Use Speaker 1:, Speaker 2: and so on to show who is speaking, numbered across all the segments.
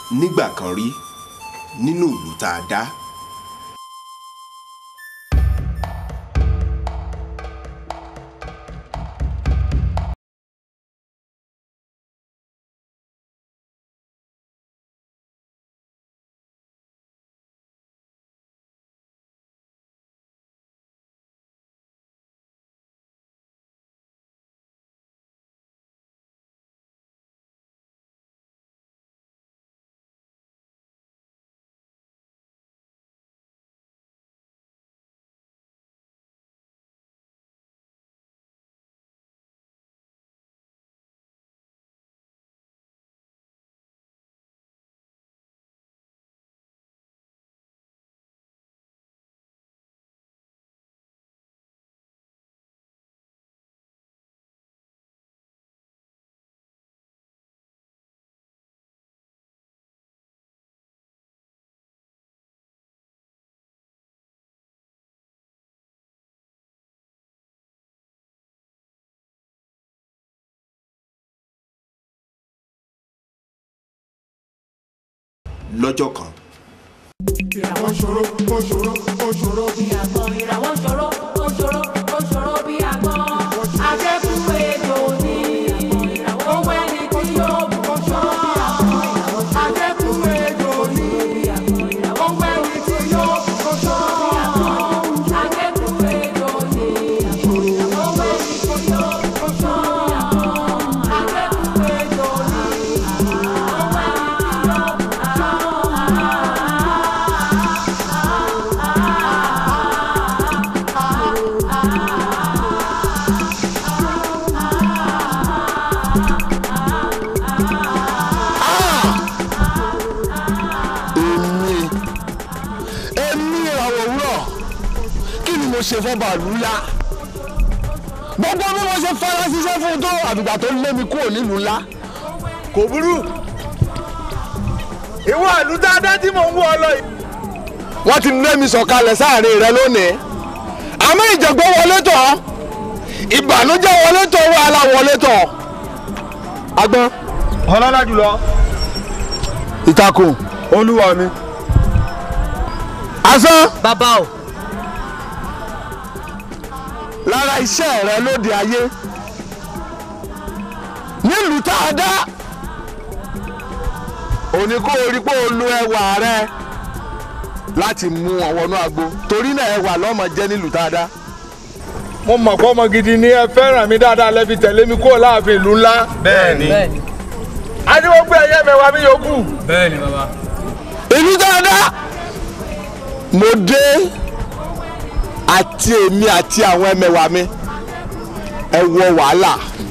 Speaker 1: nígbà kan rí nínú ìlú tá a dá. lọ́jọ́ kan.
Speaker 2: ìràwọ̀ ṣòro ó ṣòro ó ṣòro bí
Speaker 3: àgbọn ìràwọ̀ ṣòro ó ṣòro ó ṣòro bí àgbọn akẹ́kọ̀ọ́ ètò ní owó ẹni tí yóò mú ṣọ́ akẹ́kọ̀ọ́ ètò ní owó ẹni tí yóò mú ṣọ́ akẹ́kọ̀ọ́ ètò ní owó ẹni tí yóò mú ṣọ́ akẹ́kọ̀ọ́ ètò ní
Speaker 4: èmi èmi ìràwọ̀ òwúrọ̀ kí ni mo ṣe fún bàálù ńlá gbogbo bí mo ṣe fara ṣiṣẹ́ fún un tó àdùgbà tó lé mi kúrò nílùú ńlá.
Speaker 5: kò burú ìwọ àlù dáadáa tí mò ń wọ ọ lọ yìí.
Speaker 4: wọ́n ti lé mi sọ̀kalẹ̀ sáàrin rẹ lónìí àmọ́ ìjọ̀gbọ́n wọlé tọ̀ ìbànújẹ́ wọlé tọ̀ wàhálà wọlé tọ̀ agbọ́n
Speaker 5: ọlọ́lá jùlọ
Speaker 4: ìtakùn
Speaker 5: olúwa mi.
Speaker 4: asán
Speaker 6: bàbá o
Speaker 4: lára iṣẹ́ rẹ lóde ayé nílùú tá a dá òní kó o rí pé o lo ẹwà rẹ láti mú wọn wọnú agbo torí náà ẹwà lọ́mọ jẹ́ nílùú tá a dá.
Speaker 5: mo mọ̀ pé ọmọ gidi ni ẹ fẹ́ràn mi dáadáa lẹ́bi tẹ̀lé mi kúrò láàfin ìlú ńlá. bẹ́ẹ̀ni
Speaker 6: bẹ́ẹ̀ni
Speaker 5: adéwọ́gbé ẹ̀yẹ́ mẹ́wàá mi yòókù.
Speaker 7: bẹ́ẹ̀ni bàbá.
Speaker 4: ìlú tá a dá mo dé àti èmi àti àwọn ẹmẹ̀wà mi ẹ wọ wàhálà.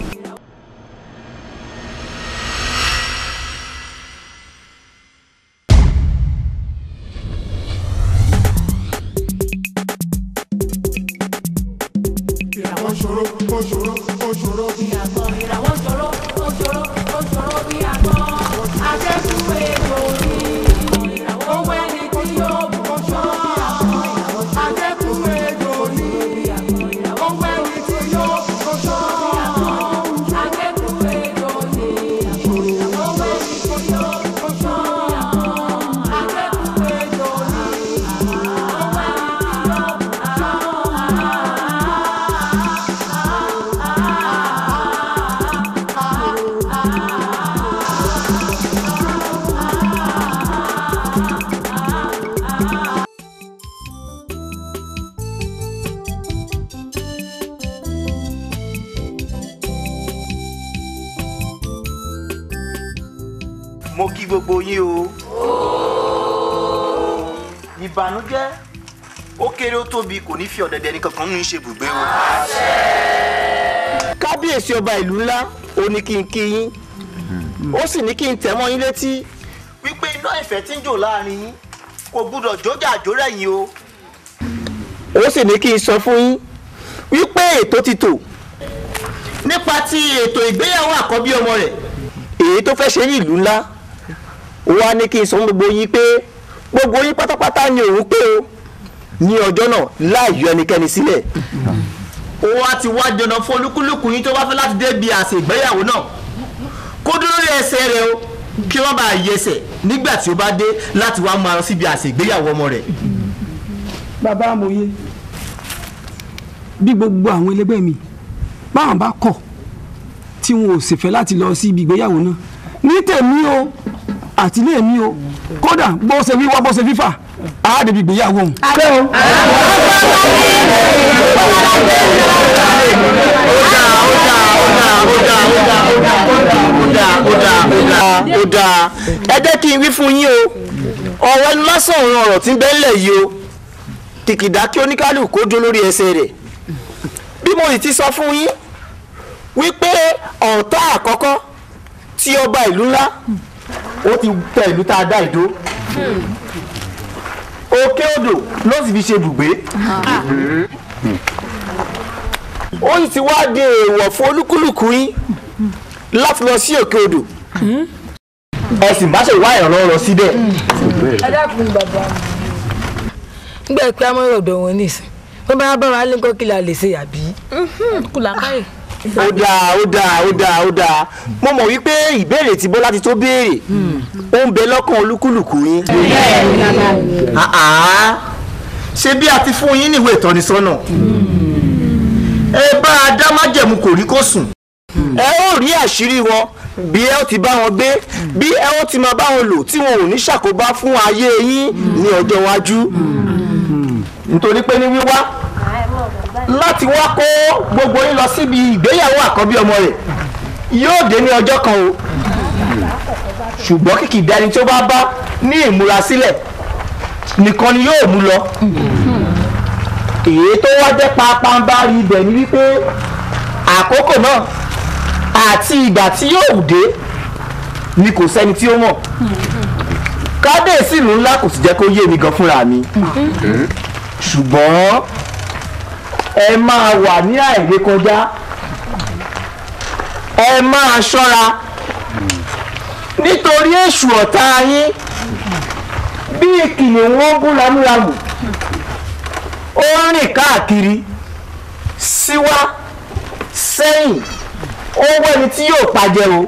Speaker 2: ìràwọ̀ ṣòro ó ṣòro ó ṣòro bí
Speaker 3: àgbọn ìràwọ̀ ṣòro ó ṣòro ó ṣòro bí àgbọn akẹ́kọ̀ọ́ ètò ní owó ẹni tí yóò mú ṣọ́ akẹ́kọ̀ọ́ ètò ní owó ẹni tí yóò mú ṣọ́ akẹ́kọ̀ọ́ ètò ní owó ẹni tí yóò mú ṣọ́ akẹ́kọ̀ọ́ ètò ní
Speaker 8: mo kí gbogbo yín o. ìbànújẹ́ ó kéré ó tóbi kò ní fi ọ̀dẹ̀dẹ̀ ní kankan nínú ṣe ibùgbé o.
Speaker 9: kábíyèsí ọba ìlú ńlá ó ní kí n kí yín ó sì ní kí n tẹ̀ mọ́ yín létí
Speaker 8: wípé iná ìfẹ́ tí ń jò láàrin yín kò gbúdọ̀ jójà jórẹ̀yìn o.
Speaker 9: ó sì ní kí n sọ fún yín wípé ètò ti tò nípa ti ètò ìgbéyàwó àkọ́bí ọmọ rẹ̀ èyí tó fẹ́ ṣe ní ìlú ńlá ó wá ní kí n sọ fún gbogbo yín pé gbogbo yín pátápátá ni òun pé o ní ọjọ́ náà láì yọ ẹnikẹ́ni sílẹ̀ ó wá ti wá dandan fún olúkúlùkù yín tó bá fẹ́ láti débi àsè ìgbéyàwó náà kó dúró lórí ẹsẹ̀ rẹ̀ o kí wọ́n bá yẹsẹ̀ nígbà tí ó bá dé láti wá máa lọ síbi àsè ìgbéyàwó ọmọ rẹ̀.
Speaker 6: bàbá amòye bí gbogbo àwọn ẹlẹgbẹ́ mi báwọn bá kọ̀ tí wọn ò sì fẹ́ láti lọ sí ibi ìgbéyàwó náà ní tèmi o àti ilé mi o kódà bó ṣe wíwá bó ṣe fífà á débi ìgbéyàwó òun.
Speaker 9: ó dáa ẹ jẹ́ kí n wí fún yín o ọ̀rọ̀ ẹnu lásán òun ọ̀rọ̀ tí ń bẹ ńlẹ̀ yìí o kìkìdá kí oníkálukú kó dó lórí ẹsẹ̀ rẹ̀ bí mo sì ti sọ fún yín wípé ọ̀tá àkọ́kọ́ tí ọba ìlú ńlá ó ti tẹ ìlú tá a dá ìdó òkè odò ló sì fi ṣe bùgbé ó sì ti wá di èèwọ̀ fún olúkúlùkù yín láti lọ sí òkè odò ẹ sì má ṣe wá ìrànlọ́wọ́ lọ síbẹ̀.
Speaker 7: ẹ dákun bàbá mi nígbà pé amọ̀rọ̀ ọ̀dọ̀ wọn nìsín wọ́n bá bá wa lé nǹkan kí la lè ṣe àbí. kùlà káyè.
Speaker 9: ó dáa ó dáa ó dáa ó dáa mo mọ̀ wípé ìbéèrè tí bọ́lá ti tó béèrè ó ń bẹ lọ́kàn olúkúlùkù yín. Àá, ṣé bí a ti fún yín níwèé ìtọ́nisọ́nà ẹ bá a dá májẹ̀mú kò rí kó sùn ẹ ó rí àṣírí wọn bí ẹ ó ti bá wọn gbé bí ẹ ó ti máa bá wọn lò tí wọn ò ní ṣàkóbá fún ayé yín ní ọjọ́ iwájú nítorí pé ní wíwá láti wá kó gbogbo yín lọ síbi ìgbéyàwó àkọ́bí ọmọ rẹ̀ yóò dé ní ọjọ́ kan o ṣùgbọ́n kìkì dání tí ó bá bá ní ìmúrasílẹ̀ nìkan ni yóò mú lọ èyí tó wá jẹ́ pápánbárí ibẹ̀ ni wípé àkókò náà àti ìgbà tí yóò dé ni kò sẹ́ni tí ó mọ̀ kábíyèsí ìlú ńlá kò sì jẹ́ kó yé mi gan fúnra mi ṣùgbọ́n ẹ máa wà ní àìrékọjá ẹ máa ṣọ́ra nítorí èṣù ọ̀tá yín bí kìnìún wọn bú ramúramù ó rìn káàkiri síwá sẹ́yìn ó wẹ́ni tí yóò pàjẹ́ o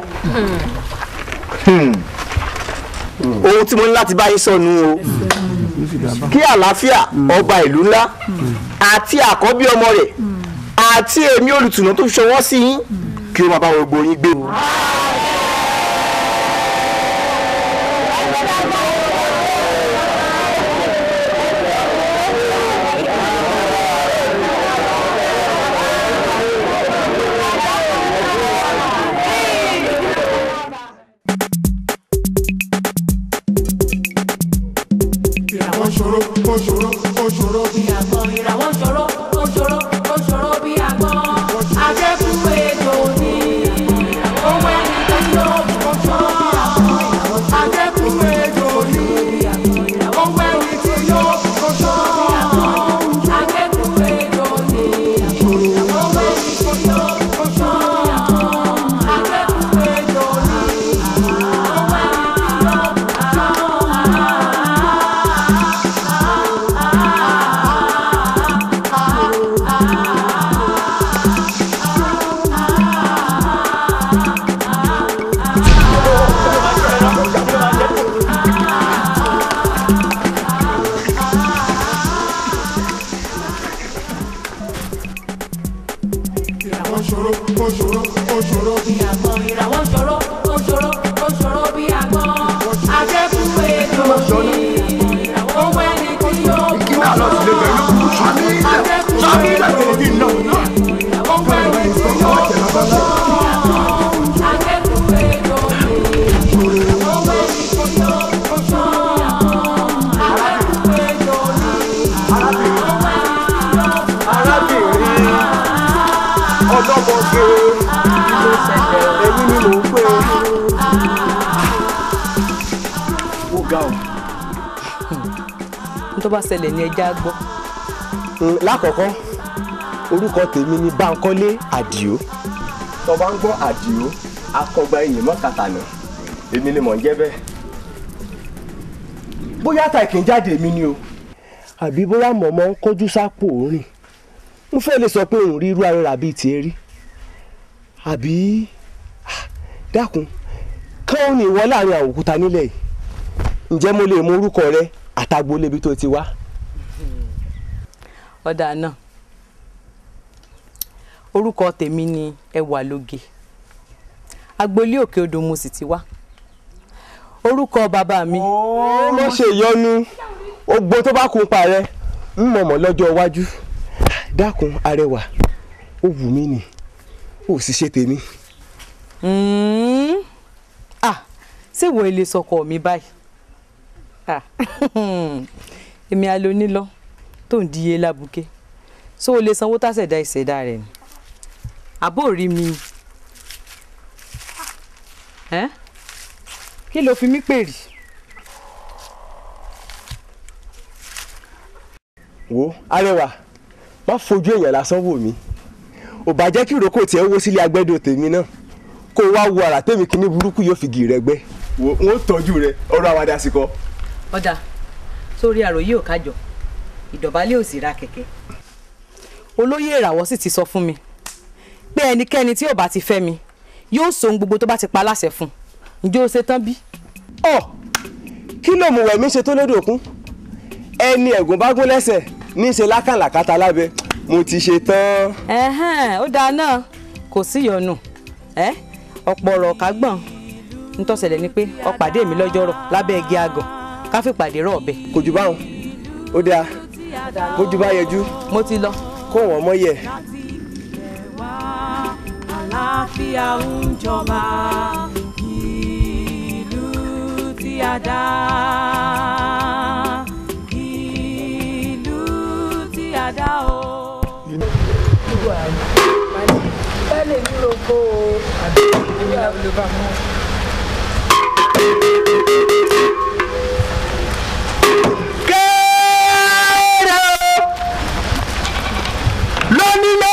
Speaker 9: ohun tí mo ní láti bá yín sọnù o kí àlàáfíà ọba ìlú ńlá àti àkọ́bí ọmọ rẹ̀ àti èmi olùtùnú tó ṣọwọ́ sí yín kí ó máa bá gbogbo yín gbé o.
Speaker 2: ìràwọ̀ ṣòro ó ṣòro ó ṣòro bí
Speaker 3: àgbọn ìràwọ̀ ṣòro ó ṣòro ó ṣòro bí àgbọn ajẹ́kùn ètò ní owó ẹni tó yọ ọ̀ṣọ́
Speaker 2: ajẹ́kùn ejò ní owó ẹni tí yóò kọ́ṣọ́
Speaker 3: ajẹ́kùn ètò ní owó ẹni tó yọ ọ̀ṣọ́ ajẹ́kùn ètò ní owó ẹni tó yọ
Speaker 2: ìràwọ̀ ṣòro ó ṣòro ó ṣòro bí
Speaker 3: àgbọn ìràwọ̀ ṣòro ó ṣòro ó ṣòro bí àgbọn ajẹ́kùn ètò ní owó ẹni tí yọ ọ̀ṣọ́ ajẹ́kùn ètò ní owó ẹni tí yọ ọ̀ṣọ́ ajẹ́kùn ètò ní owó ẹni tí yọ ọ̀ṣọ́ ajẹ́kùn ètò ní
Speaker 9: arábìnrin ọlọ́mọge ẹ̀yin ni mò ń pè é. ó ga ọ.
Speaker 10: n tó bá ṣẹlẹ̀ ní ẹja gbọ́.
Speaker 11: lákọ̀ọ́kọ́ orúkọ tèmi ni Bánkọ́lé Àdìó tó bá ń gbọ́ Àdìó akọgba iyì mọ́kàtànà èmi ni mò ń jẹ́ bẹ́ẹ̀ bóyá ta kì í jáde mi ni o àbí bóyá mọ̀mọ́ ń kọjú sápò rìn mo fẹ́ lè sọ pé òun rí irú ara bíi tiẹ̀ rí àbí ah, dákun káwọn ní ìwọ láàrin àwọn òkúta nílẹ̀ yìí ǹjẹ́ mo lè mọ orúkọ rẹ àtàgbólé ibi tó ti wá.
Speaker 10: ọ̀dà náà orúkọ tèmi ni ẹwà lóge agboolé òkè odò mo sì ti wá orúkọ bàbá mi.
Speaker 11: ó mọ̀ ṣe ìyọnu ogbó tó bá kun pa rẹ ń mọ̀mọ́ lọ́jọ́ iwájú dákun arẹwà ó wù mí nì ó sì ṣe tèmi.
Speaker 10: Mm. ah ṣé wo ilé sọkọ mi báyìí ah èmi alónílọ tó ń díye lábùké ṣó o lè sanwó tàṣẹ̀dá ìṣẹ̀dá rẹ̀ ni àbó rí mi ẹ́ kí ló fi mí pè rí.
Speaker 11: wo arẹwà má fojú èèyàn lásán wò mí ò bá jẹ́ kí ìrókò tiẹ̀ wó sílé agbẹ́dọ̀ tèmi náà kó o wá wo ara tèmi kíní burúkú yóò fi gì rẹ gbẹ wo n ó tọ́jú rẹ ọ̀rọ̀ àwàdà àsìkò.
Speaker 10: ọ̀dà sórí àròyé ò kájọ ìdọ̀bálẹ̀ ò sì ra kẹ̀kẹ́ olóyè ìràwọ̀ sì ti sọ fún mi pé ẹnikẹ́ni tí ò bá ti fẹ́ mi yóò so ohun gbogbo tó bá ti pa láṣẹ fún un ǹjẹ́ o ṣe tán bí.
Speaker 11: ọ kí ló mú wẹ̀mí ṣe tó lódò kún ẹni ẹ̀gùn bá gún lẹ́sẹ̀ ní í ṣe lákàlàkàtà lábẹ́ mo ti ṣe tán.
Speaker 10: ẹ̀hẹ́n ó dáa náà kò sí ìyọnu ẹ́ ọ̀pọ̀ ọ̀rọ̀ kágbọ̀n nítòsẹ̀lẹ̀ ni pé ó pàdé mi lọ́jọ́rọ̀ lábẹ́ igi àgàn ká fi pàdé rọ̀ ọ̀bẹ.
Speaker 11: kò jù báwọn ó dáa bójú bá yẹjú
Speaker 10: mo ti lọ.
Speaker 11: kó wọn mọ yẹ.
Speaker 3: àlàáfíà ń jọba ìlú tí a dá ìlú tí a dá o.
Speaker 7: bẹ́ẹ̀ mi ò kó o àbí ìyá ló bá mọ́.
Speaker 4: kéèrè lónílé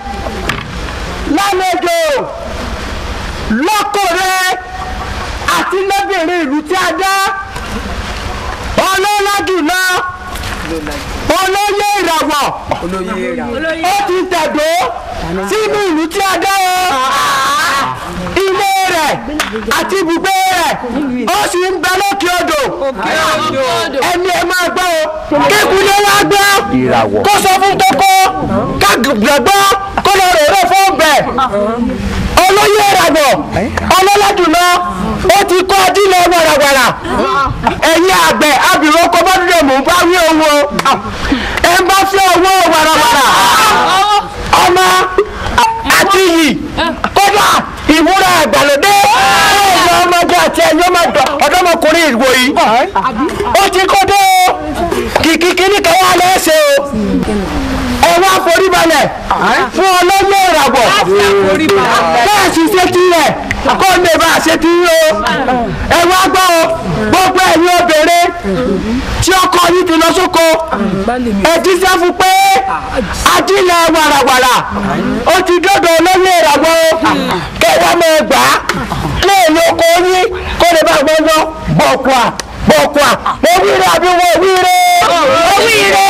Speaker 4: lálejò lọ́kọ̀ọ́rẹ́ àti lóbìnrin ìlú tí a dá ọlọ́lá jùlọ olóyè ìràwọ̀ ó ti tẹ̀dó sínú ìlú tí a dá o ilé rẹ̀ àti ibùgbé rẹ̀ ó sì ń bẹ lókè odò ẹni ẹ máa gbọ́ o kékulé wá gbọ́ kó sọ fún kókó kágbà gbọ́ kó lọ rò rò fún bẹ̀ olóyè ìràwọ̀ ọlọ́ládùnà ó ti kọ́ ajílẹ̀ wàràwàrà ẹ̀yin àgbẹ̀ abìrò kọ́ bá dúró mò ń bá wí owó ẹ ń bá fẹ́ owó wàràwàrà ọmọ àti iyì kódà ìmúra àgbàlódé ọmọ ọmọdé àti ẹ̀yin ọmọdé ọ̀dọ́mọkùnrin ìwò yìí ó ti kó dé o kìkì kíní kan wà lẹ́sẹ̀ o ẹ wá forí balẹ̀ fún ọlọ́yẹ̀ ìràwọ̀ bẹ́ẹ̀ sì ṣe ti rẹ̀ kó lè bá a ṣe ti rí o ẹ wá gbọ́ o gbogbo ẹ̀yin obìnrin tí ọkọ yìí ti lọ sóko ẹ ti sẹ́ fún pé ajílẹ̀ wàràwàrà ó ti dọ́dọ̀ olóyè ìràwọ̀ o kẹwàá mọ̀ ẹ gbà á léèlé oko yín kó lè bá a gbọ́ lọ bọ̀kùà bọ̀kùà mo wíire àbí mo wíire mo wíire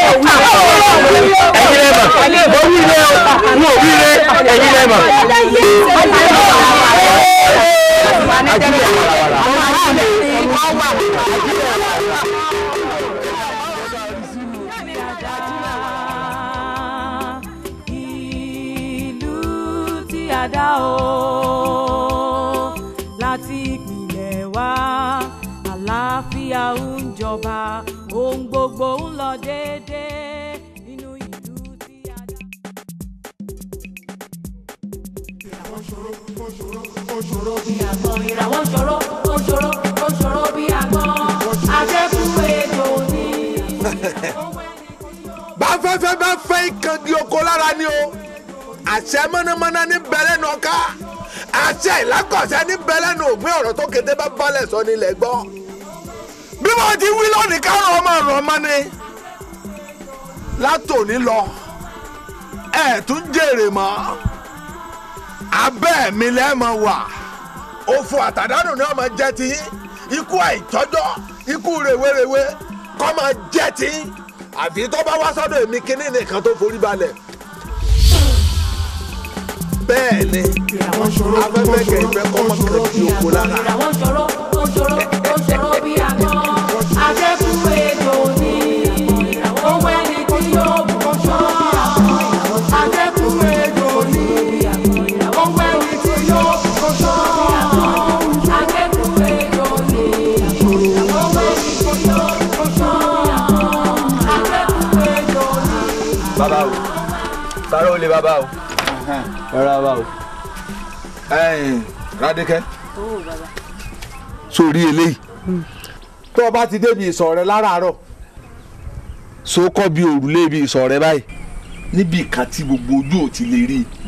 Speaker 4: ẹ̀yin lẹ́mọ̀ mo wíire o mo wíire ẹ̀yin lẹ́mọ̀.
Speaker 3: ìlú tí a dá o láti ìpìlẹ̀ wá àlàáfíà ń jọba ohun gbogbo ń lọ déédéé nínú ìlú tí a dá. ìràwọ̀ ṣòro ó ṣòro ó ṣòro bí àgbọn àjẹkù ètò ní.
Speaker 5: bá fẹ́fẹ́ bá fẹ́ ìkànnì oko lára ni o àṣẹ mọ́nàmọ́ná ní bẹ̀rẹ̀ nù ọ̀ká àṣẹ ìlákọ̀ọ́sẹ́ ní bẹ̀rẹ̀ nù ògbé ọ̀rọ̀ tó kété bá balẹ̀ sọ nílẹ̀ gbọ́ bí wọ́n ti wí lónìí káwọn ọmọ ọ̀rọ̀ ọmọ ni látòní lọ ẹ̀ tún jèrè mọ́ abẹ́ mi lẹ́ẹ̀mọ wà òfò àtàdánù ni ọmọ jẹ́ ti ikú àìtọ́jọ́ ikú rèwerèwe kọ́ máa jẹ́ ti àfi tó bá wá sọ́dọ̀ èmi kínní nìkan tó forí balẹ̀ bẹ́ẹ̀ ni afẹ́fẹ́ kẹ̀kẹ́ kọ́ mọ́ kan di oko lára.
Speaker 3: ìràwọ̀ ṣòro ó ṣòro ó ṣòro bí àgbọn
Speaker 11: bàbá o tààrà ó lè bàbá o rárá bàbá o.
Speaker 5: ẹ̀yin Rádékẹ́ sórí eléyìí tó o bá ti débi ìsọ̀ rẹ láràárọ̀ so kọ́ bí òrùlé ibi ìsọ̀ rẹ báyìí níbi kan tí gbogbo ojú ò ti lè rí i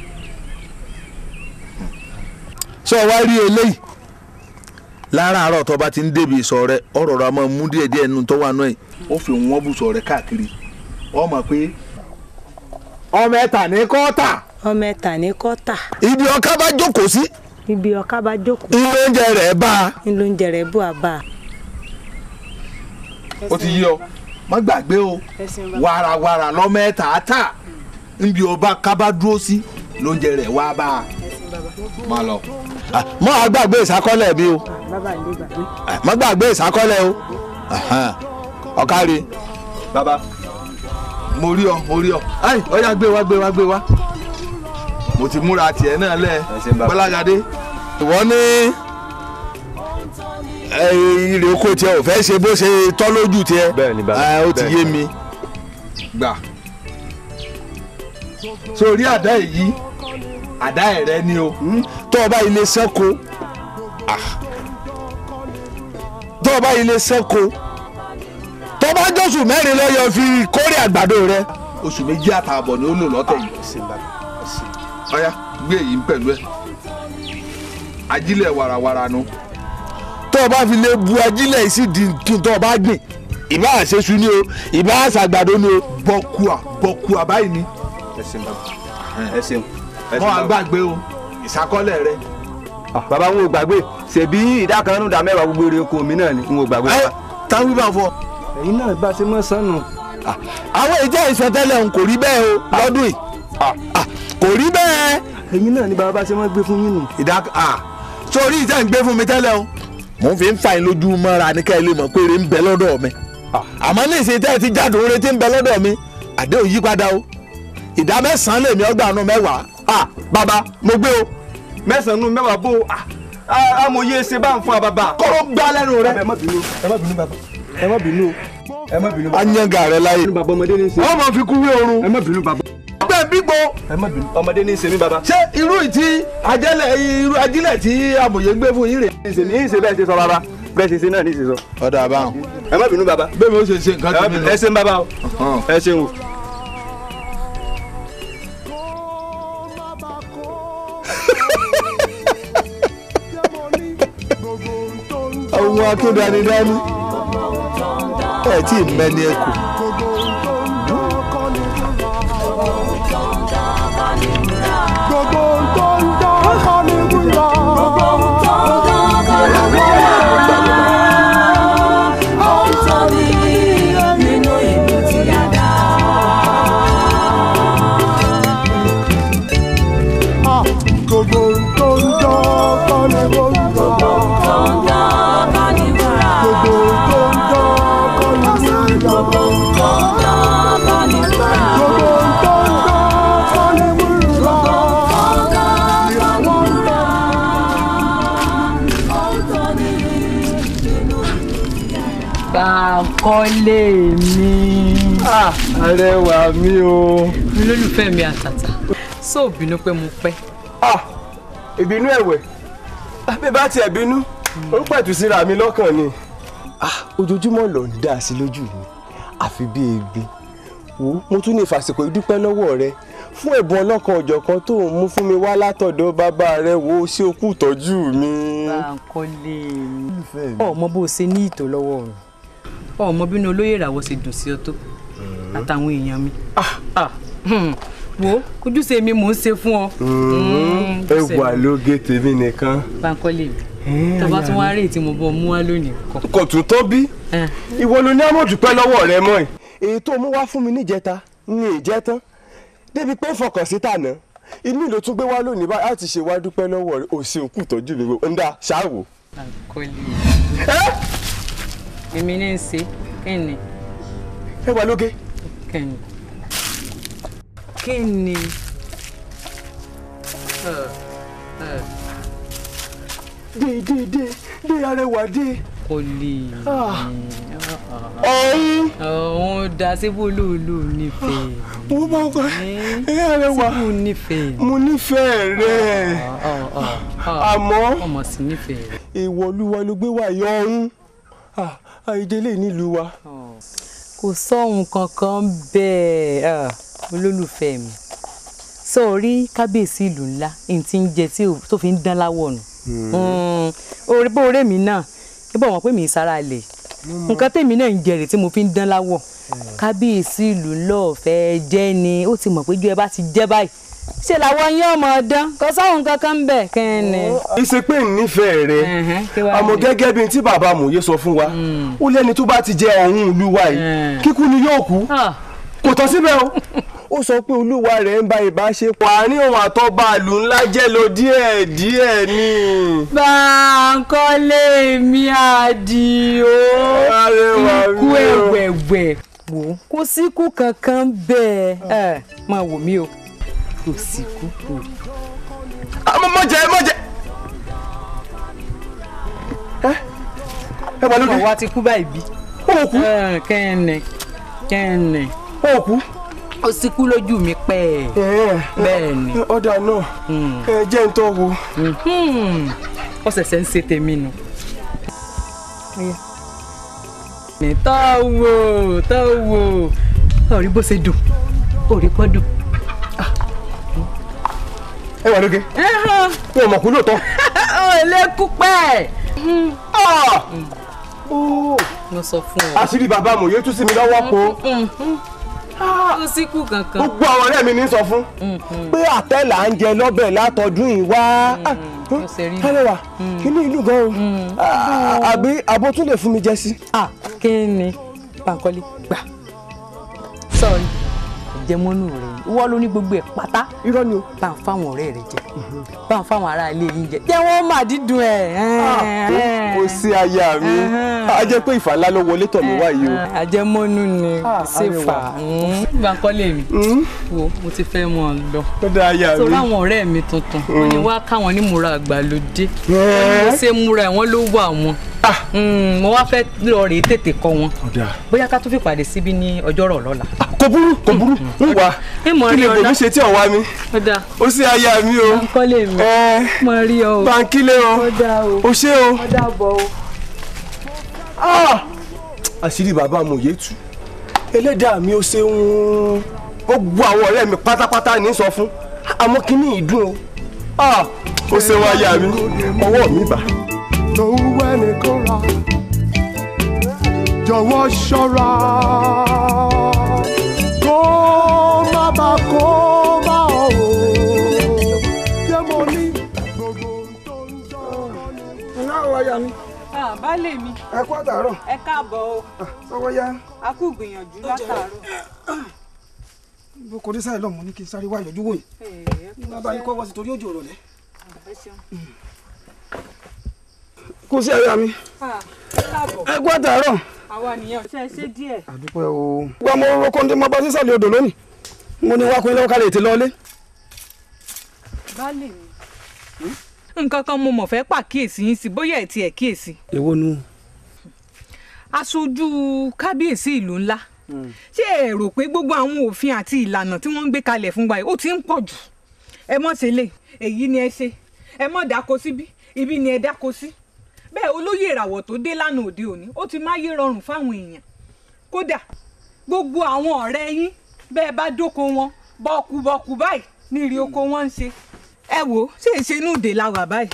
Speaker 5: sọ wá rí eléyìí láràárọ̀ tó o bá ti ń débi ìsọ̀ rẹ ọ̀rọ̀ rẹ máa mú díẹ̀ díẹ̀ nínú tó wà náà yìí ó fi wọ́n bùsọ̀ rẹ káàkiri ọ mọ̀ pé ọmọ ẹ̀ta ní kọ́ọ̀tà
Speaker 7: ọmọ ẹ̀ta ní kọ́tà
Speaker 5: ibi ọká bá jókòó sí
Speaker 7: ibi ọ̀ká bá jókòó
Speaker 5: ilé oúnjẹ rẹ̀ bá a
Speaker 7: nílò oúnjẹ rẹ̀ bù àbá.
Speaker 5: ó ti yí ọ má gbàgbé o wàràwàrà lọ́mọ ẹ̀ta tà níbi ọba ká bá dúró sí lóúnjẹ rẹ̀ wá bá a má lọ. mọ́ a gbàgbé ìsákọ́lẹ̀ mi o
Speaker 7: bàbá ilé gbàgbé.
Speaker 5: má gbàgbé ìsákọ́lẹ̀ o ọ̀kárí
Speaker 11: bàbá
Speaker 5: mo rí ọ mo rí ọ ayi ọyá gbé wá gbé wá gbé wá mo ti múra tiẹ̀ náà lẹ̀ gbọ́lágadé ìwọ ní ìrè oko tiẹ̀ ò fẹ́ ṣe bó ṣe tọ́ lójú tiẹ̀
Speaker 11: Bẹ́ẹ̀ni, bàbá,
Speaker 5: Ah, ó ti
Speaker 11: bẹ́ẹ̀ni.
Speaker 5: yé mi gbà sórí àdá èyí àdá ẹ̀rẹ́ ni o tó o bá ilé sẹ́ko tó o bá ilé sẹ́ko tó bá jọ́sùn mẹ́rin lọ́yọ̀ fi kórè àgbàdo rẹ oṣù méjì àtààbọ̀ ni ó lò lọ́tẹ̀ yìí ọ̀yá gbé èyí ń pẹ̀lú ẹ̀ ajílẹ̀ warawara nu tó o bá fi lè bu ajílẹ̀ yìí sí di kí n tó o bá gbìn ìbá àṣeṣu ni o ìbá àṣàgbàdo ni o bọ́kùà bọ́kùà báyìí ni
Speaker 11: ẹ ṣeun bàbá ẹ ṣeun ẹ
Speaker 5: mọ́ àgbàgbé o ìṣàkọọ́lẹ̀ rẹ.
Speaker 11: bàbá n ò gbàgbé ṣèbí ìdá kan nínú ìdá mẹ́wàá gbogbo eré oko mi náà ni n ò gbàgbé.
Speaker 5: ẹ táwọn bá fọ.
Speaker 11: ẹ̀yin náà bá ṣe mọ́ sánù.
Speaker 5: àwọn ìjẹ́ ìsọtẹ́lẹ̀ ń kò rí bẹ́ẹ̀ o lọ́dún yìí Ah, kò rí bẹ́ẹ̀.
Speaker 11: ẹ̀yin náà ni bàbá bá ṣe mọ́ gbé fún yín nù.
Speaker 5: ìdá ah, sórí ìtẹ́ ń gbé fún mi tẹ́lẹ̀ o mò ń fi ń fa yín lójú mọ́ra ní ká ẹ lè mọ̀ pé eré ń bẹ lọ́dọ̀ mi àmọ́ ní ìsìn tẹ́ ẹ ti jáde oore tí ń bẹ lọ́dọ̀ mi àdéhùn yí padà o ìdá mẹ́sàn-án lèmi ọgbà nù mẹ́wàá
Speaker 11: ah bàbá mo gbé o mẹ́sàn-án nínú mẹ́wàá bó o ah amòye ṣe bá ń fún wa bàbá.
Speaker 5: kọ́rọ́ gbá lẹ́nu rẹ.
Speaker 11: ẹ má bínú ẹ má bínú bàbá ẹ má bínú o ẹ má bínú.
Speaker 5: anyanga rẹ láyé.
Speaker 11: bàbá ọmọdé ní í ṣe.
Speaker 5: wọ́n máa fi kú wé oorun.
Speaker 11: ẹ má bínú bàbá.
Speaker 5: ọgbẹ́ bígbó.
Speaker 11: ẹ má bínú ọmọdé ní í ṣe mí bàbá.
Speaker 5: ṣé irú ìtí ajẹ́lẹ̀ irú ajílẹ̀ tí amòye gbé fún yín rè.
Speaker 11: ṣe ní í ṣe bẹ́ẹ̀ ṣe sọ bàbá bẹ́ẹ̀ ṣe ṣe náà ní í ṣe sọ.
Speaker 5: ọ̀dà àbáhùn.
Speaker 11: ẹ má bínú bàbá.
Speaker 5: bẹ́ẹ̀ mi ó ṣe ṣe nǹkan tó mi lọ.
Speaker 11: ẹ ṣeun bàbá o ẹ ṣeun o.
Speaker 5: ohun akédanidání ẹ tí ì mẹ́ni ẹ kù.
Speaker 2: gbogbo tó ń dán kọ́ ni wúrà. Ah, gbogbo tó ń dán kọ́ ni wúrà. gbogbo tó ń dán kọ́ ni wúrà. gbogbo tó ń dán kọ́ ni
Speaker 10: Báńkọ́lé mi.
Speaker 11: arẹwà mi o.
Speaker 10: olólùfẹ́ mi àtàtà sóò bínú pé mo pẹ́.
Speaker 11: ìbínú ẹ̀wẹ̀ bí bá tiẹ̀ bínú ó pẹ̀tù síra mi lọ́kàn ni. ojoojúmọ́ ló ń dá sí lójú mi àfi bí egbin wo mo tún ní ìfàsìkò ìdúpẹ́ lọ́wọ́ rẹ fún ẹ̀bùn ọlọ́kan ọ̀jọ̀kan tó ń mú fún mi wá látọ̀dọ̀ bàbá rẹ wo sí okú ìtọ́jú mi.
Speaker 10: Báńkọ́lé mi. ọmọ bó o ṣe ní ìtò lọ́wọ́ rẹ̀ ọmọ bínú olóyè ìràwọ̀ ṣe dùn sí ọ tó àtàwọn èèyàn mi. Ah, hmm. wo ojúṣe mi mò ń ṣe fún ọ. Mm,
Speaker 11: ẹ
Speaker 10: ojúṣe
Speaker 11: wà
Speaker 10: mi.
Speaker 11: lóge tèmi nìkan.
Speaker 10: Báńkọ́lé mi tó bá tún wá rí tí mo bọ́ mú wá lónìí kọ.
Speaker 11: kò tún tó bí ìwọ ló ní àmọ̀dúpẹ́ lọ́wọ́ rẹ mọ́ ẹ̀. èyí tó mú wá fún mi níjẹta ní ìjẹ tán débi pé fọkàn sí tànà inú ló tún gbé wá lónìí báyìí láti ṣe wá dúpẹ́ lọ́wọ́ rẹ ò sí òkú ìtọ́jú mi ń dá ṣáàwò.
Speaker 10: Báńkọ́lé èmi ní í ṣe kẹ́ni.
Speaker 11: ẹ wà lóge.
Speaker 10: kẹ́ni. kẹ́ni.
Speaker 11: dé dé dé dé arẹwà dé.
Speaker 10: kò lè.
Speaker 11: ọ̀hún.
Speaker 10: ọ̀hún dáa ṣé bó lóòlò nífẹ̀ẹ́
Speaker 11: mo bá ń kọ́ ẹ Arẹwà
Speaker 10: ṣé bó nífẹ̀ẹ́
Speaker 11: mo nífẹ̀ẹ́ rẹ̀ àmọ́
Speaker 10: ọmọ sí nífẹ̀ẹ́ rẹ̀.
Speaker 11: èèwọ̀ olúwa ló gbé wà yọ ọ̀hún àìdélé nílùú wa.
Speaker 10: kò sóhun kankan bẹ́ẹ̀ ah, olólùfẹ́ mi sọ̀rí kábíyèsí ìlú ńlá ní ti ń jẹ tí ò- tó fi ń dán láwọ̀ nù orí bó oré mi náà níbo wọn pé mi ì sára lè nǹkan tèmi náà ń jẹrè tí mo fi ń dán láwọ̀ kábíyèsí ìlú lọ́ọ̀fẹ́ jẹ́ ni ó ti mọ̀ pé ju ẹ bá ti jẹ́ báyìí ṣe làwọn yín ọmọ ọdán kò sáwọn kankan ń bẹ̀ kẹ́ni.
Speaker 11: ìṣe pé ń nífẹ̀ẹ́ rẹ̀
Speaker 10: kí wàá
Speaker 11: àmọ́
Speaker 10: ní?
Speaker 11: gẹ́gẹ́ bí tí bàbá amòye sọ fún wa ó lẹ́ni tó bá ti jẹ ọ̀hún ìlú wa yìí kíkú ni yóò kú kò tán síbẹ̀ o ó sọ pé olúwa rẹ̀ ń ba ìbáṣepọ̀ àárín òun àtọ́ba ìlú ńlá jẹ́ lọ díẹ̀ díẹ̀ ni.
Speaker 10: Báńkọ́lé mi àdìo
Speaker 11: Arẹwà
Speaker 10: ikú
Speaker 11: mi o.
Speaker 10: ẹ̀wẹ̀wẹ̀ wò ó kò síkú kankan bẹ́ẹ̀ ẹ̀ máa wò mí o kò síkú kò.
Speaker 11: àmọ́ mọ̀ jẹ́ mọ̀ jẹ́. ẹ wà lóde.
Speaker 10: ọmọ wa ti kú báyìí bí.
Speaker 11: ó kú.
Speaker 10: kẹ́ẹ̀nẹ̀ kẹ́ẹ̀nẹ̀.
Speaker 11: ó kú.
Speaker 10: ó sì kú lójú mi pẹ́ bẹ́ẹ̀ ni.
Speaker 11: ọ̀dà náà ẹ jẹ́ ń tọ́ wo.
Speaker 10: ó ṣẹ̀ṣẹ̀ ń ṣe tèmi nù. ní tọ́wọ́ tọ́wọ́ ọ̀rí bó ṣe dùn òrí pọ́ dùn.
Speaker 11: ẹ wà lóge. wọn ò mọ̀ kú lóòótọ́.
Speaker 10: ó lè kú pẹ́. mo sọ fún ọ.
Speaker 11: àṣírí bàbá amòye tú sí mi lọ́wọ́ po.
Speaker 10: ó sì kú kankan.
Speaker 11: gbogbo àwọn ọ̀rẹ́ mi ní sọ fún pé àtẹ là ń jẹ lọ́bẹ̀ látọdún yìí wá. Arẹwà kí ni ìlú gan o àbí abo tún lè fún mi jẹ sí.
Speaker 10: kí ni Báńkọ́lé gbà sọrí jẹmọ́nù rẹ̀ ìwọ ló ní gbogbo ẹ̀ pátá.
Speaker 11: irọ́ ni o.
Speaker 10: bá ń fáwọn ọ̀rẹ́ rẹ̀ jẹ bá ń fáwọn ará ilé yín jẹ jẹ́ wọ́n má dídùn ẹ̀.
Speaker 11: kò sí aya mi a jẹ́ pé ìfà ńlá ló wọlé tọ̀ mí wá yìí o.
Speaker 10: àjẹmọ́nú ni ṣèfà Báńkọ́lé mi wo mo ti fẹ́ mọ̀ ọ́ lọ.
Speaker 11: ó dá aya mi.
Speaker 10: sọ láwọn ọ̀rẹ́ mi tuntun wọ́n ní wá káwọn ní múra àgbàlódé
Speaker 11: Ẹ́.
Speaker 10: mo ṣe múra ẹ̀ wọ́n ló wà wọn Mm, mo wá fẹ́ lọ rèé tètè kọ́ wọn bóyá ká tún fi pàdé síbí ní ọjọ́rọ̀ lọ́la.
Speaker 11: kò burú kò burú ń wá
Speaker 10: ìmọ̀
Speaker 11: kí
Speaker 10: rí
Speaker 11: lè
Speaker 10: ọ̀la
Speaker 11: bòmí ṣe tí ò wá mi.
Speaker 10: ó dáa
Speaker 11: ó sí aya mi o.
Speaker 10: Báńkọ́lé mi mo rí ọ o.
Speaker 11: Báńkílé o
Speaker 10: ó dáa o.
Speaker 11: o ṣé o.
Speaker 10: ó dàbọ̀ o.
Speaker 11: Ah! àṣírí bàbá amòye tú ẹlẹ́dàá mi ó ṣeun gbogbo àwọn ọ̀rẹ́ mi pátápátá ní sọ fún àmọ́ kí ní ìdùn o Ah! ó ṣe wá yá mi ọwọ́ mi bà.
Speaker 2: lòun ẹni kó ra jọ̀wọ́ ṣọ́ra kó má bà kó má ọ̀ o yẹ mo ní gbogbo tó ń jọ
Speaker 6: iná ọ̀rọ̀ ya mi
Speaker 12: baálé mi
Speaker 6: ẹ kú àtàárọ̀
Speaker 12: ẹ káàbọ̀ o
Speaker 6: sọ́wọ́ yá
Speaker 12: a kú gbìyànjú látàárọ̀.
Speaker 6: bó kò dé sáyé lọ́mọ ní kí n sáré wá ìyọjú wò yìí bàbá yín kọ́ wọ́n sí torí òjò rọ̀lẹ́. kò sí ẹ̀yà mi
Speaker 12: ẹ káàbọ̀
Speaker 6: ẹ kú àtàárọ̀
Speaker 12: àwa nìyẹn ṣe ṣe díẹ̀.
Speaker 6: àdúpẹ́ o. wọ́n mo rọ́kọ́ ndé máa bá sísàlẹ̀ odò lónìí mo ní wákùnrin lọ́wọ́ kálẹ̀ ètè lọ́lé.
Speaker 12: baálé mi. nǹkan kan mo mọ̀ fẹ́ pàkíyèsí yín sí bóyá ẹ̀ tiẹ̀ kíyèsí.
Speaker 6: èwo nu.
Speaker 12: aṣojú kábíyèsí ìlú ńlá ṣé ẹ rò pé gbogbo àwọn òfin àti ìlànà tí wọ́n ń gbé kalẹ̀ fún wa yìí ó ti ń pọ̀ jù ẹ mọ̀ ṣe lè èyí ni ẹ ṣe ẹ mọ̀ dáko síbí ibi ni ẹ dáko sí bẹ́ẹ̀ olóyè ìràwọ̀ tó dé lánàá òde òní ó ti máyé rọrùn fáwọn èèyàn kódà gbogbo àwọn ọ̀rẹ́ yín bẹ́ẹ̀ bá dóko wọn bọ́ọ̀kú-bọ́ọ̀kú báyìí ní ìrì oko wọn ń ṣe ẹ wò ó ṣe é ṣe inú ìdè la wà báyìí.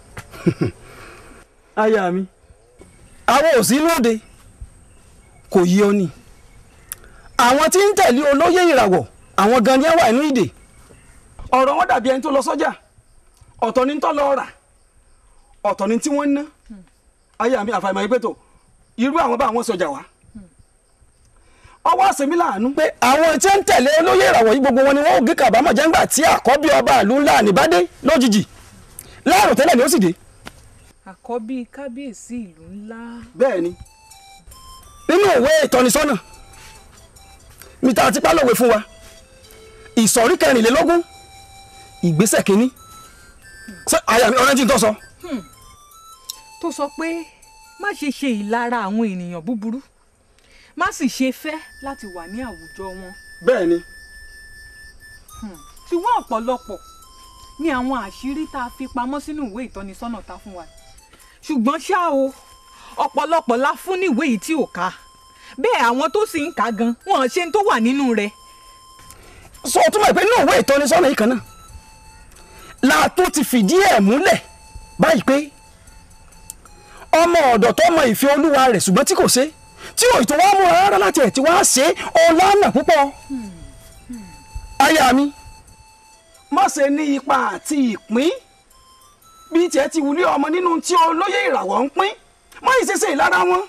Speaker 6: aya mi àwọn ò sí lóde kò yí ọ ni àwọn tí ń tẹ̀lé olóyè ìràwọ̀ àwọn gan ni ẹ wà nínú ìdè ọ̀rọ̀ wọn dàbí ẹni tó lọ sọ́jà ọ̀tọ̀ ni tó lọ rà ọ̀tọ̀ ni tí wọ́n ń ná aya mi àfàìmọ̀ yìí pé tó irú àwọn bá àwọn sọjà wá ọwọ́ àṣemí láàánú pé àwọn tí ń tẹ̀lé olóyè ìràwọ̀ yìí gbogbo wọn ni wọn ò gé kàbámọ̀ jẹ́ ńgbà tí àkọ́bí ọba ìlú ńlá àníbádé lójijì láàrùn tẹ́lẹ̀ ni ó sì dé
Speaker 12: àkọ́bí kábíyèsí ìlú ńlá.
Speaker 6: bẹ́ẹ̀ ni nínú ìwé ìtọ́nisọ́nà mi ta ti pálọ̀wé fún wa ìsọ̀rí kẹrìnlélógún ìgbésẹ̀ kínní ṣé àyà mi ọ̀rẹ́ tí n tọ́ sọ.
Speaker 12: tó sọ pé má ṣe ṣe ìlara àwọn ènìyàn búburú má sì ṣe fẹ́ láti wà ní àwùjọ wọn
Speaker 6: bẹ́ẹ̀ ni
Speaker 12: ṣùgbọ́n ọ̀pọ̀lọpọ̀ ni àwọn àṣírí tá a fi pamọ́ sínú ìwé ìtọ́nisọ́nà ta fún wa ṣùgbọ́n ṣá o ọ̀pọ̀lọpọ̀ la fún ní ìwé yìí tí ò ká bẹ́ẹ̀ àwọn tó sì ń kà á gan wọn ṣe ń tó wà nínú rẹ̀
Speaker 6: sọ túmọ̀ pé inú ìwé ìtọ́nisọ́nà yìí kan náà la tó ti fìdí ẹ̀ múlẹ̀ báyìí pé ọmọ ọ̀dọ̀ tó mọ ìfẹ́ olúwa rẹ̀ ṣùgbọ́n tí kò ṣe tí ò tó wá múra rárá láti ẹ̀ tí wá ṣe ọlọ́nà púpọ̀ aya mi má ṣe ní ipa àti ìpín bí tiẹ̀ ti wulẹ̀ ọmọ nínú tí olóyè ìràwọ̀ ń pín má yìí ṣeṣe ìlara wọn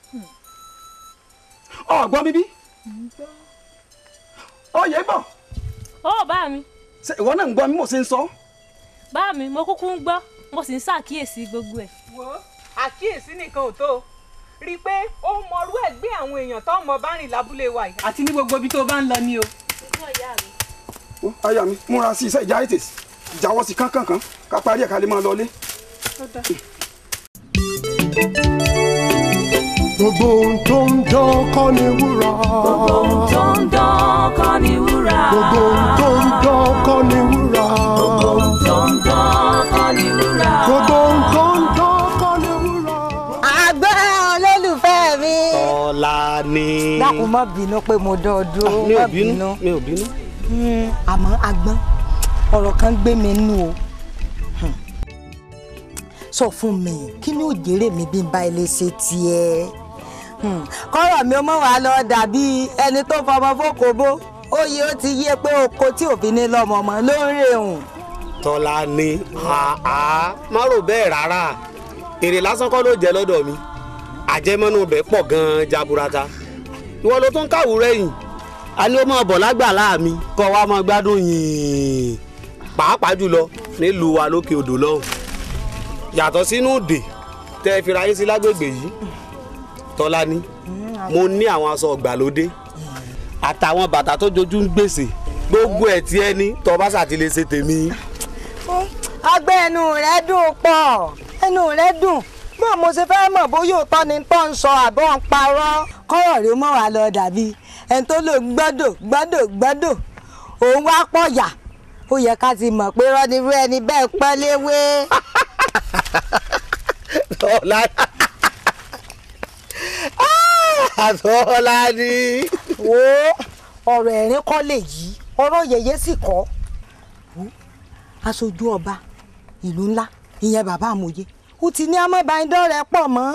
Speaker 6: ọ̀gbọ́n bíbí oyè bọ̀
Speaker 13: ó bá mi
Speaker 6: ṣe ìwọ náà ń gbọ́ mi mo ṣe ń sọ.
Speaker 13: bá mi mo kúkú ń gbọ́ mo sì ń ṣàkíyèsí gbogbo ẹ̀.
Speaker 12: wo àkíyèsí nìkan ò tó rí i pé ó mọrú ẹ̀ gbé àwọn èèyàn tó mọ bá rìn lábúlé wa yìí àti ní gbogbo ibi tó bá ń lọ ni o.
Speaker 6: Ó, aya mi múra sí iṣẹ́ ìjà ètè ìjáwọ́ sí kánkànkán ká parí ẹ̀ ká lè máa lọlé.
Speaker 2: gbogbo ohun tó ń dán kọ́ ni wúrà.
Speaker 3: gbogbo ohun tó ń dán kọ́ ni wúrà.
Speaker 2: gbogbo ohun tó ń dán kọ́ ni wúrà.
Speaker 3: gbogbo ohun tó ń dán kọ́ ni wúrà.
Speaker 2: gbogbo ohun tó ń dán kọ́ ni wúrà.
Speaker 14: àgbẹ̀ olólùfẹ́ mi.
Speaker 15: Tọ́lá ni.
Speaker 14: dákun má bínú pé mo dán ọ dúró
Speaker 15: mi ò
Speaker 14: má
Speaker 15: bínú mi ò bínú.
Speaker 14: Mm, àmọ́ agbọ́n ọ̀rọ̀ kan gbé mi nú o Hmm. sọ fún mi kí ni ó jèrè mi bí n bá ilé ṣe tiẹ̀ Hmm. kọ́rọ̀ mi ó mọ̀ wá lọ dàbí ẹni tó fọmọ fókòbó oyè ó ti yé pé oko tí òfin ní lọ́mọ mọ́ ló ń rè hùn.
Speaker 15: Tọ́lá ni àá má rò bẹ́ẹ̀ rárá èrè lásán kọ́ ló jẹ́ lọ́dọ̀ mi àjẹmọ́nú bẹ́ẹ̀ pọ̀ gan-an jaburata ìwọ ló tún káwùrẹ́ yìí a ní ó máa bọ̀ lágbàlá mi kọ́ wa máa gbádùn yìnyín pàápàá jùlọ nílùú wa lókè odò lọ́hùn yàtọ̀ sínú òde tẹ́ ẹ fira yín sí lágbègbè yìí Tọ́lá ni mo ní àwọn aṣọ ìgbàlódé àtàwọn bàtà tó jojú ń gbèsè gbogbo ẹ̀ tí ẹ ní tọ́ bá ṣàtìlẹ́ ṣe tèmi.
Speaker 14: ọgbẹ́ ẹnu rẹ̀ dùn pọ̀ ẹnu rẹ̀ dùn bó mo ṣe fẹ́ mọ̀ bóyá òótọ́ ni tó ń sọ àbọ̀ ń parọ́ kọ́rọ̀ rí mọ́ wá lọ dàbí ẹni tó lò gbọ́dọ̀ gbọ́dọ̀ gbọ́dọ̀ òun wá pọ̀ yà ó yẹ ká ti mọ̀ pé rọ́nirú ẹni bẹ́ẹ̀ pẹ́ léwé.
Speaker 15: Tọ́lá Tọ́lá ni.
Speaker 14: wo ọ̀rọ̀ ẹ̀rín kọ́ lè yí ọ̀rọ̀ yẹ̀yẹ́ sì kọ́ Wo, aṣojú ọba ìlú ńlá ìyẹn bàbá àmọye ó ti ní amọ́bàándọ́rẹ́ pọ̀ mọ́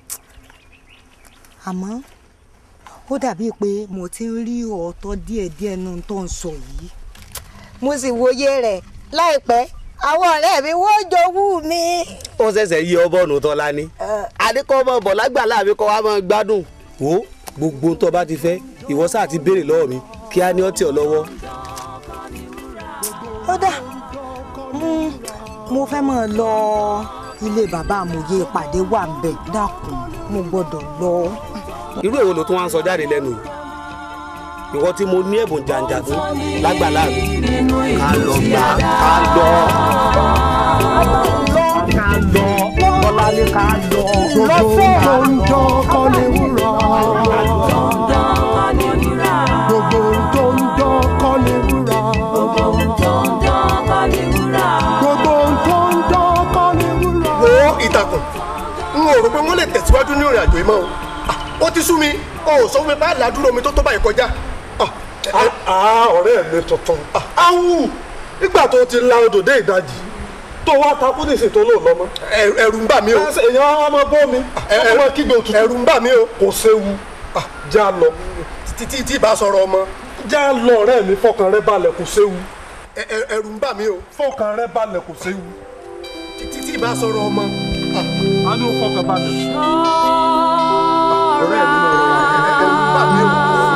Speaker 14: àmọ́ ó dàbí pé mo ti ń rí ọ̀ọ́tọ́ díẹ̀díẹ̀ nù tó ń sọ yìí mo sì wòye rẹ̀ láìpẹ́ àwọn ọ̀rẹ́ mi wọ́n jowú mi.
Speaker 15: ó ṣẹ̀ṣẹ̀ yí ọbọ̀nù Tọ́lá ni. adékọ́ ọmọ bọ̀ lágbàlá mi kọ́ wa máa gbádùn. wo gbogbo tó bá ti fẹ́ ìwọ sáà ti béèrè lọ́wọ́ mi kí á ní ọtí ọ lọ́wọ́.
Speaker 14: ó dà Mm, mo fẹ́ mọ̀ lọ ilé bàbá àmọye ìpàdé wà ń bẹ̀ dákun mo gbọ́dọ̀ lọ.
Speaker 15: irú èwo ló tún wá ń sọ jáde lẹ́nu yìí ìwọ tí mo ní ẹ̀bùn jàǹjà fún lágbàlá mi ká lọ gbà ká lọ. ká lọ Tọ́lá ní ká lọ.
Speaker 2: gbogbo ohun tó ń dán kọ́ ni wúrà. gbogbo ohun tó ń dán kọ́ ni wúrà. gbogbo ohun tó ń dán kọ́ ni wúrà. gbogbo ohun tó ń dán kọ́ ni wúrà.
Speaker 16: wo ìtàkùn n ò rò pé wọ́n lè tẹ̀síwájú ní ìrìn àjò yìí mọ́ o Ah, ó ti sú mi o ò sọ fún mi bá làdúró mi tó tó báyìí kọjá.
Speaker 17: ọ̀rẹ́ mi tuntun awu nígbà tó ti la odò dé ìdajì tó wá takú ní ìsìn tó lò lọ́mọ.
Speaker 16: ẹ̀rù ń bà mí o.
Speaker 17: èèyàn á máa bọ́ mi ọmọ kígbe òtútù.
Speaker 16: ẹ̀rù ń bà mí o.
Speaker 17: kò séwu já lọ.
Speaker 16: títí tí ìbá sọ̀rọ̀ ọmọ.
Speaker 17: já lọ ọ̀rẹ́ mi fọkàn rẹ balẹ̀ kò séwu.
Speaker 16: ẹ̀rù ń bà mí o.
Speaker 17: fọkàn rẹ balẹ̀ kò séwu.
Speaker 16: títí tí ìbá sọ̀rọ̀ ọmọ.
Speaker 17: a ní o fọkàn balẹ̀.
Speaker 16: ọ̀rẹ́ mi náà rọra ẹ̀rù ń bà mí o.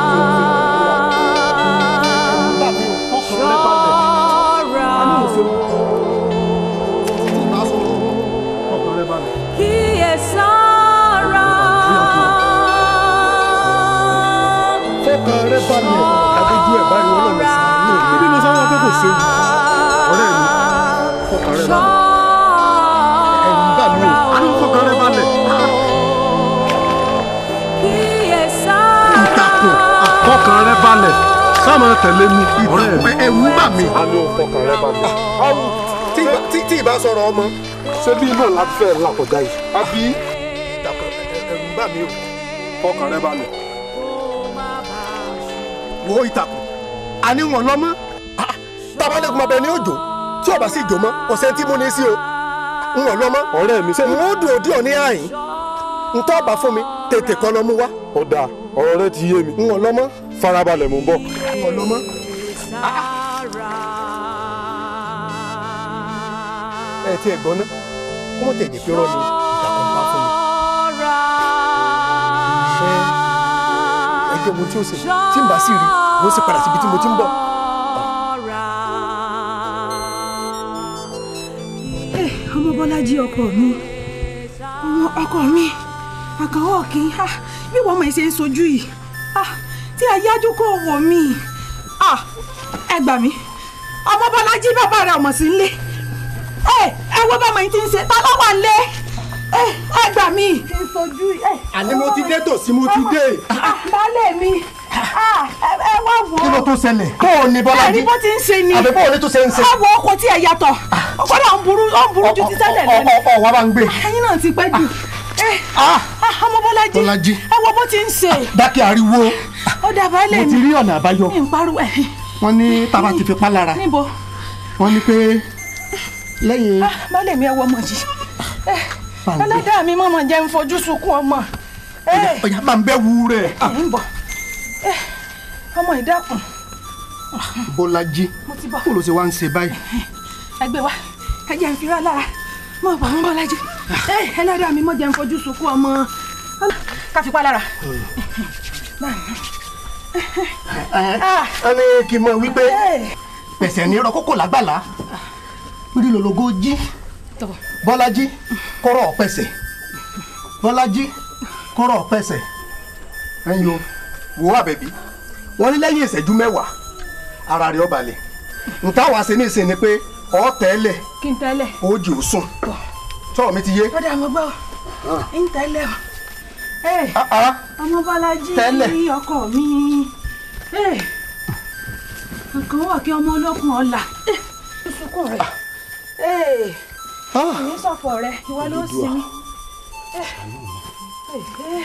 Speaker 3: kíyèsára.
Speaker 17: fọkàn rẹ balẹ̀ àdójú ẹ̀ báyìí wọ́n lọ́nà sí i ní bí mo sọ wọn pé kò séwu. ọ̀rẹ́ mi fọkàn rẹ balẹ̀. ẹ̀rù ń bà mí o a ní o fọkàn rẹ balẹ̀.
Speaker 3: kíyèsára.
Speaker 17: balẹ̀ sáàmù tẹ̀lé mi ọ̀rẹ́ mi.
Speaker 16: ẹ̀rù bà mí.
Speaker 17: àmì ò fọkàn rẹ balẹ̀.
Speaker 16: tí ìbá- tí- tí ìbá sọ̀rọ̀ ọmọ.
Speaker 17: ṣé bí náà láti fẹ́ là kọjá yìí.
Speaker 16: àbí ẹ̀rù bà mí o.
Speaker 17: fọkàn rẹ balẹ̀.
Speaker 16: wo ìtàkùn àní wọn lọ́mọ. tabalẹ́kùn máa bẹ ní òjò tí ọba sì jò mọ́ ọ̀sẹ̀ tí mo ní sí o. n wọn lọ́mọ.
Speaker 17: ọ̀rẹ́ mi sẹ́ni.
Speaker 16: n ó dùn òdì òní àyín. n tọ́ ọba fún mi tètè kọ́ lọ mú wá.
Speaker 17: ó dáa ọ̀rọ̀ rẹ ti yé mi.
Speaker 16: n wọn lọ́mọ.
Speaker 17: farabalẹ̀ mò ń bọ̀.
Speaker 16: n wọn lọ́mọ. ẹ ti ẹ̀ gbọ́ ná kó mọ̀ tẹ̀jẹ̀ pé rọ́ ni ìtàkùn bá fún mi. ẹ ẹ jẹ́ ohun tí ó ṣe tí n bá sì rí mo sì padà síbi tí mo ti ń bọ̀.
Speaker 18: Eh, ọmọ bọ́lájí ọkọ mi ọmọ ọkọ mi àkàwọ̀ kí n bí wọ́n mọ̀ ẹ́ ṣe ń sojú yìí Ah, tí a yájú kó wọ̀ mí Ah, ẹ gbà mí ọmọ bọ́lájí bàbá rẹ̀ ọmọ sí nílé ẹ ẹ wo bá ọmọ yìí ti ń ṣe ta ló wà nílé ẹ ẹ gbà mí. ti ń sojú yìí.
Speaker 16: àní mo ti dé tòsí mo ti dé.
Speaker 18: baálé mi Ah, ẹ ẹ wá wò ó.
Speaker 16: kí ló tún ṣẹlẹ̀. kó o ní bọ́lájí.
Speaker 18: ẹni bó ti ń ṣe ni.
Speaker 16: àbí bó o ní tún ṣe ń ṣe.
Speaker 18: ẹ wo ọkọ tí ẹ yàtọ̀ ọkọlọ ń burú ó ń burú ju ti tẹ́lẹ̀ lọ.
Speaker 16: ọ̀ wá bá ń gbé.
Speaker 18: ẹyin náà ti pẹ́ jù. Eh, ah, ọmọ bọ́lájí
Speaker 16: Bọ́lájí.
Speaker 18: ẹ wo bó ti ń ṣe.
Speaker 16: dákẹ́ ariwo
Speaker 18: ó dà baálé
Speaker 16: mo
Speaker 18: mi.
Speaker 16: ti rí ọ̀nà àbáyọ.
Speaker 18: mi ń pariwo ẹ̀.
Speaker 16: wọ́n ní tába ti fi pa lára
Speaker 18: níbo.
Speaker 16: wọ́n ní pé lẹ́yìn
Speaker 18: Ah, baálé mi ẹ wọ ọmọ yìí. Eh,
Speaker 16: Pàǹdé.
Speaker 18: ẹlẹ́dàá mi mọ̀mọ́ jẹ́ ń fojú sunkún ọmọ. Eh,
Speaker 16: ọ̀yà máa ń bẹ́ wu rẹ̀.
Speaker 18: ẹ̀ ń bọ̀. Eh, ọmọ ìdákun
Speaker 16: Bọ́lájí
Speaker 18: mo ti bọ̀.
Speaker 16: kó ló ṣe wá ń ṣe báyìí.
Speaker 18: ẹ gbé wá ẹ jẹ́ ń fira lára mọ̀ bọ̀ mọ́ bọ́lájí. Eh, ẹlẹ́dàá mi mọ̀ jẹ́ ń fojú sunkún ọmọ. ká fi pa lára.
Speaker 16: ẹ ní kí n mọ wípé pẹ̀sẹ̀ ní rọ kókò lágbàlá rí lologo jí Bọ́lájí kọ́rọ̀ pẹ̀sẹ̀ Bọ́lájí kọ́rọ̀ pẹ̀sẹ̀ ẹ̀yin o wò ó àbẹ̀bí wọ́n ní lẹ́yìn ìṣẹ́jú mẹ́wàá ara rẹ̀ ó balẹ̀ nta wàá ṣe ní ìsìn ni pé ọ̀ tẹ́lẹ̀
Speaker 18: kí n tẹ́lẹ̀.
Speaker 16: ó jì ó sùn tọ́ọ̀ mi ti yé.
Speaker 18: ó dà mo gbọ́ ń tẹ́lẹ̀ o. Eh, ọmọ bọ́lájí
Speaker 16: Tẹ́lẹ̀.
Speaker 18: ọkọ mi. Eh, nǹkan wà kí ọmọ olókùn ọ̀la. Eh, sunkún rẹ̀. Eh, ìní sọ̀fọ̀ rẹ̀ ìwọ ló sinmi. Eh, eh,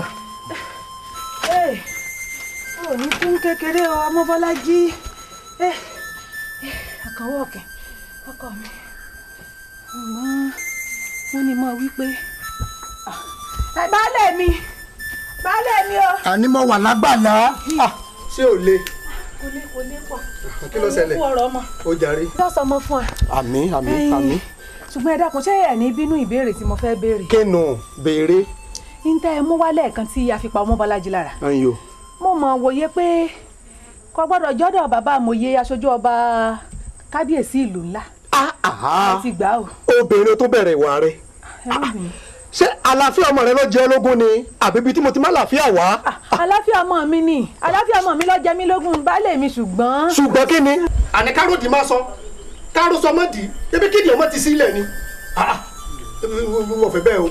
Speaker 18: eh, ò ní kú kékeré o ọmọ bọ́lájí. Eh, eh, àkànwọ́ ọ̀kẹ́ ọkọ mi. Àmọ́ wọ́n ní mọ́ wípé ẹ baálé mi baálé mi o.
Speaker 16: àní mo wà lágbàlá Ah, ṣé ò le
Speaker 18: kò lè kò lè pọ̀.
Speaker 16: kí ló ṣẹlẹ̀
Speaker 18: kú ọ̀rọ̀ ọmọ.
Speaker 16: ó jàre.
Speaker 18: yóò sọ ọmọ fún ẹ.
Speaker 16: àmì àmì
Speaker 18: Ẹyin.
Speaker 16: àmì
Speaker 18: ṣùgbọ́n ẹ dákun ṣé ẹ̀ ní bínú ìbéèrè tí mo fẹ́ béèrè.
Speaker 16: kéènù béèrè
Speaker 18: ń tẹ́ ẹ mú wálẹ̀ kan tí a fi pa ọmọ bọ́lájí lára.
Speaker 16: ẹ̀yin o.
Speaker 18: mo mọ̀ wòye pé kò gbọ́dọ̀ jọ́dọ̀ bàbá àmọ̀ye aṣojú ọba kábíyèsí ìlú ńlá. ẹ ti gbà o.
Speaker 16: obìnrin tó bẹ̀rẹ̀ ìwà rẹ̀
Speaker 18: ẹ má bínú.
Speaker 16: ṣé àlàáfíà ọmọ rẹ ló jẹ́ ológun ni àbí ibi tí mo ti má làáfíà wá.
Speaker 18: àlàáfíà ọmọ mi ni àlàáfíà ọmọ mi ló jẹ mí lógún baálé mi ṣùgbọ́n.
Speaker 16: ṣùgbọ́n kí ni. àní káròdì máa sọ kárò sọ mọ́dì ebi kíni ọmọ ti sílẹ̀ ni. Ah, ah, mo fẹ́ bẹ́ẹ̀ o.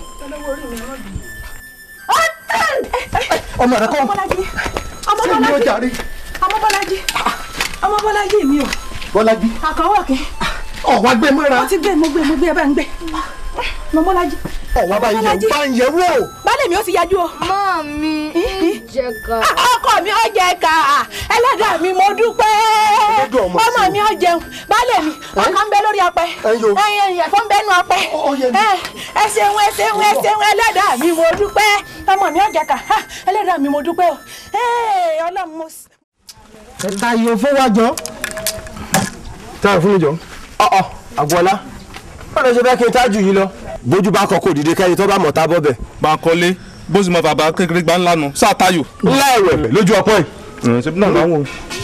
Speaker 16: ọmọ rẹ kọ́
Speaker 18: ọmọ bọ́lájí ọmọ
Speaker 16: sí mi ó
Speaker 18: bọ́lájí
Speaker 16: jàre.
Speaker 18: ọmọ bọ́lájí ọmọ bọ́lájí mi o
Speaker 16: Bọ́lájí
Speaker 18: àkànwọ́ kí.
Speaker 16: ọ̀wá gbé mọ́ra.
Speaker 18: mo ti gbé mo gbé mo gbé ẹ bá ń gbé ọmọ bọ́lájí.
Speaker 16: ọ̀wá bá yẹ bá ń yẹ wò.
Speaker 18: baálé mi ó ti yájú o.
Speaker 19: mọ́ mi jẹ ká.
Speaker 18: ọkọ mi ó jẹ ká ẹlẹ́dàá mi mo dúpẹ́
Speaker 16: Ẹlẹ́dàá ọmọ
Speaker 18: ọmọ
Speaker 16: sí.
Speaker 18: mi ó jẹun baálé mi ọkọ ń bẹ lórí apẹ
Speaker 16: Ẹyọ.
Speaker 18: ẹyìn ẹ̀fọ́ ń bẹ nú apẹ ẹ ẹ ṣeun ẹ ṣeun ẹ ṣeun ẹlẹ́dàá mi mo dúpẹ́ ọmọ mi ó jẹ ká ha, ẹlẹ́dàá mi mo dúpẹ́ o Ee, ọlọ́run mo sì.
Speaker 16: ta yóò fún wa jọ.
Speaker 11: tá a fún mi jọ. ọ̀ọ́ àgbọ̀lá wọ́n lọ ṣe fẹ́ kí n tájù yìí lọ. bójú bá kọ kó dìde kẹ́ni tó bá mọ̀ tá bọ́ bẹ̀.
Speaker 20: Bankole bó sì mọ bàbá kékeré gbá ńlá nu sáà tayo.
Speaker 11: ńlá ẹ̀wẹ̀ lójú ọpọ́ yìí.
Speaker 20: ṣe bí náà láwọn.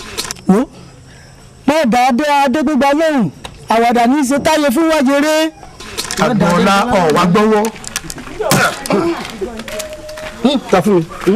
Speaker 6: má dá dé adégbégbá lóhùn àwàdà ní í ṣe táyé fún wájèrè.
Speaker 16: àgbọ̀nla ọ̀wá gbọ́wọ́.
Speaker 11: ta fún mi.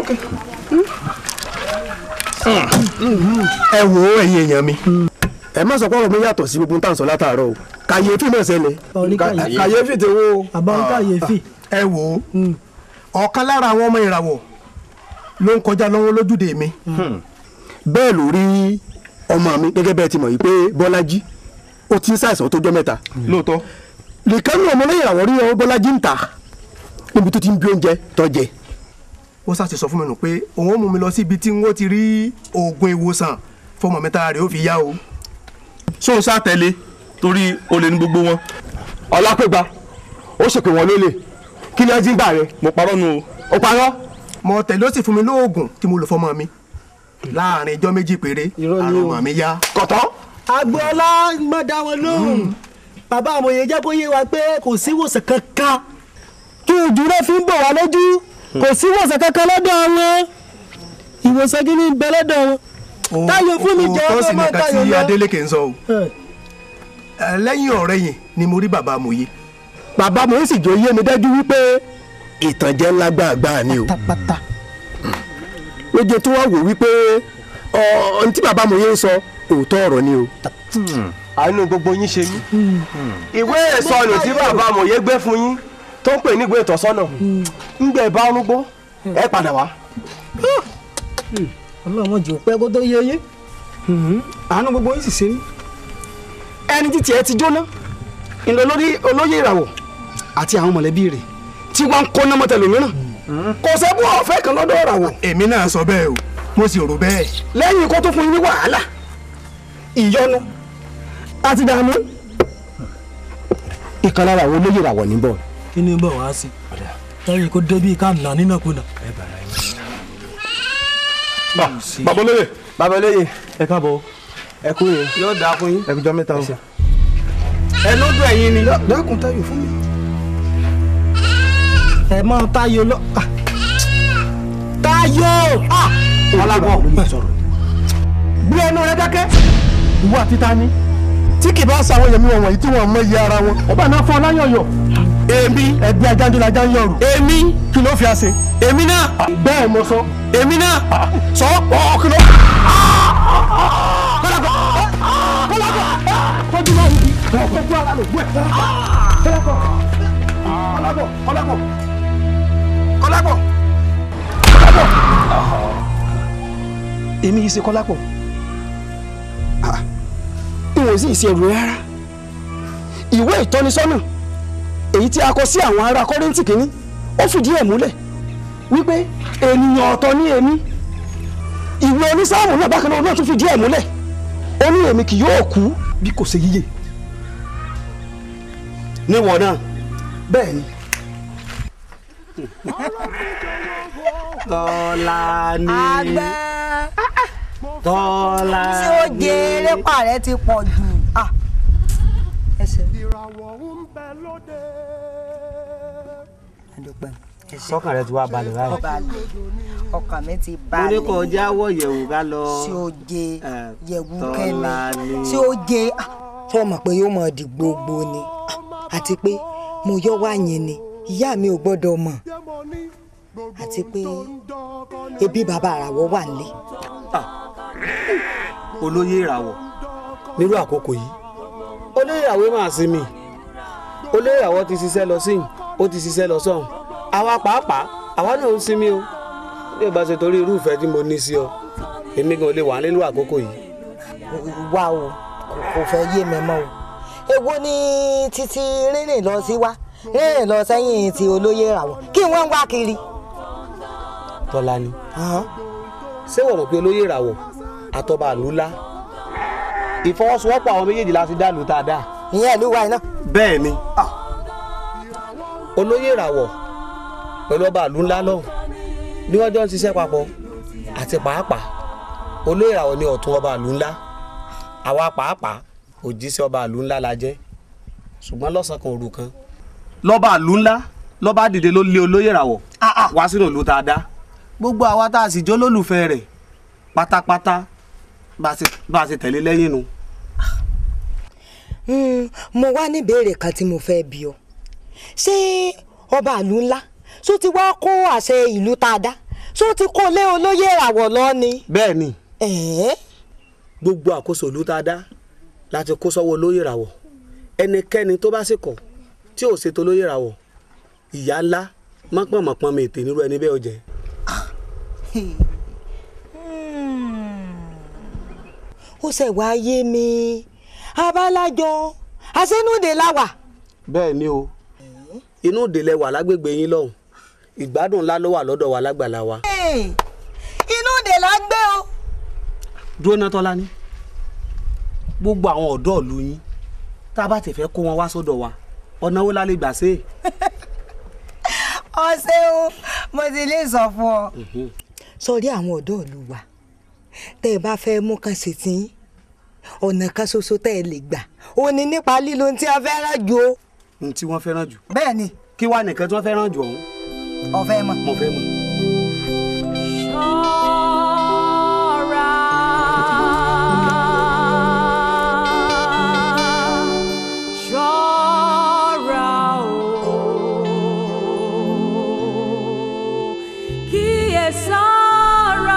Speaker 16: ẹ wò ó ẹ̀yin èèyàn mi. ẹ má sọ pé ọ̀rọ̀ mi yàtọ̀ sí gbogbo nǹkan sọ látàárọ̀ o kàyéfì náà ṣẹlẹ̀.
Speaker 6: kàyéfì.
Speaker 16: kàyéfì ti wo.
Speaker 6: àbá ń kàyéfì.
Speaker 16: ẹ wò ó ọ̀kan lára àwọn ọmọ ìràwọ̀ ló ń kọjá lọ́wọ́ lójúde mi
Speaker 11: bẹ́ẹ̀ ló rí ọmọ mi gẹ́gẹ́ bẹ́ẹ̀ ti mọ̀ yìí pé bọ́lájí ó ti ń ṣàìsàn tó jọ́ mẹ́ta.
Speaker 20: lóòótọ́.
Speaker 11: nìkan ní ọmọ lẹ́yìn àwọn rí ọ bọ́lájí ń ta níbi tó ti ń bí oúnjẹ tó jẹ.
Speaker 16: ó sá ti sọ fún mi nù pé òun ó mú mi lọ síbi tí wọ́n ti rí oògùn ìwòsàn fọmọ mi tára rẹ̀ ó fi yá o.
Speaker 20: ṣó o sá tẹ̀lé torí olè ní gbogbo wọn.
Speaker 11: ọlápẹ́gba ó ṣèpè wọn lólè kí ni ẹ ti ń gbà rẹ.
Speaker 20: mo parọ́ nu o.
Speaker 11: ó parọ́.
Speaker 16: mo tẹ̀lé ó sì fún mi lóògùn tí mo lò fọmọ mi láàrin ijọ́ méjì péré àrùn ọmọ mi yá.
Speaker 11: kọ̀tọ́.
Speaker 21: agboola má dá wọn lóhùn bàbá àmọye jẹ́ kó yé wa pé kò sí ìwòsàn kankan kí ojú rẹ fi ń bọ̀ wá lójú kò sí ìwòsàn kankan lọ́dọ̀ wọn ìwòsàn kí ni ń bẹ lọ́dọ̀ wọn táyọ̀ fún mi jẹ́
Speaker 16: òótọ́ sì
Speaker 21: ọkọ̀ máa
Speaker 16: nìkan
Speaker 21: táyọ̀
Speaker 16: tí
Speaker 21: lọ.
Speaker 16: Adélékè ń sọ o Ẹ, lẹ́yìn ọ̀rẹ́ yìí ni mo rí bàbá amòye.
Speaker 11: bàbá mo ń sì jọ yé mi dájú wípé ìtànjẹ ńlá gbàgbà ni o. lóye tó wá wò wípé ọ ntí bàbá mo yé ń sọ òótọ́ ọ̀rọ̀ ni o. àánú gbogbo yín ṣe mí. ìwé ìsọnù tí bàbá mo yé gbé fún yín tó ń pè ní ìwé ìtọ́sọ́nà ń gbẹ bá ọrùn gbọ́ ẹ padà wá.
Speaker 21: ọlọ́mọ jù pẹ́ kó tó yé yé.
Speaker 6: àánú gbogbo yín sì ṣe mí ẹni tí tiẹ̀ ti jóná ìlọ lórí olóyè ìràwọ̀ àti àwọn mọ̀lẹ́bí rẹ̀ tí wọ́n ń kó náà mọ́tẹ́lómìíràn kò sẹ́bù ọ̀fẹ́ kan lọ́dọ̀ ìràwọ̀.
Speaker 16: èmi náà sọ bẹ́ẹ̀ o mo sì rò bẹ́ẹ̀.
Speaker 6: lẹ́yìn kó tó fún yín ní wàhálà ìyọnu àti dààmú.
Speaker 11: ìkan lára àwọn olóyè ìràwọ̀ níbọ̀.
Speaker 21: kí ni bọ̀ wá sí táyé kó débi ká nà nínàkúnà.
Speaker 20: bàbá olóyè.
Speaker 11: bàbá olóyè ẹ káàbọ̀ ẹ kú yẹn.
Speaker 15: yóò dáa fún yín.
Speaker 11: ẹ kújọ mẹ́ta o.
Speaker 15: ẹ lójú ẹ̀yin ni.
Speaker 6: dákun táyọ̀ fún mi.
Speaker 21: ẹ mọ táyọ̀ lọ. ah. táyọ̀.
Speaker 11: ọlágbọ́n
Speaker 6: bí ẹnu rẹ dákẹ́.
Speaker 11: ìwọ àti ta ni tí kì bá sa àwọn èèyàn mi wọ̀nyí tí wọ́n mọ iye ara wọn ọba náà fún ọláyọ̀yọ̀. èmi ẹbí ajáńdúlájà ń yọrù. èmi kí ló fi àṣẹ. èmi náà. bẹ́ẹ̀ mo sọ. èmi náà. sọ ọ kí ló. kọ́lákọ̀ kọ́lákọ̀ kọ́jú náà wùdí kọ́kọ́ ara lò wẹ̀. kọ́lákọ̀ kọ́lákọ̀ kọ́lákọ̀ kọ́lákọ̀ kọ́lákọ̀. èmi yìí ṣe kọ́lákọ̀ n ò sì ṣe ẹrù rárá ìwé ìtọ́nisọ́nà èyí tí a kọ sí àwọn ará kọ́rẹ́ǹtì kìíní ó fìdí ẹ̀ múlẹ̀ wípé ènìyàn ọ̀tọ̀ ní èmi ìwé onísáàmù náà bákan náà tún fìdí ẹ̀ múlẹ̀ ó ní èmi kì yóò kú bí kò ṣe yíyè.
Speaker 15: níwọ̀n náà.
Speaker 6: bẹ́ẹ̀ ni.
Speaker 15: tọ́lá ní.
Speaker 14: àgbẹ̀
Speaker 15: tọ́lá ní.
Speaker 14: tí ó jẹ erépa rẹ ti pọ̀ jù. Ah. ẹsẹ̀. adúpẹ́
Speaker 15: sọ́kàn rẹ ti wá balẹ̀ báyìí.
Speaker 14: balẹ̀ ọkàn mi ti
Speaker 15: mo ní
Speaker 14: balẹ̀.
Speaker 15: kó jáwọ́ yẹ̀wò ká lọ.
Speaker 14: tí ó jẹ yẹ̀wù
Speaker 15: Tọ́lá
Speaker 14: kẹ́mi
Speaker 15: ní.
Speaker 14: tí ó jẹ tí ó mọ̀ pé yóò mọ̀ di gbogbo ni Ah, àti pé mo yọ wá yẹn ni ìyá mi ò gbọ́dọ̀ mọ̀ àti pé ebi bàbá àràwọ̀ wà nílé.
Speaker 15: olóyè ìràwọ̀ nírú àkókò yìí olóyè ìràwọ̀ máa sinmi olóyè ìràwọ̀ ti ṣiṣẹ́ lọ síyìn ó ti ṣiṣẹ́ lọ sọ́hùn àwa pàápàá àwa náà ń sinmi o bí o bá ṣe torí irú ìfẹ́ tí mo ní sí ọ èmi gan lè wà nínú àkókò yìí.
Speaker 14: wá o kò- kò fẹ́ yé mi mọ́ o èwo ni títí rìnrìn lọ sí wá rìnrìn lọ sẹ́yìn ti olóyè ìràwọ̀ kí wọ́n ń wá kiri.
Speaker 15: tọ́lá ni ṣé wọ́n mọ̀ pé olóyè ìràwọ̀ àtọ́ba àlùlá ìfọwọ́sowọ́pọ̀ àwọn méjèèjì la fi dá lù tá a dá.
Speaker 14: ìyẹn ìlú wa iná.
Speaker 15: bẹ́ẹ̀ ni olóyè ìràwọ̀ pẹ̀lú ọba àlù ńlá lọ́hùn bí wọ́n jọ ń ṣiṣẹ́ papọ̀ àti pàápàá olóyè ìràwọ̀ ni ọ̀tún ọba àlù ńlá àwa pàápàá òjíṣẹ́ ọba àlù ńlá la jẹ́ ṣùgbọ́n lọ́sàn kan òru kan lọ́ba àlù ńlá lọ́ba dìde ló lé olóyè ìràwọ̀ wá sínú ìlú tá a dá gbogbo àwa tá a sì jó lólùfẹ́ rẹ̀ pátápátá bá a ṣe- bá a ṣe tẹ̀lé lẹ́yìn nu.
Speaker 14: Hmm, mo wá ní ìbéèrè kan tí mo fẹ́ bi ọ ṣé ọba ìlú ńlá ṣó ti wá kó àṣẹ ìlú tá a dá ṣó ti kó lé olóyè ìràwọ̀ lọ ni.
Speaker 15: bẹ́ẹ̀ ni
Speaker 14: ẹ̀ẹ́
Speaker 15: gbogbo àkóso ìlú tá a dá láti kó sọ́wọ́ olóyè ìràwọ̀ ẹnikẹ́ni tó bá sì kọ̀ tí ò ṣètò olóyè ìràwọ̀ ìyá ńlá mọ́pọ̀mọ́pọ́n mi ètè nírú ẹni bẹ́ẹ̀ ó jẹ́.
Speaker 14: ó ṣe wá yé mi abálájọ àṣẹnúdè láwà.
Speaker 15: bẹ́ẹ̀ ni o inú ìdílé wà lágbègbè yín lọ́hùn ìgbádùn ńlá ló wà lọ́dọ̀ wa lágbàlá wa.
Speaker 14: inú òde la gbé o.
Speaker 15: dúró ná tọ́lá ní gbogbo àwọn ọ̀dọ́ ìlú yín tá a bá ti fẹ́ kó wọn wá sọ́dọ̀ wa ọ̀nà wo la lè gbà ṣe.
Speaker 14: ọ̀sẹ̀ o mo ti lè sọ fún ọ. sọrí àwọn ọ̀dọ́ ìlú wa tẹ́ ẹ bá fẹ́ mú kan sí tí ọ̀nà kan ṣoṣo tẹ́ ẹ lè gbà ó ní nípa lílo ohun tí a fẹ́ràn jù o.
Speaker 15: ohun tí wọ́n fẹ́ràn jù.
Speaker 14: bẹ́ẹ̀ ni.
Speaker 15: kí wàá nìkan tí wọ́n fẹ́ràn jù ọ̀hún.
Speaker 14: ọ̀fẹ́ mọ̀.
Speaker 15: mo fẹ́ mọ̀.
Speaker 3: ṣọ́ra o kíyèsára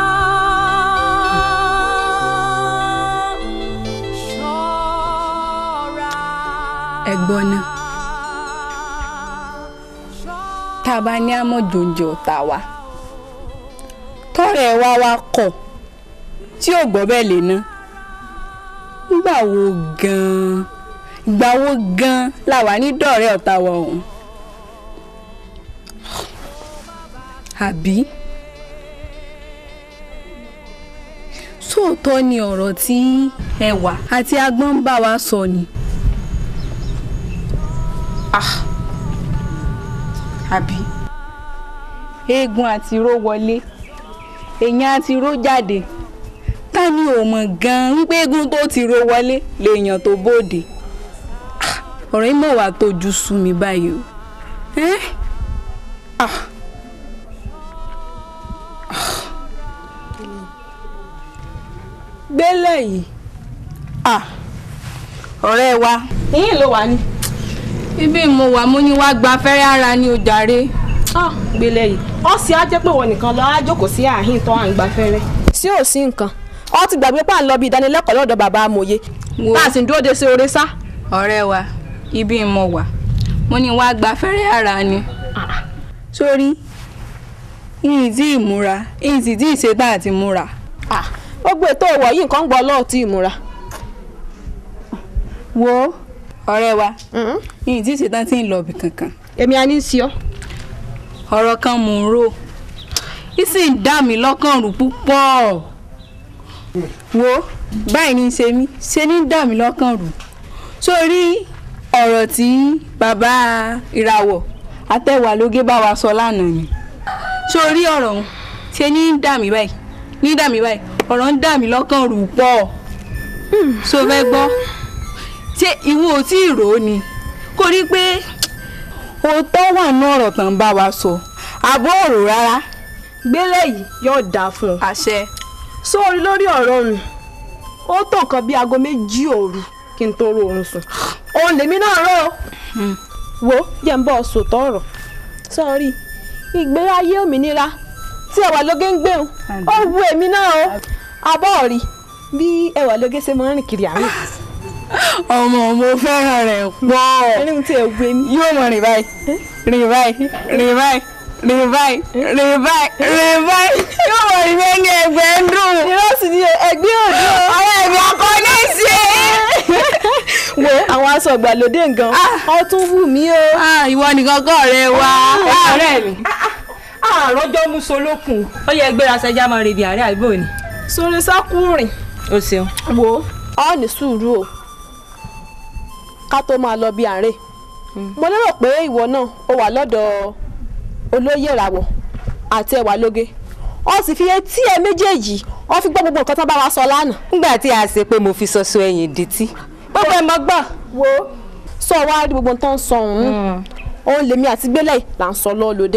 Speaker 3: ṣọ́ra.
Speaker 1: ẹ̀gbọ́n náà tá a bá ní àmọ̀jòjò ọ̀tá wa tọ́rẹ̀ wa wá kọ̀ tí ò gbọ́ bẹ́ẹ̀ lè ná nígbà wo gan-an ìgbà wo gan-an la wà ní dọ̀rẹ́ ọ̀tá wa ọ̀hún àbí sóòótọ́ ni ọ̀rọ̀ tí ẹwà àti agbọ́n ń bá wa sọ ni. Ah àbí eégún àti ró wọlé èèyàn àti ró jáde ta ni ò mọ̀ gan-an wípé eégún tó ti ró wọlé lèèyàn tó bóde Ah, ọ̀rọ̀ yìí mọ̀ wá tójú sú mi báyìí o ẹ́ ah gbélé yìí ah ọ̀rẹ́ wa
Speaker 13: ìyìn ló wà ní.
Speaker 1: ibi mo wà mo ní wá gba fẹ́rẹ́ ara ní o jàre.
Speaker 13: gbélé yìí ọ sì á jẹ́ pé wọn nìkan lọ á jókòó sí àhín tó à ń gba fẹ́rẹ́. sí ò sí nǹkan ọ ti gbàgbé pà ń lọ bí ìdánilẹ́kọ̀ọ́ lọ́dọ̀ bàbá amòye tá a sì ń dúró de sí oore sá.
Speaker 1: ọ̀rẹ́ wa ibi mo wà mo ní wá gba fẹ́rẹ́ ara ni. sórí ìyìn tí ìmúra ìyìn sì tí ìṣetán àti múra.
Speaker 13: gbogbo ètò ìwọ̀ yìí nǹkan ń gbọ́ lọ́ọ̀ tí ìmúra.
Speaker 1: wo ọ̀rẹ́ wa ìyìn tí ìṣetán tí ń lọ ibì kankan.
Speaker 13: èmi á ní sí ọ.
Speaker 1: ọ̀rọ̀ kan mò ń rò í sì ń dà mí lọ́kàn rú púpọ̀ wo báyìí ní í ṣe mí ṣe ní dà mí lọ́kàn rú sórí ọ̀rọ̀ tí bàbá ìràwọ̀ àtẹ̀wálógé bá wa sọ lánàá ni sórí ọ̀rọ̀ ọ̀hún ṣe ní dà mí báyìí ní dà mí báyìí ọ̀rọ̀ ń dà mí lọ́kàn rú pọ̀ so fẹ́ gbọ́ ṣé ìwọ ò tí ì rò ó ni kò rí pé òótọ́ wà ní ọ̀rọ̀ tán bá wa sọ àbọ̀ ọ̀rọ̀ rárá.
Speaker 13: gbélé yìí yóò dáa fún ọ.
Speaker 1: àṣẹ.
Speaker 13: sórí lórí ọ̀rọ̀ mi ó tó nǹkan bíi aago méjì òru kí n tó ro oorun sùn. òun lèmi náà rò ó. wo jẹ́ ń bọ́ sòtọ́ ọ̀rọ̀ sọ́ọ́rí ìgbé ayé òmìnira tí ẹwà lóge ń gbéhùn ó wu èmi náà o abọ́ rí bí ẹwà lóge ṣe máa ń rìn kiri àárín
Speaker 1: ọmọ mo fẹ́ràn rẹ̀ pọ̀
Speaker 13: ẹni tí ẹ gbé mi.
Speaker 1: yóò mọ rìn báyìí rìn báyìí rìn báyìí rìn báyìí rìn báyìí rìn báyìí yóò mọ rìn bẹ́ẹ̀ ní ẹgbẹ́ ń dùn.
Speaker 13: ìrọsì ni ẹgbẹ́ òdo.
Speaker 1: àwọn ẹ̀mí ọkọ ní ṣe.
Speaker 13: wo àwọn aṣọ ìgbàlódé nǹkan ọ tún wù mí o.
Speaker 1: ìwọ nìkan kọ́ ọ̀rẹ́ wa.
Speaker 13: ọ̀rẹ́ mi àròjọ́ musolókun.
Speaker 10: ó yẹ gbéra sẹjá máa rebi àárẹ̀ àgbò ni.
Speaker 13: sórí sákùnrin.
Speaker 10: o ṣeun.
Speaker 13: wo ọ ní sùúrù o ká tó máa lọ bí àárẹ̀ mo lérò pé ìwọ náà ó wà lọ́dọ̀ olóyè ìràwọ̀ àti ẹwà lóge ọ sì fi etí ẹ méjèèjì ọ fi gbọ́ gbogbo nǹkan tó bá wa sọ lánàá.
Speaker 10: nígbà tí a ṣe pé mo fi sọsọ ẹ̀yìn dìtì gbogbo ẹ mọ gbọ́.
Speaker 13: wo sọ wá rí gbogbo tó ń sọ ọ̀hún òun lèmi àti gbélé là ń sọ lọ́ọ́ lóde.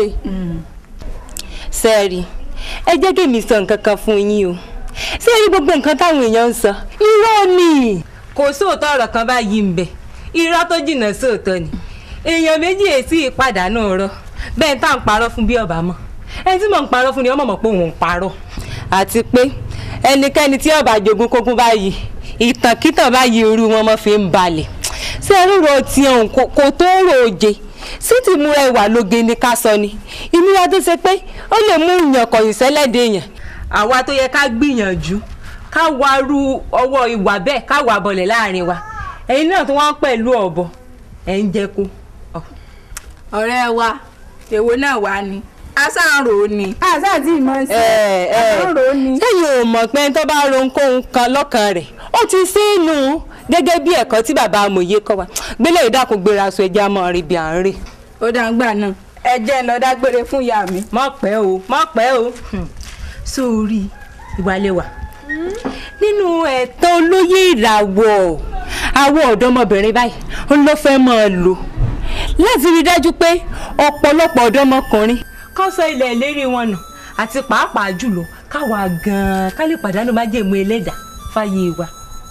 Speaker 10: sẹ́ẹ̀rì ẹ jẹ́ kí èmi sọ nǹkan kan fún yín o sẹ́ẹ̀rì gbogbo nǹkan táwọn èèyàn ń sọ irọ́ ni kò sóòótọ́ ọ̀rọ̀ kan báyìí ń bẹ irọ́ tó jìnnà sóòótọ́ ni èèyàn méjì èsì ìpadànù ọ̀rọ̀ bẹ́ẹ̀ tá à ń parọ́ fún bí ọba mọ̀ ẹni tí mò ń parọ́ fún ni ọmọ mọ̀ pé òun ń parọ́ àti pé ẹnikẹ́ni tí ọba jogún kógún báyìí ìtànkítàn báyìí irú wọn mọ́ fi ń balẹ̀ ṣé rúro tí òun kò tó rò oje sí ti múra ìwà lóge ni ká sọ ni ìmúra tó ṣe pé ó lè mú ìyàn kọ̀yìn sẹ́lẹ̀dẹ̀ èèyàn àwa tó yẹ ká gbìyànjú ká warú ọwọ́ ìwà bẹ́ẹ̀ ká wà bọ̀lẹ̀ láàrin wa ẹ̀yin náà tó wọ́n pẹ̀lú ọ̀bọ ẹ̀ ń jẹ́ kó.
Speaker 1: ọ̀rẹ́ wa èwo náà wà ní asáǹrò ni asáǹtì ìmọ̀ sí asáǹrò ni.
Speaker 10: sẹ́yìn ò mọ̀ pé tó bá ro ohunkóhun kan lọ́kàn rẹ̀ ó ti sínú gẹ́gẹ́ bí ẹ̀kọ́ tí bàbá amòye kọ́ wa gbélé ìdákun gbéra aṣọ ẹja mọ́ rí bí à ń rè.
Speaker 1: ó dàgbà náà ẹ jẹ́ ń lọ dágbére fún ìyá mi.
Speaker 10: má pẹ́ o má pẹ́ o sórí ìwàlẹ́wà nínú ẹ̀tọ́ olóyè ìràwọ̀ àwọn ọ̀dọ́mọbìnrin báyìí ó ló fẹ́ máa lò láti rí dájú pé ọ̀pọ̀lọpọ̀ ọ̀dọ́mọkùnrin kan sọ ilẹ̀ ìlérí wọn nù àti pàápàá jùlọ káwa gan-an ká lè pàdánù májèmú ẹlẹ́dàá fáyé wa.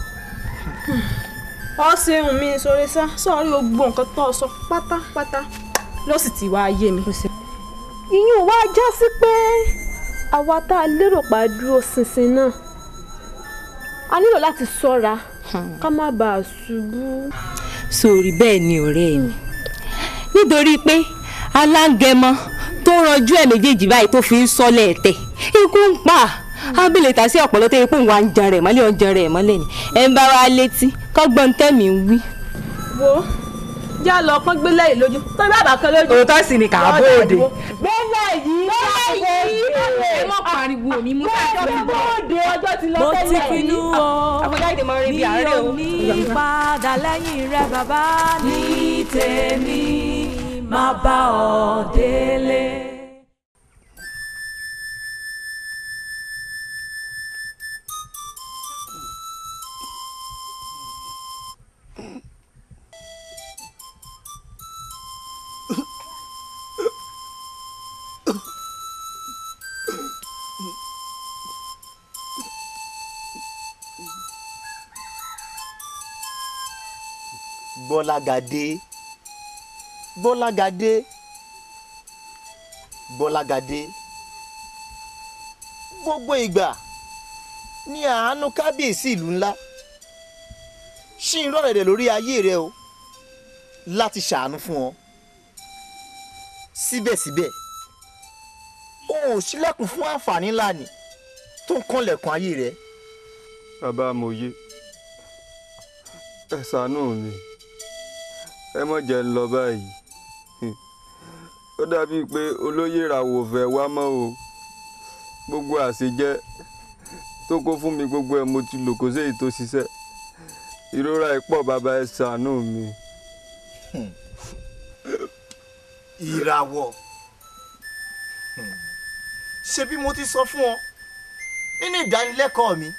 Speaker 13: ọ ṣeun mi sọ̀rọ̀ sá sọ̀rí gbogbo nǹkan tó sọ pátápátá ló sì ti wá yé mi. ìyún wa já sí pé àwa tá a lérò pa dúró ṣinṣin náà a nílò láti ṣọ́ra ká má bàa ṣubú.
Speaker 10: sórí bẹ́ẹ̀ ni ọ̀rẹ́ mi nítorí pé alágẹmọ tó ranjú ẹ̀ méjèèjì báyìí tó fi ń sọ́lẹ̀ ẹ̀tẹ̀ ikú ń pa ábílẹ̀ tà sí ọ̀pọ̀lọ́ tó yẹ kó wà ń jan rẹ̀ mọ́lẹ̀ ọ̀jan rẹ̀ mọ́lẹ̀ ni ẹ̀ ń bá wa létí kọ́gbọ́n tẹ̀mí ń wí.
Speaker 13: wo já lọ pọ́n gbé lẹ́yìn lójú tó bá bàá kan lójú.
Speaker 10: òótọ́ sì ni kà á bóde.
Speaker 13: bẹ́ẹ̀ yìí
Speaker 1: bẹ́ẹ̀ yìí ẹ mọ̀ pariwo mi mo fẹ́ kí ọ
Speaker 13: bóde ọjọ́ ti lọ
Speaker 19: mo
Speaker 13: tẹ́lẹ̀
Speaker 19: ti pinnu o
Speaker 10: àfọ̀jáde máa ń rí bí àárẹ̀ o.
Speaker 19: mi ò ní padà lẹ́yìn rẹ bàbá ní tèmi máa bá ọ délé.
Speaker 9: gbọ́lágadé gbọ́lágadé gbọ́lágadé gbogbo ìgbà ní àánú kábíyèsí ìlú ńlá ṣì ń rọ̀rẹ̀dẹ̀ lórí ayé rẹ o láti ṣàánú fún ọ síbẹ̀síbẹ̀ o ò ṣílẹ̀kùn fún àǹfààní ńlá ni tó ń kànlẹ̀kùn ayé rẹ.
Speaker 20: bàbá amòye ẹ ṣàánú mi ẹ mọ̀ jẹ́ ń lọ báyìí ó dàbíi pé olóyè ìràwọ̀ fẹ́ wá mọ́ o gbogbo àṣejẹ tó kó fún mi gbogbo ẹ̀ mo ti lò kó séyìí tó ṣiṣẹ́ ìrora ìpọ̀ bàbá ẹ ṣàánú mi.
Speaker 9: ìràwọ̀ ṣé bí mo ti sọ fún ọ nínú ìdánilẹ́kọ̀ọ́ mi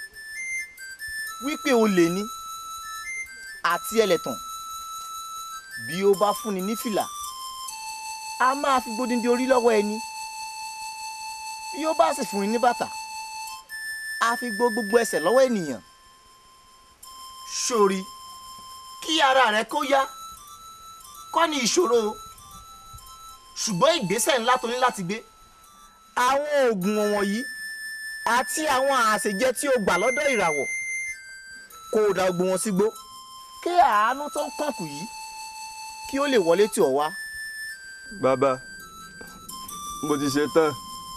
Speaker 9: wípé o lè ní àti ẹlẹ́tàn bí ó bá fúnni ní fìlà a máa fi gbódìndín orí lọ́wọ́ ẹni bí ó bá sì fúnni ní bàtà a fi gbó gbogbo ẹsẹ̀ lọ́wọ́ ènìyàn sórí kí ara rẹ kó yá kọ́ ni ìṣòro o ṣùgbọ́n ìgbésẹ̀ ńlá tó ní láti gbé àwọn oògùn wọ̀nyí àti àwọn àṣejẹ tí o gbà lọ́dọ̀ ìràwọ̀ kó o da gbogbo wọn sígbó kí àánú tó ń kànkù yìí kí ó lè wọlé tì ọ́ wá.
Speaker 20: bàbá mo ti ṣe tán.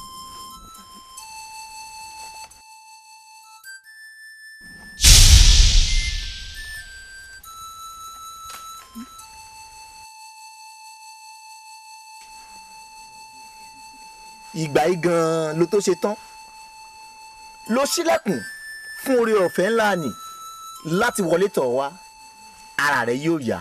Speaker 9: ìgbà yìí gan-an ló tó ṣe tán ló ṣílẹ̀kùn fún oore ọ̀fẹ́ ńlá nì láti wọlé tọ̀ wá ara rẹ̀ yóò yá.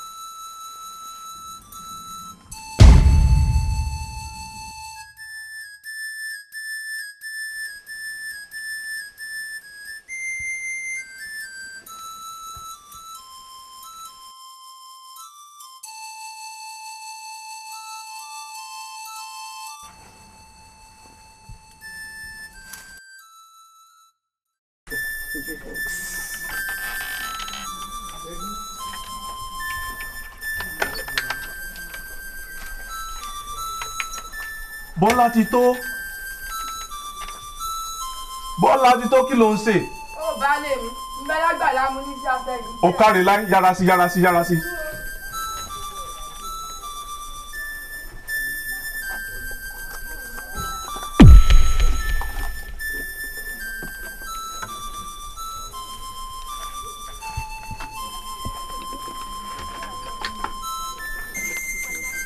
Speaker 20: bọ́lá ti tó bọ́lá ti tó kí ló ń ṣe
Speaker 8: ó bá lè mi ń bẹ lágbàlá mu ní sí afẹ́yìn.
Speaker 20: ó kárí láì yára sí yára sí yára sí.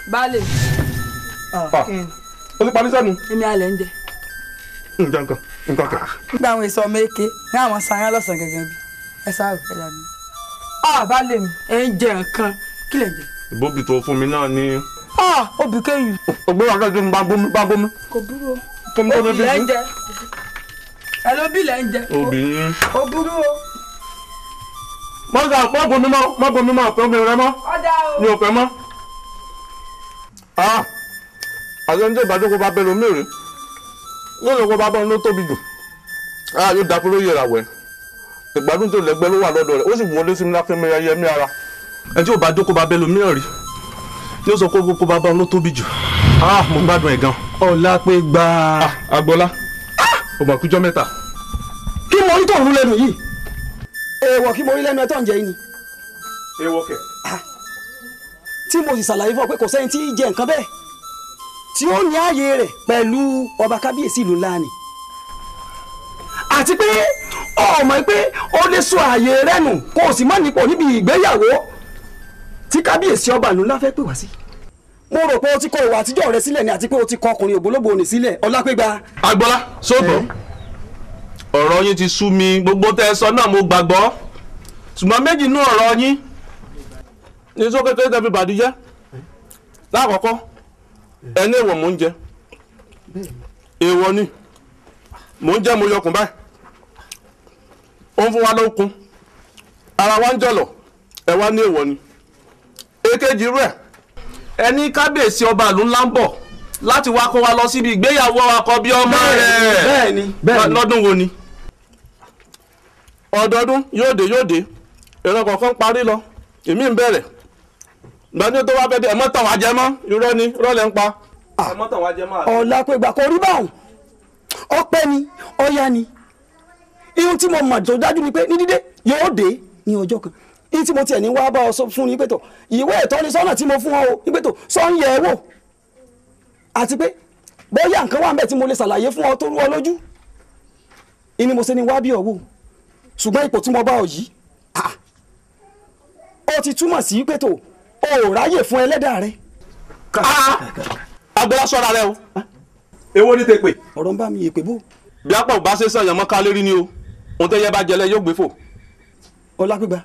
Speaker 1: baálé
Speaker 4: o ti parí sẹ́nu.
Speaker 1: èmi alẹ̀ ń jẹ.
Speaker 4: nǹkan kan nǹkan kan.
Speaker 1: nígbà àwọn èso ọmọ èké ní àwọn sanyá lọ́sàn-án gẹ́gẹ́ bí ẹ sáré ẹ dàbí. ah baálé mi ẹ ń jẹ nǹkan kí lè jẹ.
Speaker 4: ìbòbí tó fún mi náà ní.
Speaker 1: ah obì kéyù.
Speaker 4: ògbé wa kẹ́kẹ́ mi bá gómi bá gómi.
Speaker 1: kò burú o.
Speaker 4: Kí ni kò ní
Speaker 1: obì
Speaker 4: fi
Speaker 1: lẹ́ ń
Speaker 4: fún?
Speaker 1: jẹ. ẹ ló bí lẹ́ ń jẹ.
Speaker 4: obì yín.
Speaker 1: kò burú o.
Speaker 4: mọ́gà má bomi mọ́ má bomi mọ́ ọ̀pẹ omi rẹ mọ́
Speaker 1: ọ̀dà o.
Speaker 4: mi ò fẹ́ mọ́. àti ẹni tí ìbàdàn kó bá bẹ́ẹ̀ lómi rè yóò lọ kó bá bọ́ ló tóbi jù Ah, yóò dákú ló yẹra wẹ̀ ìgbádùn tó lẹ́gbẹ́ ló wà lọ́dọ̀ rẹ̀ ó sì wọlé sí mi lákẹ́ mi ayé mi ara. ẹni tí ìbàdàn kó bá bẹ́ẹ̀ lómi rè yóò sọ kó kó bá bọ́ ló tóbi jù Ah, mo gbádùn ẹ̀ gan.
Speaker 6: ọ̀la pé gbà.
Speaker 4: agbọ́lá ó mà kújọ́ mẹ́ta.
Speaker 6: kí mo rí tó ń rú lẹ́nu yìí èèwọ̀ kí mo rí lẹ́nu ẹ̀ tó ń jẹ yìí ni
Speaker 4: ewọ́ kẹ̀.
Speaker 6: tí mo sì ṣàlàyé fún ọ pé kò sẹ́ni tí í jẹ nǹkan bẹ́ẹ̀ tí ó ní ààyè rẹ̀ pẹ̀lú ọba kábíyèsí ìlú ńlá ni àti pé ọmọ pé ó lè sọ ààyè rẹ̀ nù kó o sì má nípò níbi ìgbéyàwó tí kábíyèsí ọba ìlú ńlá fẹ́ pè wá sí mo rò pé o ti kọ ìwà àtijọ́ rẹ sílẹ̀ ni àti pé o ti kọ ọkùnrin ògbólógbò ní sílẹ̀ ọlápẹ́gba.
Speaker 4: agbọ́lá sóòtọ́ ọ̀rọ̀ yín ti sú mi gbogbo tẹ́ ẹ sọ náà mo gbàgbọ́ ṣùgbọ́n méjì nú ọ̀rọ̀ yín ní sókété tẹ́ fi bàdí jẹ́ lákọ̀ọ́kọ́ ẹni èèwọ̀ mò ń jẹ èèwọ̀ ni mò ń jẹ mo yọkùn báyìí ó ń fún wa lókun ara wa ń jọ̀lọ̀ ẹ wá ní èèwọ̀ ni èkejì rẹ̀ ẹni kábíyèsí ọba ìlú ńlá ń bọ̀ láti wá kó wa lọ síbi ìgbéyàwó àkọ́bí ọmọ rẹ̀
Speaker 6: bẹ́ẹ̀ni bẹ́ẹ̀ni
Speaker 4: lọ́dún wo ni ọdọọdún yóò dé yóò dé ìran kọ̀ọ̀kan parí lọ èmi ń bẹ̀rẹ̀ gbani tó wá fẹ́ dé ẹ̀mọ́ tàn wá jẹ mọ́ irọ́ ni irọ́ lẹ́ ń pa ẹ̀mọ́ tàn wá jẹ mọ́ àti.
Speaker 6: ọlápẹ́gba kò rí báwọn ọpẹ́ ni ọya ni ihun tí mo mọ̀ tó dájú ni pé ní dídé yóò dé ní ọjọ́ kan ihun tí mo tiẹ̀ ní wá bá ọ sọ fún ni pé tó ìwé ìtọ́nisọ́nà tí mo fún ọ o ní pé tó sọ ń yẹ ẹ wò àti pé bóyá nǹkan wà ń bẹ̀ tí mo lè ṣàlàyé fún ọ tó rú ọ lójú ìní mo ṣe ni wá bí ọ wò ṣùgbọ́n ipò tí mo bá ọ yìí ah, ó ti túmọ̀ sí pé tó o ò ráyè fún ẹlẹ́dàá rẹ.
Speaker 4: agbára sọ́ra rẹ o èwo ni tèpè.
Speaker 6: ọ̀rọ̀ ń bá mi èpè bò.
Speaker 4: bí apá ò bá ṣe sàn yàn mọ́ ká lérí ni o ohun tẹ́yẹ bá jẹlẹ yóò gbé fò.
Speaker 6: ọlápẹ́gba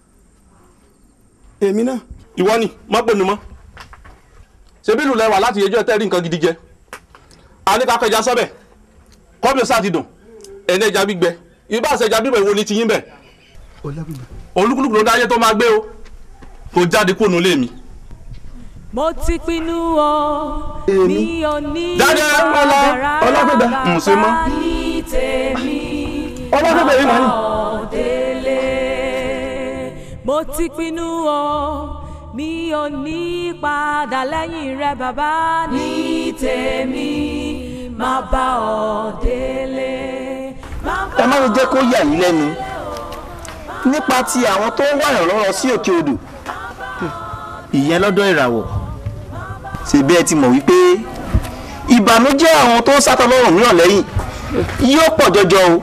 Speaker 6: èmi náà.
Speaker 4: ìwọ ni má pè mí mọ́ ṣebí ìlú lẹwà láti yẹjọ́ ẹ tẹ́rí nǹkan gidi jẹ aníkàkẹjà sọ́bẹ̀ kọ́bí sáà ti dùn ẹni ẹja gbígbẹ ibà àṣẹjà bíbẹ̀ wo ni ti yín bẹ̀ olúkúlùkù ló dáyé tó máa gbé o kò jáde kúrò nílé mi.
Speaker 19: mo ti pinnu o mi ò ní
Speaker 4: Jáde, ọlá, Ọlápẹ́gbà. N ò ṣe mọ́.
Speaker 19: ní tèmi
Speaker 6: Ọlápẹ́gbà yìí mà ní.
Speaker 19: délé mo ti pinnu o mi ò ní padà lẹ́yìn rẹ bàbá ní tèmi má bá ọ délé.
Speaker 9: ẹ má lè jẹ́ kó yà yín lẹ́nu nípa ti àwọn tó ń wàyàn lọ́rọ̀ sí òkè odò ìyẹn lọ́dọ̀ ìràwọ̀ ṣèbí ẹ ti mọ̀ wípé ìbànújẹ́ àwọn tó ń sátọ lọ́rùn mìíràn lẹ́yìn yóò pọ̀ jọjọ o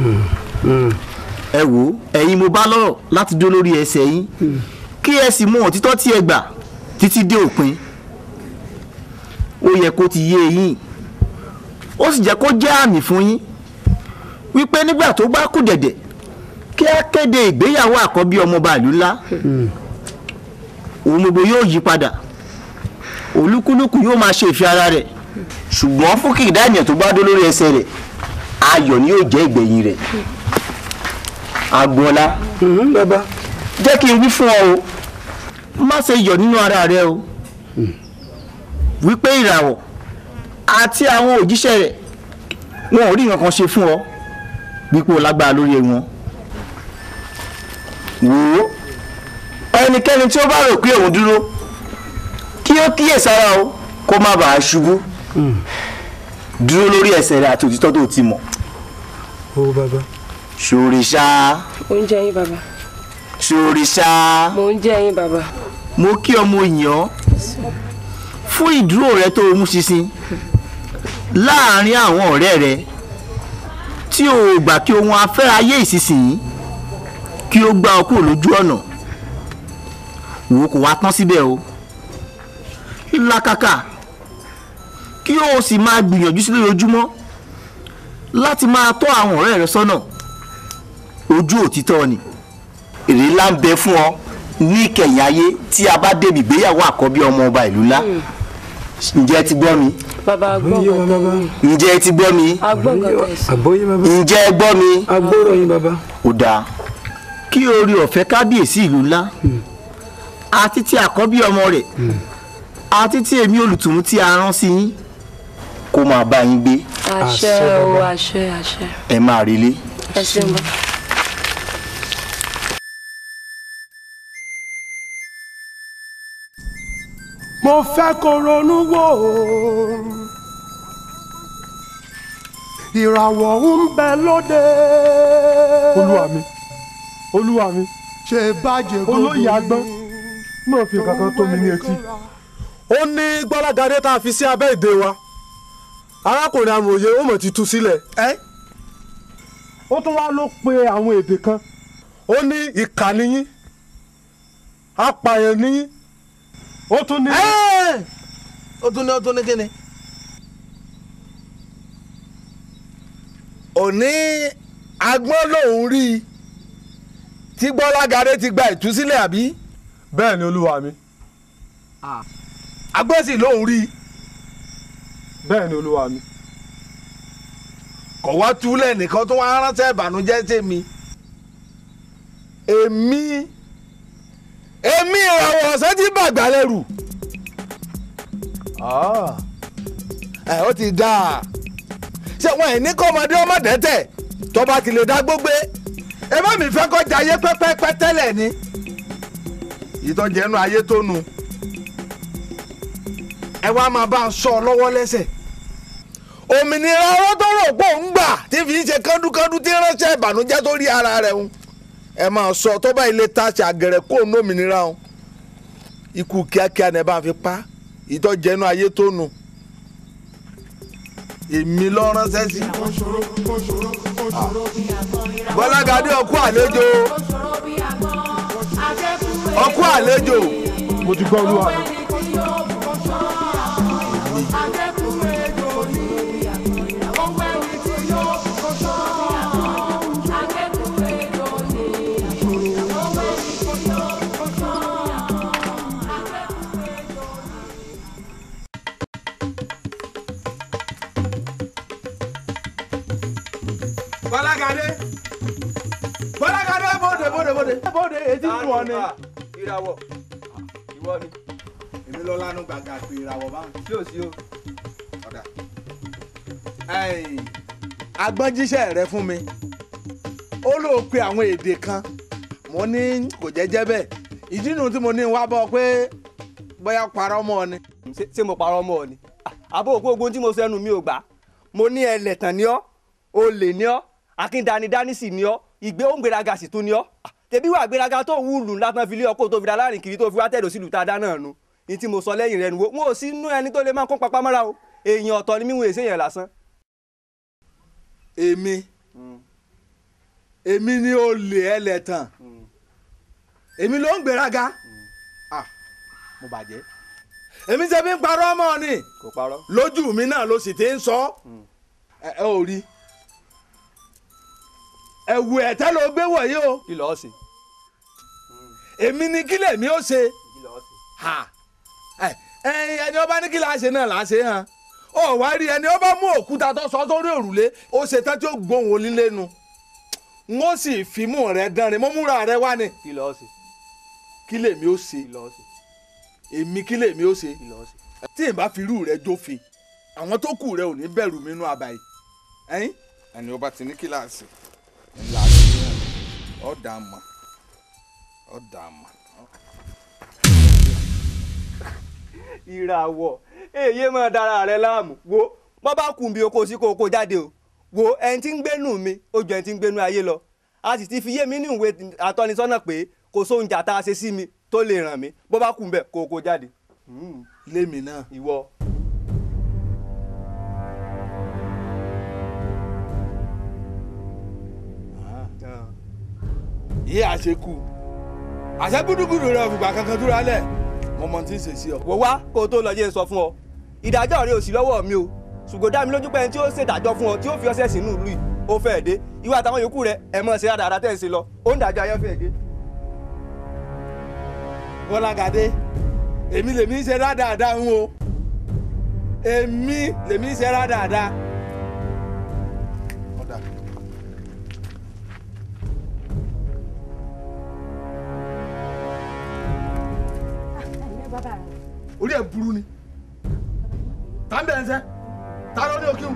Speaker 9: ẹ wò ó ẹ̀yin mo bá lọ́rọ̀ láti dúró lórí ẹsẹ̀ yín kí ẹ sì mú òtítọ́ tí ẹ gbà títí dé òpin ó yẹ kó ti yé yín ó sì jẹ́ kó jẹ́ àmì fún yín wípé nígbà tó bá kù dẹ̀dẹ̀ kí á kéde ìgbéyàwó àkọ́bí ọmọọba ìlú ńlá òun gbogbo yóò yí padà olúkúlùkù yóò máa ṣe ìfẹ́ ara rẹ̀ ṣùgbọ́n fún kìkìdá ènìyàn tó bá dó lórí ẹsẹ̀ rẹ̀ ayọ̀ ni yóò jẹ́ ìgbẹ̀yìn rẹ̀ agboola jẹ́ kí n wí fún ọ o má ṣe yọ̀ nínú ara rẹ o wípé ìràwọ̀ àti àwọn òjíṣẹ́ rẹ̀ wọn ò rí nǹkan kan ṣe fún ọ wípé o lágbára lórí wọn wò ó ẹnikẹ́ni tí ó bá rò pé òun dúró kí ó kíyèsára o kó má bàa ṣubú dúró lórí ẹsẹ̀ rẹ̀ àti òtítọ́ tó ti mọ̀
Speaker 6: ó bàbá.
Speaker 9: ṣòrìṣà
Speaker 22: mo ń jẹ yín bàbá
Speaker 9: ṣòrìṣà
Speaker 22: mo ń jẹ yín bàbá
Speaker 9: mo kí ọmọ èèyàn fún ìdúró rẹ tó o mú ṣinṣin láàárín àwọn ọ̀rẹ́ rẹ tí o gbà kí ohun afẹ́ráyé ìsinsìnyí kí ó gbá ọ kúrò lójú ọ̀nà wò ó kò wá tán síbẹ̀ o làkàkà kí o sì máa gbìyànjú sí lójoojúmọ́ láti máa tọ́ àwọn ọ̀rẹ́ rẹ sọ́nà ojú òtítọ́ ni èrè ńlá ń bẹ fún ọ ní ìkẹyìn ayé tí a bá débi ìgbéyàwó àkọ́bí ọmọ ọba ìlú ńlá ǹjẹ́ ẹ ti gbọ́ mi
Speaker 22: bàbá gbọ́ngàn
Speaker 9: ǹjẹ́ ẹ ti gbọ́ mi
Speaker 22: agbọ́ngàn tẹ̀sí.
Speaker 6: àgbóyé bàbá.
Speaker 9: ǹjẹ́ ẹ gbọ́ mi.
Speaker 6: agbóró yín bàbá.
Speaker 9: ó dáa kí orí ọ̀fẹ́ kábíyèsí ìlú ńlá àti ti àkọ́bí ọmọ rẹ̀ àti ti èmi olùtùmú tí a rán sí yín kó máa bá yín gbé
Speaker 22: àṣẹ o àṣẹ àṣẹ
Speaker 9: ẹ máa relé.
Speaker 22: ẹ ṣeun bá.
Speaker 17: mo fẹ́ kó ronú wò ó ìràwọ̀ ń bẹ lóde.
Speaker 5: olúwa mi olúwa mi
Speaker 17: ṣe bàjẹ́ gbogbo
Speaker 5: olóyè agbọ́n náà fi kankan tó mi ní etí. ó ní gbọ́lágadé tá a fi sí abẹ́ ìdè wa arákùnrin amòye ó mọ̀ ti tú sílẹ̀. ó tún wá ló pe àwọn èdè kan ó ní ìkà níyín apààyàn níyín ó tún ní.
Speaker 7: ó tún ní ó tún ní kíni. òní agbọ́n lòún rí i tí gbọ́lágadé ti gba ìtúsílẹ̀ àbí.
Speaker 5: bẹ́ẹ̀ ni olúwa mi.
Speaker 7: agbọ́n sì lòún rí i.
Speaker 5: bẹ́ẹ̀ ni olúwa mi.
Speaker 7: kò wá túlẹ̀ nìkan tó wá ránṣẹ́ ìbànújẹ́ sí mi. èmi èmi ìràwọ̀ ọ̀sẹ̀ tí bàgbà lẹ́rù. ẹ ó ti dáa ṣé wọn ẹ̀ ní kọ́mọdé ọmọdé tẹ̀ tó bá ti lè dá gbógbé ẹ bá mi fẹ́ kọjá ayé pẹ́pẹ́pẹ́ tẹ́lẹ̀ ni ìtọ́jú ẹnu ayé tó nu ẹ wá máa bá a sọ ọ lọ́wọ́ lẹ́sẹ̀ òmìnira ọwọ́ tó rò pé òun gbà tí fi ń ṣe kándukandu tí ránṣẹ́ ìbànújẹ́ tó rí ara rẹ̀ ń ẹ máa sọ tó bá ilé ta ṣàgẹ̀rẹ̀ kó òun òmìnira ń ikú kíákíá ni ẹ bá fi pa ìtọ́jú ẹnu ayé tó nu èmi lọ ránṣẹ́ sí. bọ́lágadé ọkú àlejò ọkú àlejò.
Speaker 5: mo ti gbọ́ olúwa mi.
Speaker 7: bọ́lágadé bọ́lágadé bóde bóde bóde bóde etí ń wọ ni. ìràwọ̀ ìwọ ni. èmi lọ lánú gbàgà pé ìràwọ̀ bá ń sí òsì o. ọ̀dà agbọ́njíṣẹ́ rẹ fún mi ó lóò pe àwọn èdè kan mo ní kò jẹ́jẹ́ bẹ́ẹ̀ ìdí nu tí mo ní wá bọ́ pé bóyá parọ́ mọ́ ọ ni.
Speaker 11: ṣé mo parọ́ mọ́ ọ ni àbó òkú ogun tí mo sẹ́nu mi ò gbà mo ní ẹlẹ́tàn ni ọ́ olè ni ọ́ akíndanidání sì ni ọ́ ìgbé òǹgbéraga sì tún ni ọ́ tẹbí wà gbéraga tó wúlù ńlá tán fi lé ọkọ tó fi da láàrin kiri tó fi wá tẹ̀dọ̀ sílùú tá a dá náà nu ní tí mo sọ lẹ́yìn rẹ̀ nu wo wọn ò sí nú ẹni tó lè máa kó papá mọ́ra o èèyàn ọ̀tọ̀ ni mímú èsè yẹn lásán.
Speaker 7: èmi èmi ni olè ẹlẹ́tàn èmi ló ń gbéraga ah mo bàjẹ́ èmi ṣe fi ń parọ́ ọmọ ni
Speaker 11: kò parọ́
Speaker 7: lójú mi náà ló sì ti ń sọ ẹ ẹ ò rí ẹ̀wù ẹ̀tẹ́ ló gbé wọ̀nyí o
Speaker 11: kí lọ́ọ́ sí.
Speaker 7: èmi ni kílẹ̀ mi ó ṣe
Speaker 11: kí lọ́ọ́ sí.
Speaker 7: ha ẹ ẹ ẹni ọba ní kí la ṣe náà là á ṣe hàn ó wá rí ẹni ọba mú òkúta tó sọ sórí òrùlé ó ṣe tán tí ó gbóhùn onílé nu n ó sì fímú rẹ dánrin mo múra rẹ wá ni
Speaker 11: kí lọ́ọ́ sí.
Speaker 7: kí lèmi ó ṣe
Speaker 11: kí lọ́ọ́ sí.
Speaker 7: èmi kí lèmi ó ṣe
Speaker 11: kí lọ́ọ́ sí.
Speaker 7: tí n bá fi irú rẹ jófin àwọn tó kù rẹ ò ní bẹ̀rù mi nú àbáyé ẹ̀yìn ẹni ọba ti ní kíláàsì ńlá rẹ ọ̀dà mọ̀ ọ̀dà mọ̀.
Speaker 11: ìràwọ̀ èyí máa dára rẹ láàmú wo bọ́ bá kùn bí oko sí kókó jáde o wo ẹni tí ń gbénú mi ó ju ẹni tí ń gbénú ayé lọ a sì ti fi yé mi ní ìwé àtọ́nisọ́nà pé kò sóhun jà tá a ṣe sí mi tó lè ràn mí bọ́ bá kùn bẹ́ẹ̀ kókó jáde.
Speaker 7: lémi náà.
Speaker 11: ìwọ.
Speaker 7: yí àṣekù àṣẹ gúdúgúdú rẹ òfìgbà kankan dúró alẹ mo mọ tí ń ṣe sí ọ.
Speaker 11: wò wá kó o tó lọ yé sọ fún ọ ìdájọ́ rẹ ò sí lọ́wọ́ mi o ṣùgbọ́n dá mi lójú pé ẹni tí ó ṣèdájọ́ fún ọ tí ó fi ọṣẹ sínú ìlú yìí ó fẹ́ẹ̀ dé ìwà àtàwọn yòókù rẹ ẹ mọ̀ ṣe dáadáa tẹ̀ ń ṣe lọ ó ń dájọ́ ayọ́ fẹ́ẹ̀ dé.
Speaker 7: bọ́lágadé èmi lèmi ń ṣe rádáadáa ń o èmi lèmi ń ṣe rádáadáa. orí ẹ̀ burú ni tá ń bẹ̀rẹ̀ sẹ́ tá ló ní òkè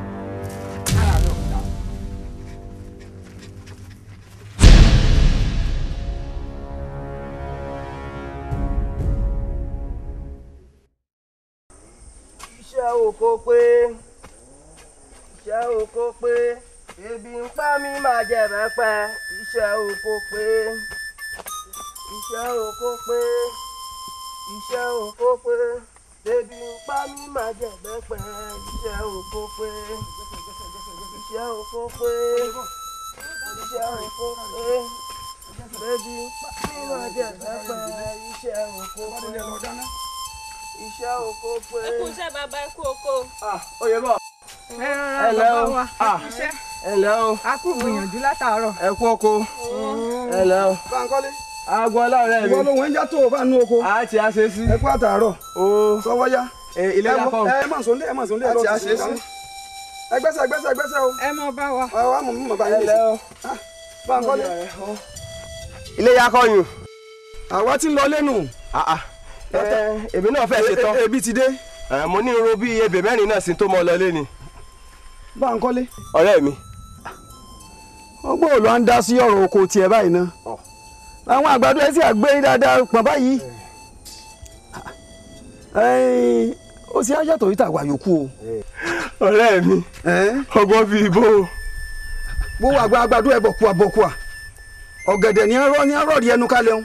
Speaker 11: iṣẹ́ oko pé iṣẹ́ oko pé ebi ń pa mí máa jẹ bẹ́pẹ́ iṣẹ́ oko pé iṣẹ́ oko pé iṣẹ́ oko pé ebi ń pa mí máa jẹ bẹ́pẹ́ iṣẹ́ oko pé iṣẹ́ oko pé iṣẹ́ oko pé ebi ń pa mí máa jẹ bẹ́pẹ́ iṣẹ́ oko pé iṣẹ́ oko pé.
Speaker 2: ẹ kú iṣẹ́ bàbá ẹ kú oko.
Speaker 11: oyè bọ̀.
Speaker 2: ẹ
Speaker 11: ẹ lẹ́ o
Speaker 2: Ah. iṣẹ́.
Speaker 11: ẹ lẹ́ o
Speaker 2: a kú gbìyànjú látàárọ̀.
Speaker 11: ẹ kú oko ẹ lẹ́ o.
Speaker 21: Báńkọ́lé.
Speaker 11: aago ọlọ́rẹ́ mi.
Speaker 21: ìwọ ló wọ́n ń já tó o bá nú oko.
Speaker 11: a ti a ṣe sí.
Speaker 21: ẹ kú àtàárọ̀.
Speaker 11: o
Speaker 21: sọwọ́ yá.
Speaker 11: ilé
Speaker 21: Ẹ
Speaker 11: yá
Speaker 21: mọ-
Speaker 11: kọ́.
Speaker 21: ẹ má sọ̀ndé ẹ má sọ̀ndé ẹ
Speaker 11: A
Speaker 21: lọ
Speaker 11: ti a
Speaker 21: sí
Speaker 11: ṣe
Speaker 21: sí.
Speaker 11: sí.
Speaker 21: ẹgbẹ́sẹ̀ ẹgbẹ́sẹ̀ ẹgbẹ́sẹ̀ o.
Speaker 2: ẹ mọ bá wa.
Speaker 21: ẹ wá mọ̀ mọ̀ bá yín
Speaker 11: ẹ lẹ́ o.
Speaker 21: Báńkọ́lé.
Speaker 11: ilé yá kọ́ yùn.
Speaker 21: àwa ti ń lọ lẹ́nu.
Speaker 11: èmi náà fẹ́ ṣe tán.
Speaker 21: E- ebi ti dé.
Speaker 11: mo ní irun bíi ebè mẹ́rin náà sí tó mọ́ ọ lọlé ni.
Speaker 21: Báńkọ́lé.
Speaker 11: ọ̀rẹ́ mi.
Speaker 21: ọgbọ́n ò lọ ń dá sí ọ̀rọ̀ oko tiẹ̀ báyìí ná. àwọn àgbàdo ẹ sì àgbé dáadáa pọ̀ báyìí. Ẹ̀ẹ́n, ó sì á yàtọ̀ yìí tàwa yòókù o.
Speaker 11: ọ̀rẹ́ mi ọgbọ́n fi ibo.
Speaker 21: gbówó àgbà àgbàdo ẹ̀ bọ̀kùà bọ̀kùà ọ̀gẹ̀dẹ̀ ní ẹ̀rọ ní ẹ̀rọ rí ẹnu kálẹ̀ ń.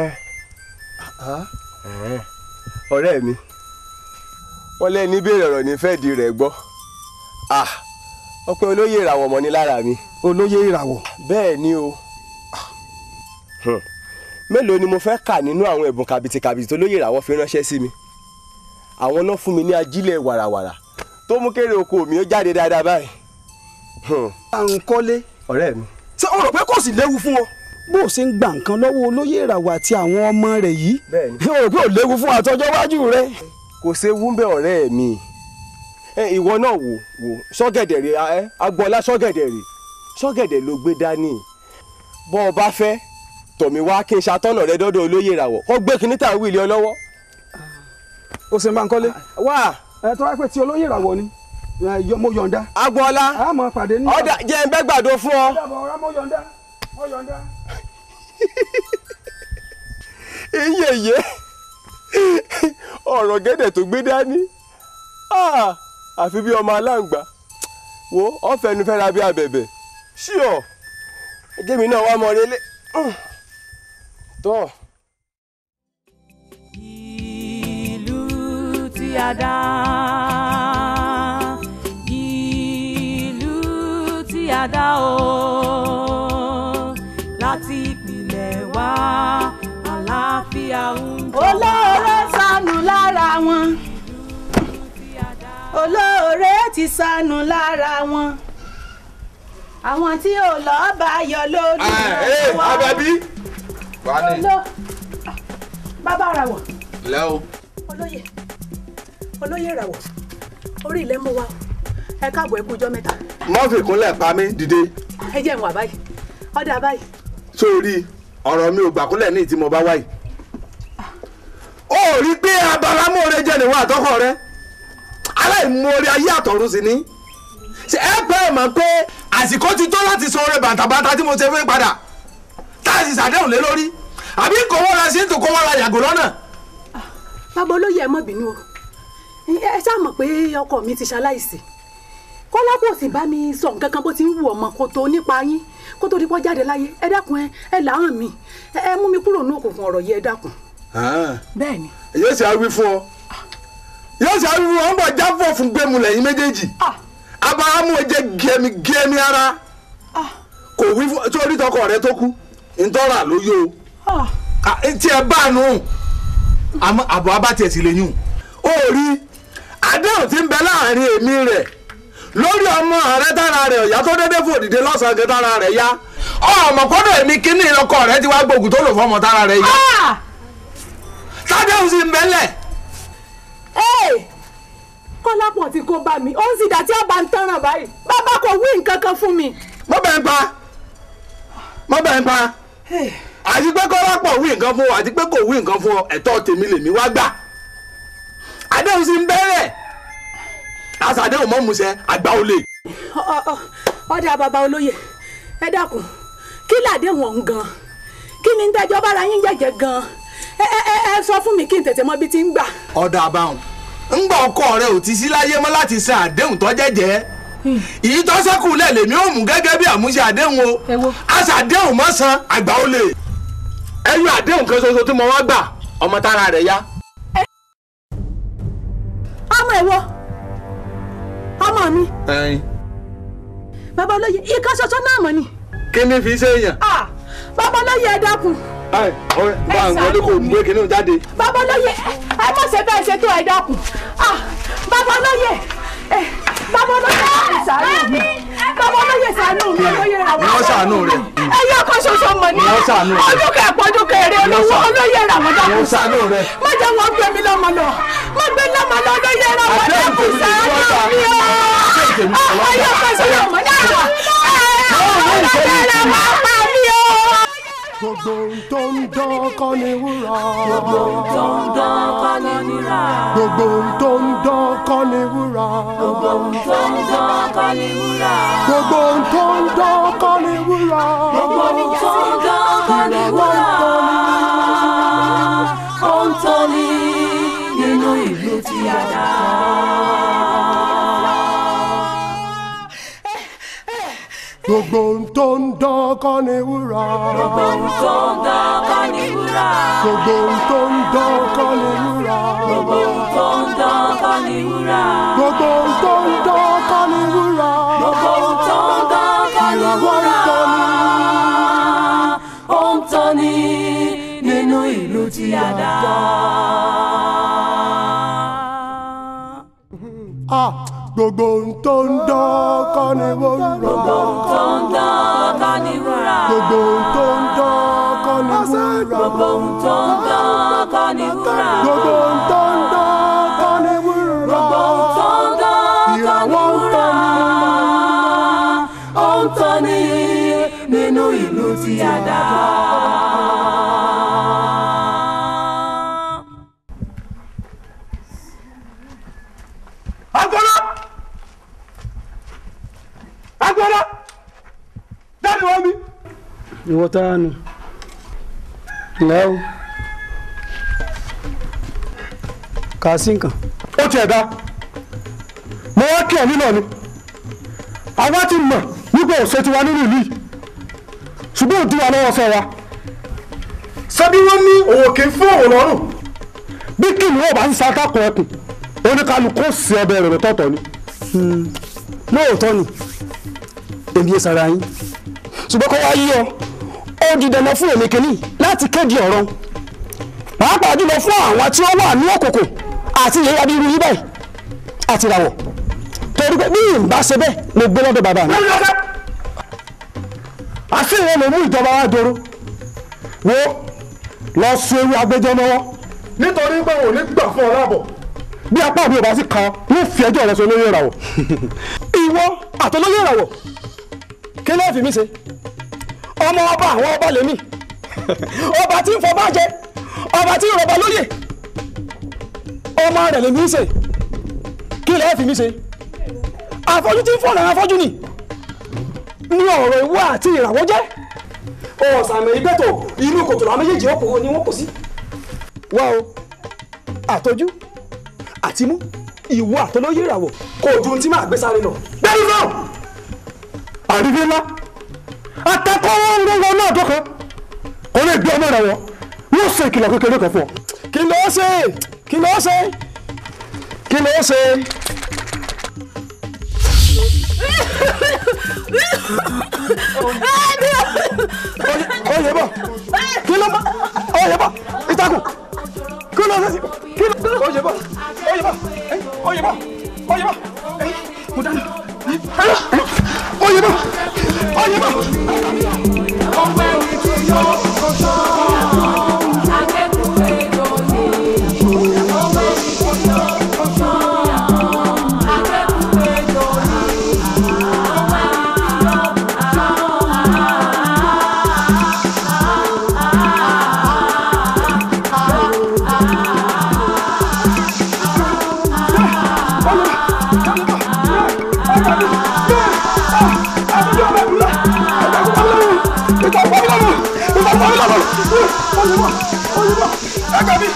Speaker 11: ọ̀rẹ́ mi wọ́n lẹ́ni béèrè ọ̀rọ̀ ní fẹ́ẹ́ di rẹ̀ gbọ́ Ah, ọpẹ́ olóyè ìràwọ̀ mọ́ ni lára mi.
Speaker 21: olóyè ìràwọ̀.
Speaker 11: bẹ́ẹ̀ ni o Hmm. mélòó ni mo fẹ́ kà nínú àwọn ẹ̀bùn kàbìtìkàbìtì tó lóyè ìràwọ̀ fi ránṣẹ́ sí mi àwọn náà fún mi ní ajílẹ̀ wàràwàrà tó mú kéré oko mi ó jáde dáadáa báyìí.
Speaker 21: Báńkọ́lé.
Speaker 11: ọ̀rẹ́ mi.
Speaker 21: ṣé o rò pé kò sì léwu fún ọ. bó o ṣe ń gba nǹkan lọ́wọ́ olóyè ìràwọ̀ àti àwọn ọmọ rẹ̀ yìí.
Speaker 11: Bẹ́ẹ̀ni.
Speaker 21: o rò pé ò léwu fún àtọjọ́ iwájú rẹ.
Speaker 11: kò séwu ń bẹ ọ̀rẹ́ mi ẹ ìwọ náà wò wò sọ́gẹ̀dẹ̀ rè ẹ agbọ́lá sọ́gẹ̀dẹ̀ rè sọ́gẹ̀dẹ̀ ló gbé dání bọ́ ọ bá fẹ́ tọ̀mí wá kí n ṣàtọ́nà rẹ dọ́dọ̀ olóyè ìràwọ̀ kó gbé kinní tà ń wíìlì ọ lọ́wọ́.
Speaker 21: o ṣe Báńkọ́lé.
Speaker 11: wá.
Speaker 21: ẹ tó wá pé ti olóyè ìràwọ̀ ni ẹ, yọ- mo yọ̀ǹda.
Speaker 11: agbọ́lá
Speaker 21: a máa pàdé ní.
Speaker 11: ọ̀dà jẹ́ ń bẹ́ gbàdo fún ọ.
Speaker 21: Ọ̀dà bọ̀ ọ̀rá mo yọ̀ǹda mo yọ̀ǹda.
Speaker 11: iyeye ọ̀rọ̀ gẹ́dẹ̀ tó gbé dání Ah, àfi bí ọmọ aláǹgbá wo ọ̀fẹ́nu fẹ́ra bí abẹ̀bẹ̀ ṣíọ̀ ẹgẹ́ mi náà wá mọ relé tọ́.
Speaker 19: ìlú tí a dá ìlú tí a dá o láti ìpìlẹ̀ wá àlàáfíà ń jọba.
Speaker 18: olóore sọnù lára wọn olóore ti sọnù lára wọn àwọn tí ò lọ bá yọ lórí
Speaker 7: ẹ abẹbí. wà á ní.
Speaker 18: Oló- bàbá ara wọ
Speaker 7: lẹ́ o.
Speaker 18: olóyè olóyè ìràwọ̀ orí ilẹ̀ mú wa o. ẹ káàbọ̀ ẹ kú ọjọ́ mẹ́ta
Speaker 7: mọ́fì kúnlẹ̀ pa mí dìde
Speaker 18: ẹ jẹ́ ìwọ̀n àbáyé ọ̀dà àbáyé
Speaker 7: sórí ọ̀rọ̀ mi ò gbàkúnlẹ̀ ní ìtí mo bá wáyé. ó rí pé abaramóore jẹ́ níwọ̀n àtọ́kọ̀ rẹ aláìmoore ayé àtọ̀run sì ni. ṣé ẹ pẹ́ ẹ mọ̀ pé àsìkò ti tó láti san oore bàtàbàtà tí mo ṣe fún padà tá a sì ṣàdéhùn lé lórí àbí kò wọ́n ra sí ètò kó wọ́n ra yàgò lọ́nà.
Speaker 18: bàbá olóyè ẹ má bínú o ẹ ṣáà mọ̀ pé ọkọ mi ti ṣaláìsí kọ́lá kò sì bá mi sọ nǹkan kan bó ti ń wù ọmọ kó tó nípa yín kó tó di pọ́ jáde láyé ẹ dákun ẹ ẹ làwọn mi ẹ ẹ mú mi kúrò ní òkùnkùn ọ̀rọ̀ yìí ẹ dákun. bẹ́ẹ̀ ni.
Speaker 7: yóò ṣe àwí fún ọ yóò ṣe àwí fún ọ ń bọ̀ jáfọ̀ fún gbẹ̀mù lẹ́yìn méjèèjì abaramu jẹ gẹmi gẹmi ara kò wí fún sórí tọkọ rẹ tó kú ntọ́ra ló yó o tí ẹ bá nù àmọ́ àbọ̀ abátẹ̀ sì lè yún. ó rí àdéhùn tí ń bẹ láàrin èmi rẹ̀ lórí ọmọ rẹ tára rẹ̀ ọ̀yá tó dédé fò dìde lọ́sàn-án kan tára rẹ̀ yá ọmọ kọ́dọ̀ èmi kíní ọkọ rẹ ti wá gbógun tó lò fọmọ tára rẹ̀ yá. sádéhùn sì ń bẹ́lẹ̀.
Speaker 18: kọ́lápọ̀ tí kò bá mi ó ń sì dá tí a bá ń tánràn báyìí bàbá kò wí nǹkan kan fún mi.
Speaker 7: mo bẹ̀ ń pa mo bẹ̀ ń pa àti pé kọ́lápọ̀ wí nǹkan fún ọ àti pé kò wí nǹkan fún ọ ẹ̀tọ́ tèmi lèmi wá gbà àdéhùn sì ń bẹ́rẹ̀ àṣàdéhùn mọ́ musẹ́ àgbà olè.
Speaker 18: Ọ- ọ- ọ̀dà bàbá olóye ẹ dákun kí làdé wọn gan kí ni tẹjọ́ bára yín jẹ̀jẹ̀ gan ẹ ẹ ẹ ẹ sọ fún mi kí n tètè mọ bí ti ń gbà.
Speaker 7: ọ̀dà àbáhùn ńgbà ọkọ rẹ ò ti sí láyé mọ́ láti san àdéhùn tó jẹ́jẹ́ èyí tó ṣẹ́kù lẹ̀ lèmi ò mú gẹ́gẹ́ bí àmúṣe àdéhùn o àṣàdéhùn mọ́ san àgbà olè ẹyọ àdéhùn kan ṣoṣo tí mo wá gbà ọmọ tára rẹ̀ yá.
Speaker 18: ọmọ ẹ̀wọ̀ ọmọ mi
Speaker 7: ẹyin
Speaker 18: bàbá olóye ìkan ṣoṣo náà mọ̀ ni.
Speaker 7: kí ni fi ṣe èèyàn.
Speaker 18: Ah, bàbá olóye ẹ dákun
Speaker 7: ẹ ọ̀rẹ́ bá àwọn wọlé kò mú èkéde jáde.
Speaker 18: bàbá olóye ẹ mọ̀ ṣe bẹ́ẹ̀ ṣe tó ẹ dákun Ah, bàbá olóye ẹ, bàbá olóye ṣàánú mi bàbá olóye ṣàánú mi olóye rà wọ́n.
Speaker 7: wọ́n ṣàánú rẹ̀.
Speaker 18: ẹyọ kan ṣoṣo mọ̀ ní
Speaker 7: Wọ́n ṣàánú rẹ̀.
Speaker 18: ọdún kẹpọ̀dún kẹrẹ
Speaker 7: Wọ́n
Speaker 18: olówó
Speaker 7: ṣàánú-
Speaker 18: olóye rà wọ́n dákun
Speaker 7: Wọ́n ṣàánú rẹ̀.
Speaker 18: má jẹ́ wọ́n gbé mi lọ́mọ lọ má gbé lọ́mọ lọ olóye rà wọ́n
Speaker 7: Àdéhùn
Speaker 18: dákun
Speaker 7: tèmi ni wọ́n gbà.
Speaker 18: ṣàánú mi o
Speaker 7: tèmi ni wọ́n
Speaker 18: ẹyọ
Speaker 7: gbà.
Speaker 18: kan ṣoṣo mọ̀ ní àwọn olóye rà wọ́n pa mí o.
Speaker 17: gbogbo ohun tó ń dán kọ́ ni wúrà.
Speaker 19: gbogbo ohun tó ń dán kọ́ ni wúrà.
Speaker 17: gbogbo ohun tó ń dán kọ́ ni wúrà.
Speaker 19: gbogbo ohun tó ń dán kọ́ ni wúrà.
Speaker 17: gbogbo ohun tó ń dán kọ́ ni wúrà.
Speaker 19: gbogbo ohun tó ń dán kọ́ ni wúrà. ó ń tọ́ni nínú ìlú tí a dá.
Speaker 17: gbogbo ohun tó ń dán kọ́ ni wúrà.
Speaker 19: gbogbo ohun tó ń dán kọ́ ni wúrà.
Speaker 17: gbogbo ohun tó ń dán kọ́ ni wúrà.
Speaker 19: gbogbo ohun tó ń dán kọ́ ni wúrà.
Speaker 17: gbogbo ohun tó ń dán kọ́ ni wúrà.
Speaker 19: gbogbo ohun tó ń dán kọ́ ni
Speaker 17: ìràwọ̀ ń
Speaker 19: wúrà.
Speaker 17: tọ́ni.
Speaker 19: ó ń tọ́ni nínú ìlú tí a dá.
Speaker 17: Ah, gbogbo ohun tó ń dán kọ́ ni wúrà.
Speaker 19: gbogbo ohun tó ń dán kọ́ ni wúrà.
Speaker 17: gbogbo ohun tó ń dán kọ́ ni wúrà.
Speaker 19: gbogbo ohun tó ń dán kọ́ ni wúrà.
Speaker 17: gbogbo ohun tó ń dán kọ́ ni wúrà.
Speaker 19: gbogbo ohun tó ń dán kọ́ ni
Speaker 17: ìràwọ̀ ń
Speaker 19: wúrà. ó ń tọ́ni nínú ìlú tí a dá.
Speaker 7: agbọ́dọ̀ agbọ́dọ̀ dáàbò wọ́n mi.
Speaker 6: ìwọ tá a nù ǹlẹ́ o kà á sí nǹkan.
Speaker 5: ó tiẹ̀ dá mo wá kí ẹ̀ nínú ni àwa ti mọ̀ nígbà òṣè tiwa nínú ìlú yìí ṣùgbọ́n òdi wa lọ́wọ́ fẹ́ wa ṣebí wọ́n ní òwò kì í fún òwò lọ́rùn bí kìnìún ò bá ń ṣàtàkùn ẹkùn oníkálukú ó sì ọbẹ̀ rẹ̀ lọ́tọ̀ọ̀tọ̀ ni.
Speaker 6: lóòótọ́ ni èmi yé sara yín ṣùgbọ́n kó wá yí ọ ó di dandan fún èmi kìíní láti kéde ọ̀rọ̀ pàápàá jùlọ fún àwọn tí ó wà ní òkùnkùn àti ìyẹ́yà bí irú yí báyìí àti ìràwọ̀ torí pé bí ìbá ṣe bẹ́ẹ̀ mo gbé lọ́dọ̀ bàbá mi.
Speaker 5: àṣé ìwọ ló mú ìjọba wa dòrò wo lọ sun ewu agbẹjọ́ lọ́wọ́ nítorí pé òun ò ní gbà fún ọ láàbọ̀ bí apá mi ò bá sì kan yóò fi ẹjọ́ rẹ sọ lórí ìràwọ̀.
Speaker 6: ìwọ àtọlóyè ìràwọ̀ kí ló fi mí ṣe ọmọ ọba àwọn ọba lèmi ọba tí ń fọba jẹ ọba tí ń rọba lóyè ọmọ rẹ lèmi ń ṣe kí ló fi mí ṣe afọ́jú tí ń fọ̀nà afọ́jú ni ní ọ̀rọ̀ ìwọ àti ìràwọ̀ jẹ́ ọ̀sàmì ìgbẹ́tò inú kòtò làwọn méjèèjì ọkọ̀ ni wọ́n kò sí wá o àtọ́jú àti mú ìwọ àtọlóyè ìràwọ̀ kò ju ohun tí máa gbé sáré lọ.
Speaker 5: bẹ́ẹ̀ni náà àríwé ńlá atẹ́kọ̀ọ́ ńlọ́wọ́ náà tó kan kò lè gbé ọmọ rẹ̀ wọ̀ yóò ṣe ìkìlọ̀ kékeré kan fún ọ.
Speaker 6: kí ló ṣe kí ló ṣe kí ló ṣe. oyè bọ̀ kí ló bọ̀ oyè bọ̀ ìtakùn kí ló ṣe
Speaker 5: bàbá mi bàbá mi. olùmọ̀ olùmọ̀ ẹgbẹ́ mi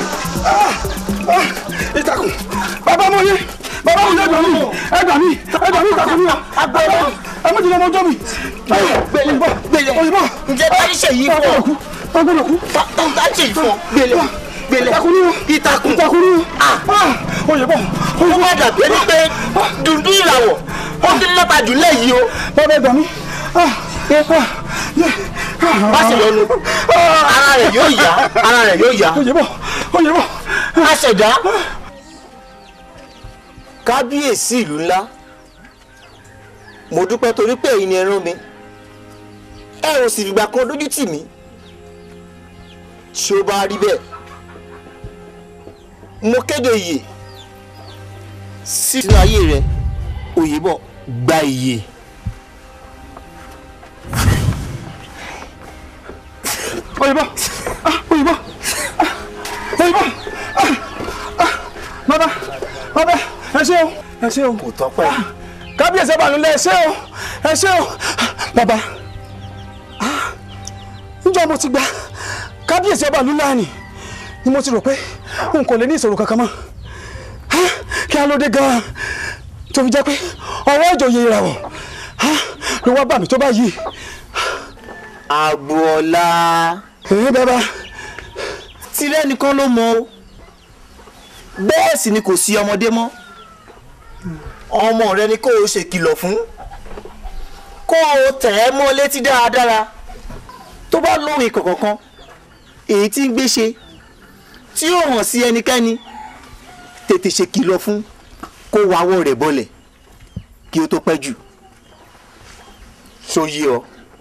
Speaker 5: ìtàkùn bàbá mo yé bàbá mo yé ẹgbẹ́ mi ẹgbẹ́ mi ẹgbẹ́ mi ìtàkùn mi o ẹ mọ̀ jìnnà ọjọ́ mi.
Speaker 9: gbélé gbélé ǹjẹ́ bá ṣe yìí fún ọ
Speaker 5: ọgbọ́dọ̀ kú
Speaker 9: bá ṣe yìí fún ọ gbélé gbélé
Speaker 5: ìtàkùn ni o
Speaker 9: ìtàkùn
Speaker 5: ìtàkùn ni o oyè bọ̀
Speaker 9: ó má dàbí ẹni pé dundun ìràwọ̀ ó ti lọ́ta jù lẹ́yìn o.
Speaker 5: bàbá ẹgbẹ́ mi
Speaker 9: má sì lọ́nu ara rẹ̀ yóò yá ara rẹ̀ yóò yá.
Speaker 5: oyè bọ̀ oyè bọ̀.
Speaker 9: aṣẹ̀dá kábíyèsí ìlú ńlá mo dúpẹ́ torí pé èyí ni ẹ rán mi ẹ ò sì fìgbà kan dójú tì mí tí ó bá rí bẹ́ẹ̀ mo kéde ìyè sínú ayé rẹ Oyèbọ̀ gba ìyè.
Speaker 5: oyè bọ̀ oyè bọ̀ oyè bọ̀ bàbá bàbá ẹ ṣé o ẹ ṣé o
Speaker 9: kò tọ́pẹ́.
Speaker 5: kábíyèsí ẹ bá lulẹ̀ ẹ ṣé o ẹ ṣé o bàbá níjọ́ mo ti gba kábíyèsí ẹ bá lulẹ̀ ni ni mo ti rò pé n kò lè ní ìṣòro kankan mọ́ kí á ló dé gan-an tó fi jẹ́ pé ọwọ́ ìjòyè ìràwọ̀ ló wá bà mí tó báyìí.
Speaker 9: Agboola.
Speaker 5: èyí bàbá.
Speaker 9: tirẹ̀ nìkan ló mọ o bẹ́ẹ̀ sì ni kò sí ọmọdé mọ́ ọmọ rẹ ni kó o ṣèkìlọ̀ fún kó o tẹ̀ ẹ́ mọ́ létí dáradára tó bá lóhùn ìkọ̀kọ̀kan èyí tí ń gbé ṣe tí ó hàn sí ẹnikẹ́ni tètè ṣèkìlọ̀ fún kó wáwọ́ rẹ̀ bọ́lẹ̀ kí ó tó pẹ́ jù ṣó yé ọ.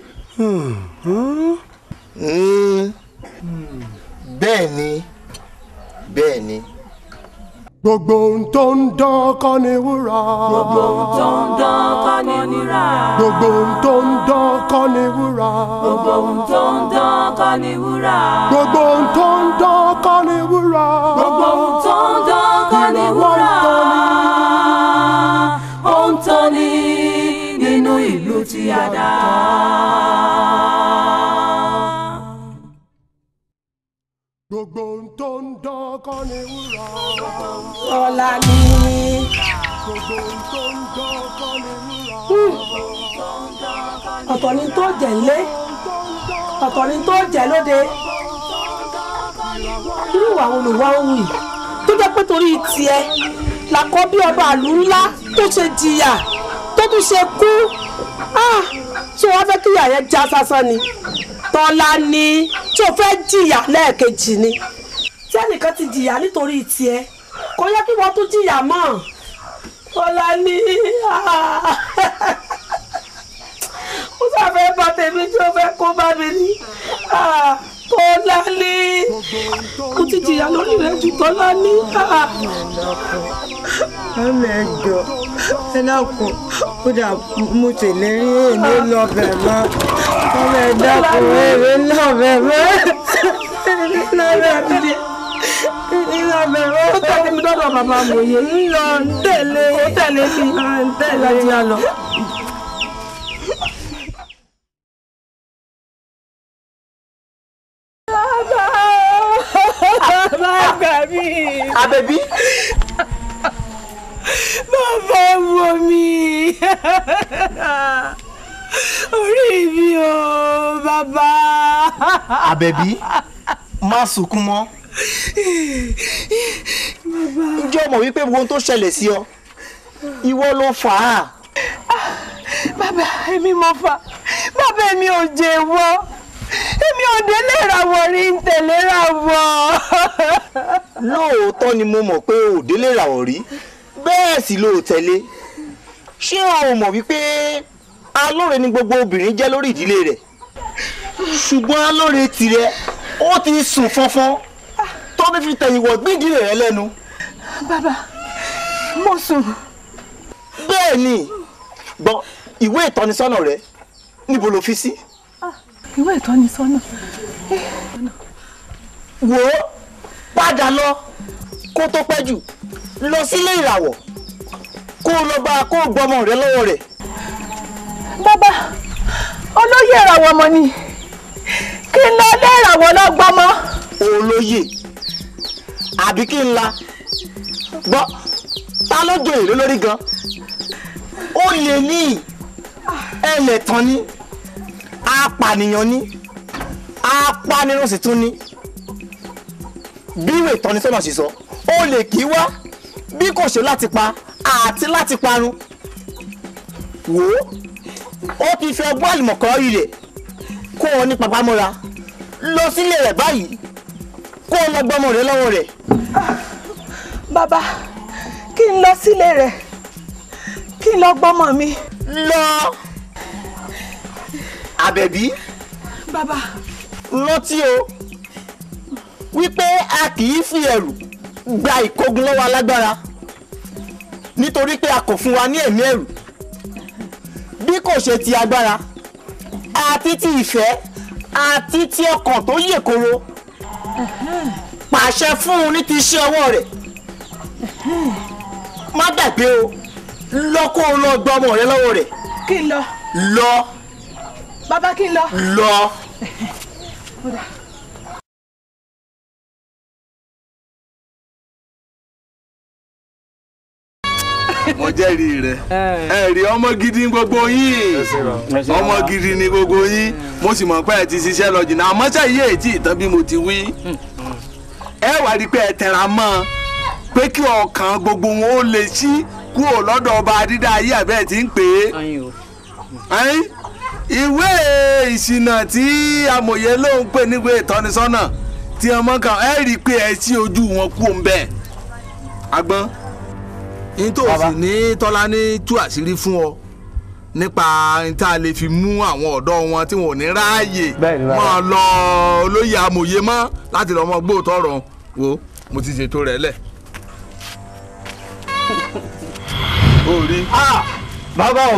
Speaker 9: bẹ́ẹ̀ ni bẹ́ẹ̀ ni.
Speaker 17: gbogbo ohun tó ń dán kọ́ ni wúrà.
Speaker 19: gbogbo ohun tó ń dán kọ́ ni wúrà.
Speaker 17: gbogbo ohun tó ń dán kọ́ ni wúrà.
Speaker 19: gbogbo ohun tó ń dán kọ́ ni wúrà.
Speaker 17: gbogbo ohun tó ń dán kọ́ ni wúrà.
Speaker 19: gbogbo ohun tó ń dán kọ́ ni wúrà. ó ń tán ní nínú ìlú tí a dá.
Speaker 17: gbogbo ohun tó ń dán kọ́ ni wúrà.
Speaker 14: Tọ́lá ní.
Speaker 17: gbogbo ohun tó ń dán kọ́ ni wúrà.
Speaker 18: ọ̀tọ̀ ni tó jẹ́ ńlé ọ̀tọ̀ ni tó jẹ́ lóde irú ìwà wo ló wá ń wù yìí tó jẹ́ pé torí tiẹ̀ làkọ́ bí ọba àlù ńlá tó ṣe jìyà tó tún ṣe kú ṣé wọ́n fẹ́ kíyà yẹn já sásán ni tọ́lá ní tí o fẹ́ jìyà lẹ́ẹ̀kejì ni tí ẹnìkan ti jìyà nítorí tiẹ̀ kò yẹ kí wọ́n tún jìyà mọ́ tọ́lá ní ó sáfẹ́ bá tèmi tí ó fẹ́ kó bá mi ní tọ́lá ní ó ti jìyà lórí rẹ̀ jù tọ́lá ní.
Speaker 12: ọmọ ẹjọ ẹ dákun ó dà mo tèlérí èmi lọbẹ mọ ọmọ ẹ dákun èmi lọbẹ mọ èmi lọbẹ mọ èmi lọbẹ mọ.
Speaker 18: ó tẹ̀lé mi lọ́dọ̀ bàbá amòye.
Speaker 12: ń lọ ń tẹ̀lé
Speaker 18: ó tẹ̀lé mi
Speaker 12: ń tẹ̀lé
Speaker 18: láti yá lọ.
Speaker 12: bàbá mi.
Speaker 9: Àbẹ̀bí.
Speaker 12: bàbá wo mi. orí mi o bàbá.
Speaker 9: Àbẹ̀bí má sunkún mọ́. ǹjẹ́ o mọ̀ wípé ohun tó ṣẹlẹ̀ sí ọ ìwọ ló fà á.
Speaker 12: bàbá èmi mo fà bàbá èmi ò jẹ́wọ́ èmi ò délé ìràwọ̀ rí ń tẹ̀lé ìràwọ̀.
Speaker 9: lóòótọ́ ni mo mọ̀ pé o ò délé ìràwọ̀ rí bẹ́ẹ̀ sì ló tẹ̀lé ṣé o mọ̀ wípé alóore ni gbogbo obìnrin jẹ́ lórí ìdílé rẹ̀ ṣùgbọ́n alóore tirẹ̀ ó ti sùn fọ́nfọ́n tó fi fi tẹ̀yìn wọ̀ gbídìí rẹ̀ lẹ́nu.
Speaker 12: bàbá mo sùn.
Speaker 9: bẹ́ẹ̀ ni gbọ́ ìwé ìtọ́nisọ́nà rẹ níbo lo fi sí.
Speaker 12: ìwé ìtọ́nisọ́nà.
Speaker 9: wò ó padà lọ kó tó pẹ́ jù lọ sílé ìràwọ̀ kó o lọ bá a kó o gbọmọ rẹ lọ́wọ́ rẹ̀.
Speaker 12: bàbá olóyè ìràwọ̀ ọmọ ni kí n lọ lé
Speaker 13: àwọn ọlọ́gbọ́mọ.
Speaker 9: olóyè àbí kí n la gbọ́ ta ló jẹ èrè lórí gan ó lè ní ẹlẹ́tàn ní apànìyàn ní apanirun sì tún ní bí ìwé ìtọ́nisọ́nà sì sọ ó lè kí wá bí kò ṣe láti pa àti láti parun wò ó ó ti fi ọgbọ́n àlùmọ̀kọ́ rí rẹ̀ kó o ní papámọ́ra lọ sílé rẹ̀ báyìí kó o lọ gbọ́mọ rẹ̀ lọ́wọ́ rẹ̀.
Speaker 13: bàbá kí n lọ sílé rẹ̀ kí n lọ gbọ́mọ mi.
Speaker 9: lọ àbẹ̀bí
Speaker 13: bàbá
Speaker 9: rántí o wípé a kì í fi ẹ̀rù gba ìkógun lọ́wọ́ alágbára nítorí pé a kò fún wa ní ẹ̀mí ẹ̀rù bí kò ṣe ti agbára àti ti ìfẹ́ àti ti ọkàn tó yè koro pàṣẹ fún un ní ti iṣẹ́ ọwọ́ rẹ̀ má gbàgbé o lọ kó o lọ gbọ́ ọmọ rẹ lọ́wọ́ rẹ̀
Speaker 13: kí n lọ
Speaker 9: lọ
Speaker 13: bàbá kí n lọ.
Speaker 9: lọ.
Speaker 7: mo jẹ́rìí rẹ̀ ẹ rí ọmọ gidi ní gbogbo yín ọmọ gidi ní gbogbo yín mo sì mọ̀ pé ẹ ti ṣiṣẹ́ lọ jìnnà àmọ́ ṣe yé ètí ìtàn bí mo ti wí ẹ wá rí i pé ẹ tẹra mọ́ ọ pé kí ọkàn gbogbo wọn ó lè ṣí kúrò lọ́dọ̀ ọba dídá ayé àbẹ́ ti ń pè é ìwé ìṣìnà tí amòye ló ń pè níwé ìtọ́nisọ́nà tí ọmọ kan ẹ rí i pé ẹ ṣí ojú wọn kú ń bẹ́ẹ̀ agbọ́n nítòsí ní tọ́lá ní tú àṣírí fún ọ nípa tá a lè fi mú àwọn ọ̀dọ́ wọn tí wọn ò ní ráàyè máa lọ olóyè amòye mọ́ láti lọ́ mọ gbóòtọ́ ọ̀rọ̀ wo mo ti ṣètò rẹ̀ lẹ̀. ó rí.
Speaker 15: bàbá o.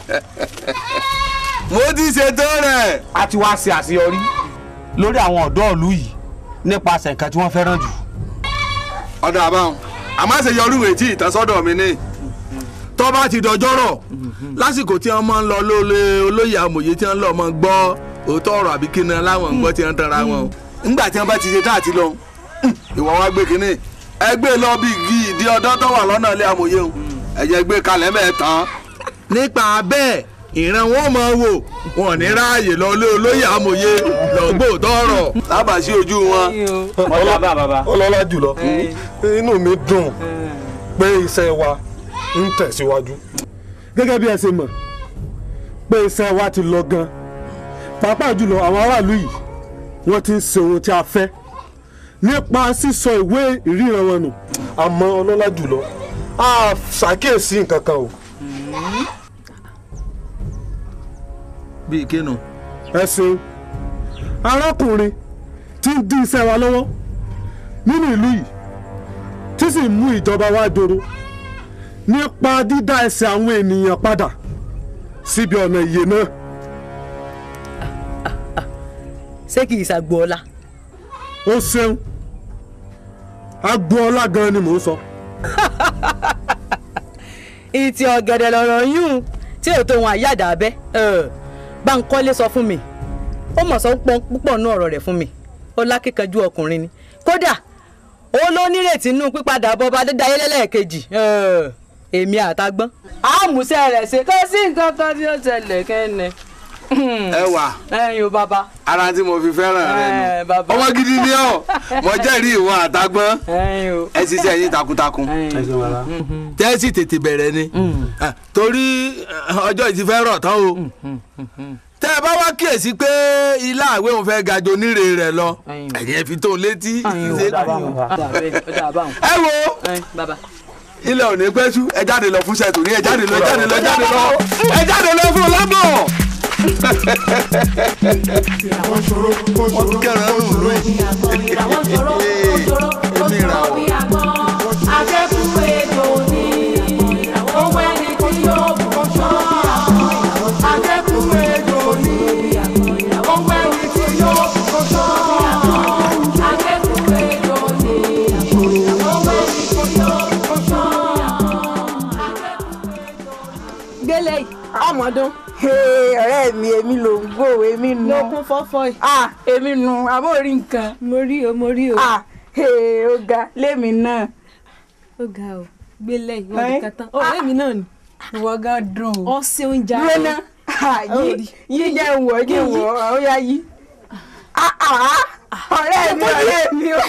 Speaker 7: mo ti ṣètò rẹ̀.
Speaker 15: a ti wá ṣe àṣeyọrí lórí àwọn ọ̀dọ́ ìlú yìí nípasẹ̀ nǹkan tí wọ́n fẹ́ràn jù.
Speaker 7: ọ̀dọ̀ àbáwọn àmọ́ ṣe yọrù ètí ìtànsọ́dọ̀ mi ní tó bá ti dọjọ́rọ̀ lásìkò tí wọ́n máa ń lọ lóle olóyè amòye tí wọ́n lọ máa gbọ́ òótọ́ ọ̀rọ̀ àbí kíni aláwọ̀ ń gbọ́ tí wọ́n tara wọn o ńgbà tí wọ́n bá ti ṣe táàtì lọ ìwọ wá gbé kínní ẹ gbé lọ bí igi ìdí ọdọ́ tó wà lọ́nà ilé amòye o ẹ̀jẹ̀ gbé kalẹ̀ mẹ́ẹ̀tàn nípa bẹ́ẹ̀ ìran wọn máa wò wọn ní ráàyè lọ lé olóyè amòye lọ́gbò tọrọ lábàá sí ojú wọn.
Speaker 5: ọlọ́lá jùlọ inú mi dùn pé iṣẹ́ wa ń tẹ̀síwájú gẹ́gẹ́ bí ẹ ṣe mọ̀ pé iṣẹ́ wa ti lọ gan pàápàá jùlọ àwọn aráàlú yìí wọ́n ti ń ṣe ohun tí a fẹ́ nípa sísọ ìwé ìríran wọn nù àmọ́ ọlọ́lá jùlọ a ṣàkíyèsí nǹkan kan o.
Speaker 7: bíi kínú.
Speaker 5: ẹ ṣeun arákùnrin tí ń dín iṣẹ́ wa lọ́wọ́ nínú ìlú yìí tí sì ń mú ìjọba wa dòrò nípa dídá ẹsẹ̀ àwọn ènìyàn padà síbi ọ̀nà ìyè náà.
Speaker 10: ṣé kì í ṣàgbọ́ ọlá.
Speaker 5: ó ṣeun agboola gan ni mò ń sọ.
Speaker 10: ìtì ọ̀gẹ̀dẹ̀ lọ̀rọ̀ yún tí ò tó wọn àyàdà abẹ́ Bánkọ́lé sọ fún mi ó mọ̀ sọ púpọ̀ nú ọ̀rọ̀ rẹ̀ fún mi ó lákìkanjú ọkùnrin ni kódà ó ló nírètí nínú pípadà bọba Adédáyé lẹ́lẹ́ẹ̀kejì èmi àtàgbọ́n àmúṣe rẹ̀ ṣe kó sí nǹkan kan tí ó ṣẹlẹ̀ kẹ́ni.
Speaker 7: ẹ wà
Speaker 10: ẹyin o bàbá.
Speaker 7: ara tí mo fi fẹ́ràn rẹ nù ọmọ gidi ni ọ mo jẹ́rìí ìwọ àtàgbọ́n ẹ ṣiṣẹ́ yín takuntakun tẹ́sí tètè bẹ̀rẹ̀ ni torí ọjọ́ ìtì fẹ́ rọ̀ tán o tẹ́ ẹ bá wá kíyèsí pé ilá àwẹ̀ òun fẹ́ ga jò níre rẹ̀ lọ ẹ̀yìn ẹ̀ fi tó létí ẹ wo ilẹ̀ òní pẹ́ sú ẹ jáde lọ fún ṣètò ní ẹ jáde lọ ẹ jáde lọ ẹ jáde lọ ẹ jáde lọ fún lábọ̀. wọ́n kẹ́ràn nù lóyún èmi ra ọ̀.
Speaker 3: Akẹ́kọ̀ọ́ ètò ní owó ẹni tí yóò bọ̀ ṣọ́. Akẹ́kọ̀ọ́ ètò ní owó ẹni tí yóò bọ̀ ṣọ́. Akẹ́kọ̀ọ́ ètò ní owó ẹni tí yóò bọ̀ ṣọ́.
Speaker 13: gbélé yìí. ọmọdún.
Speaker 1: ọ̀rẹ́ mi èmi ló ń gbò èmi nu.
Speaker 13: lókun fọ́fọ́ yìí.
Speaker 1: ah èmi nu àbó rí nǹkan.
Speaker 13: mo rí o mo rí o.
Speaker 1: ah ee, ó ga lémi náà.
Speaker 13: ó ga o gbélé ìwọ nìkan tán ọ̀rẹ́ mi náà ni.
Speaker 1: ìwọ gan dùn.
Speaker 13: ọ ṣeun jà
Speaker 1: dúró náà yí yí jẹ́ wọ̀ jẹ́ wọ̀ ó yá yí. Ah, ah, ọ̀rẹ́ mi ọ̀rẹ́ mi o.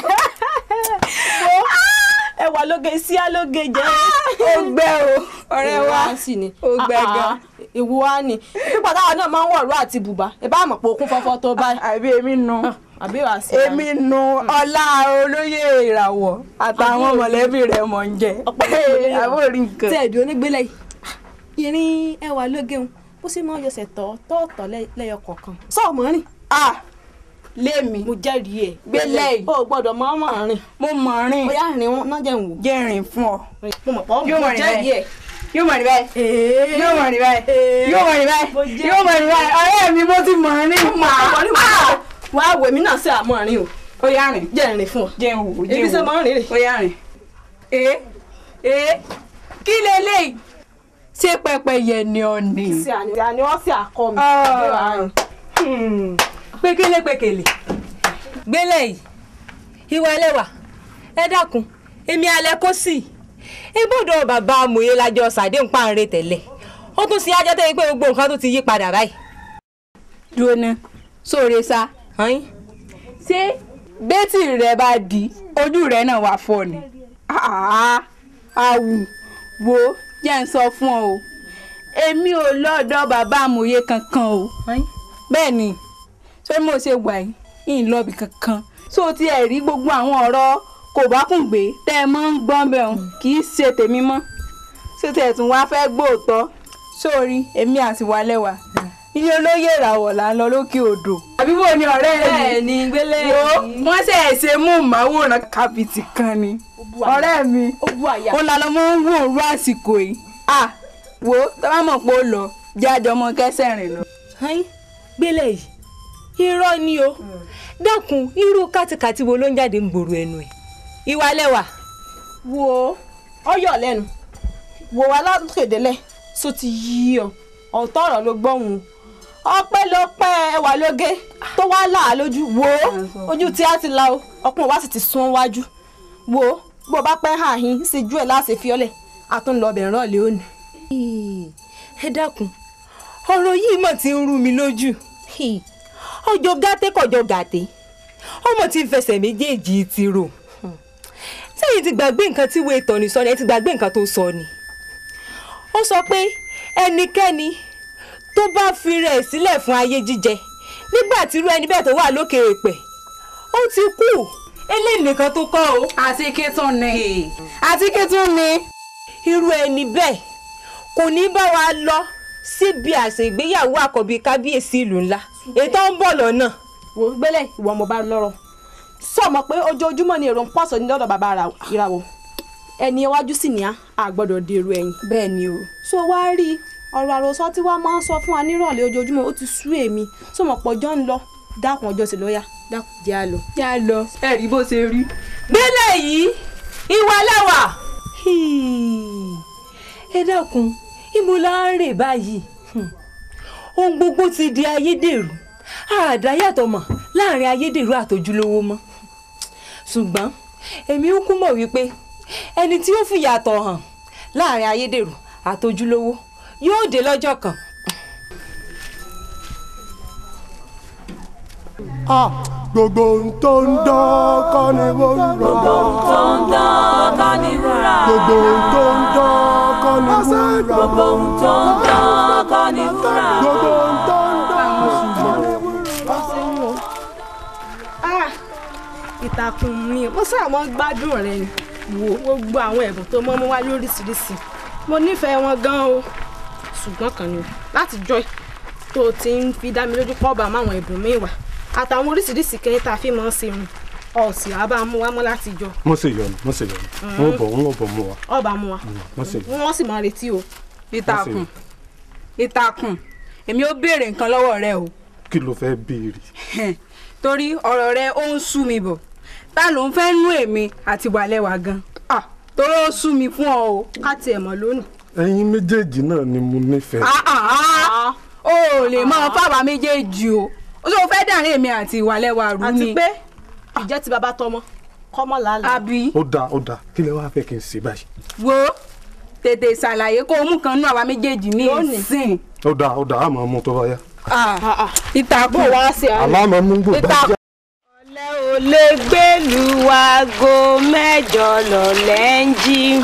Speaker 13: ẹwà lóge sí alóge jẹ.
Speaker 1: ó gbẹ o ọ̀rẹ́ wa
Speaker 13: Ìwà sì ni.
Speaker 1: ó gbẹ
Speaker 13: Ah,
Speaker 1: gan.
Speaker 13: ah, ìwọ wa ni pípa táwa náà máa ń wọ̀rọ̀ àti bùbá ẹ bá mọ̀ pé okun fọ́fọ́ tó báyìí.
Speaker 1: àbí èmi nu
Speaker 13: àbí wàá sí.
Speaker 1: èmi nu ọlá olóyè ìràwọ̀ àtàwọn mọ̀lẹ́bí rẹ̀ mọ̀ ń jẹ. àbó rí nǹkan.
Speaker 13: tí ẹ̀dùn onígbélé yìí ìrìn ẹwà lóge ń bó sì máa ń yọsẹ̀ tọ́ tọ́ọ̀tọ̀ lẹ́yọ kọ̀ọ̀kan. sọ́ọ̀ mọ́ rìn.
Speaker 1: ah lémi.
Speaker 13: mo jẹ́rìí ẹ̀.
Speaker 1: gbélé yìí.
Speaker 13: o gbọ́dọ̀ mọ́ mọ́ rìn.
Speaker 1: mo mọ̀ rìn.
Speaker 13: ó yá rìn wọn náà jẹ́ ń wò.
Speaker 1: jẹ́ rìn fún ọ.
Speaker 13: mo mọ̀ pọ́
Speaker 1: yóò
Speaker 13: mo
Speaker 1: mọ̀ rìn
Speaker 13: jẹ́rìí
Speaker 1: báyìí
Speaker 13: ẹ̀.
Speaker 1: yóò mọ̀ rìn báyìí yóò mọ̀ rìn báyìí yóò mọ̀ rìn báyìí yóò mọ̀ rìn báyìí ọ̀rẹ́ mi mo ti mọ̀ rìn mà á.
Speaker 13: wà á wèmí náà sí àmọ́ rìn o.
Speaker 1: ó yá rìn.
Speaker 13: jẹ́ rìn fún ọ.
Speaker 1: jẹ́ ń wò jẹ́ ń wò.
Speaker 13: ebi sẹ́ máa ń rìn rè.
Speaker 1: ó yá rìn. ee ee kí leléyìí ṣé pẹ́pẹ́yẹ ni ọ ni.
Speaker 13: sí àní àní wọ́n sì àkọ́ mi.
Speaker 10: pékélé pékélé gbélé yìí ìwà ẹlẹ́wà ẹ dákun èmi alẹ́ kó sì ibùdó bàbá amòye lájọ sàdé ń pàǹrẹ tẹ́lẹ̀ ó tún ṣe ajá tẹ́lẹ̀ pé gbogbo nǹkan tó ti yí padà báyìí.
Speaker 1: dúró ná sóore sá. ṣé bẹ́tì rẹ bá di ojú rẹ náà wà fọ́ ni. Ah, àwù wo jẹ́ ń sọ fún ọ o èmi ò lọ́dọ̀ bàbá amòye kankan o bẹ́ẹ̀ ni ṣé mo ṣe wà yìí ń lọ́ọ̀bì kankan so ti ẹ̀ rí gbogbo àwọn ọ̀rọ̀ kò bá kùn gbé tẹ́ ẹ mọ́ ń gbọ́n bẹ́ẹ̀ hàn kì í ṣe tèmi mọ́ ṣé tẹ̀ tún wá fẹ́ gbóòótọ́ sórí èmi àti wàlẹ́wà ilé olóyè ìràwọ̀ là ń lọ lókè odò. àbí wo ni ọ̀rẹ́ rẹ
Speaker 10: Bẹ́ẹ̀ ni, gbélé
Speaker 1: wo
Speaker 10: yìí.
Speaker 1: wọ́n ṣe é ṣe mú màwòrán kábìtì kan ni ọ̀rẹ́ mi ó la lọ́mọ ń wò ó rú àsìkò yìí à wo tó bá mọ̀ pé ó lọ jáde ọmọ kẹsẹ̀ rìn lọ.
Speaker 10: gbélé yìí irọ́ ni o dákun irú kátikàti wo ló ń jáde ń gbòòrò ẹnu ẹ̀ ìwà lẹ́wà.
Speaker 13: wo ọyọ lẹ́nu wo wa látòkèdélẹ̀ so ti yí ọ ọ̀tọ̀ ọ̀rọ̀ ló gbọ́hùn ọpẹ́lọpẹ́ ẹwà lóge tó wá là á lójú wo ojú tí a ti la o ọpọ́n wa sì ti sún wájú wo bó bá pẹ́ hàn yín sí ju ẹ̀ láti fi ọ́lẹ̀ àtúnlọ́bẹ̀ rán lé òní.
Speaker 10: ẹ dákun ọ̀rọ̀ yìí mọ̀ ti ń rú mi lójú ọjọ́ gàtẹ́ kọjọ́ gàtẹ́ ọmọ tí ń fẹsẹ̀ méjèèjì ti rò sẹ́yìn ti gbàgbé nǹkan tí wọ́n tọ̀ni sọ ni ẹ ti gbàgbé nǹkan tó sọ ni ó sọ pé ẹnikẹ́ni tó bá fi rẹ̀ sílẹ̀ fún ayé jíjẹ nígbà tí irú ẹni bẹ́ẹ̀ tó wà lókè èèpẹ̀ ó ti kú eléyìí nìkan tó kọ́ o.
Speaker 1: àti kí tún ni àti kí tún ni.
Speaker 10: irú ẹni bẹ́ẹ̀ kò ní bá wa lọ síbi àṣẹ ìgbéyàwó àkọ́bí kábíyèsí ìlú ńlá ètò ń bọ̀ lọ́nà.
Speaker 13: wo gbélé ìwọ mo bá lọ́rọ̀ sọ mọ̀ pé ojoojúmọ́ ni èrò ń pọ̀sọ̀ ní lọ́dọ̀ bàbá ìràwọ̀ ẹni iwájú sì ní a gbọ́dọ̀ dèrò ẹ̀yìn.
Speaker 1: bẹ́ẹ̀ ni o.
Speaker 13: so wá rí ọ̀rọ̀ àròsọ tí wàá máa ń sọ fún wa nírọ̀lẹ́ ojoojúmọ́ ó ti sú èmi sọ mọ̀ pọ̀ jọ́ ń lọ dákun ọjọ́ sí lọ́ọ́yà dákun jẹ́ à lọ.
Speaker 1: jẹ́ à lọ ẹ rí bó ṣe rí.
Speaker 10: gbélé yìí ìwà lẹ́wà. ẹ dákun ibo la ń rè báyìí ohun gbogbo ti di ayédèrú àdáyàtọ̀ mọ̀ láàrin ayédèrú àtòjúlówó mọ́ ṣùgbọ́n èmi ń kú mọ̀ wípé ẹni tí ó fi yàtọ̀ hàn láàrin ayédèrú àtòjúlówó yóò dé lọ́jọ́ kan.
Speaker 17: gbogbo ohun tó ń dán kọ́ ni wúrà.
Speaker 19: gbogbo ohun tó ń dán kọ́ ni wúrà.
Speaker 17: gbogbo ohun tó ń dán kọ́ ni wúrà.
Speaker 19: gbogbo ohun tó ń dán kọ́ ni wúrà.
Speaker 17: gbogbo ohun tó ń dán kọ́ ni
Speaker 13: Ah, ìtàkùn mi mo sáà mọ́ gbádùn rẹ ni wo gbogbo àwọn ẹ̀bùn tó mọ́ mú wá lóríṣiríṣi mo nífẹ̀ẹ́ wọn gan o ṣùgbọ́n kan ni o láti jọ́ tó o ti ń fi dá mi lójú pọ̀ bá àwọn ẹ̀bùn mi wà àtàwọn oríṣiríṣi kẹ́yìn tá a fi máa ń ṣe rìn ọ̀sìn àbá mú wá mọ́ láti jọ
Speaker 17: mo ṣe yọnu mo ṣe yọnu wọn bọ wọn bọ mu wa
Speaker 13: ọba mú wa
Speaker 17: mo ṣe yọnu.
Speaker 13: wọ́n sì máa retí o.
Speaker 1: ìtàkùn ìtàkùn èmi ó béèrè nǹkan lọ́wọ́ rẹ o
Speaker 17: kí ló fẹ́ béèrè.
Speaker 1: torí ọ̀rọ̀ rẹ ó ń sú mi bọ̀ ta ló ń fẹ́ nú èmi àti wàlẹ́wà gan Ah, torí ó sú mi fún ọ o.
Speaker 13: ká tiẹ̀ mọ̀ lónìí.
Speaker 17: ẹ̀yin méjèèjì náà ni mo nífẹ̀ẹ́.
Speaker 1: Ah, ah, ah, ò lè mọ fáwa méjèèjì o ó sọ fẹ́ dàrin èmi àti ìwàlẹ́wà rú ni.
Speaker 13: àti pé ìjẹ́ ti bàbá tọmọ kọ́mọ làálàá.
Speaker 1: àbí
Speaker 5: ó dáa ó dáa kí lẹ wá fẹ́ kí n ṣe báyìí.
Speaker 1: wo tètè ṣàlàyé kó o mú kan nú àwa méjèèjì ní ìsìn.
Speaker 5: ó dáa ó dáa àmọ́ mú tó bá yá.
Speaker 1: ìtàkùn
Speaker 13: wá sí
Speaker 5: àmọ́ àmọ́ mú gbogbo
Speaker 1: ìtàkùn.
Speaker 13: ò lè gbèlú aago mẹ́jọ lọ́lẹ́ ń jí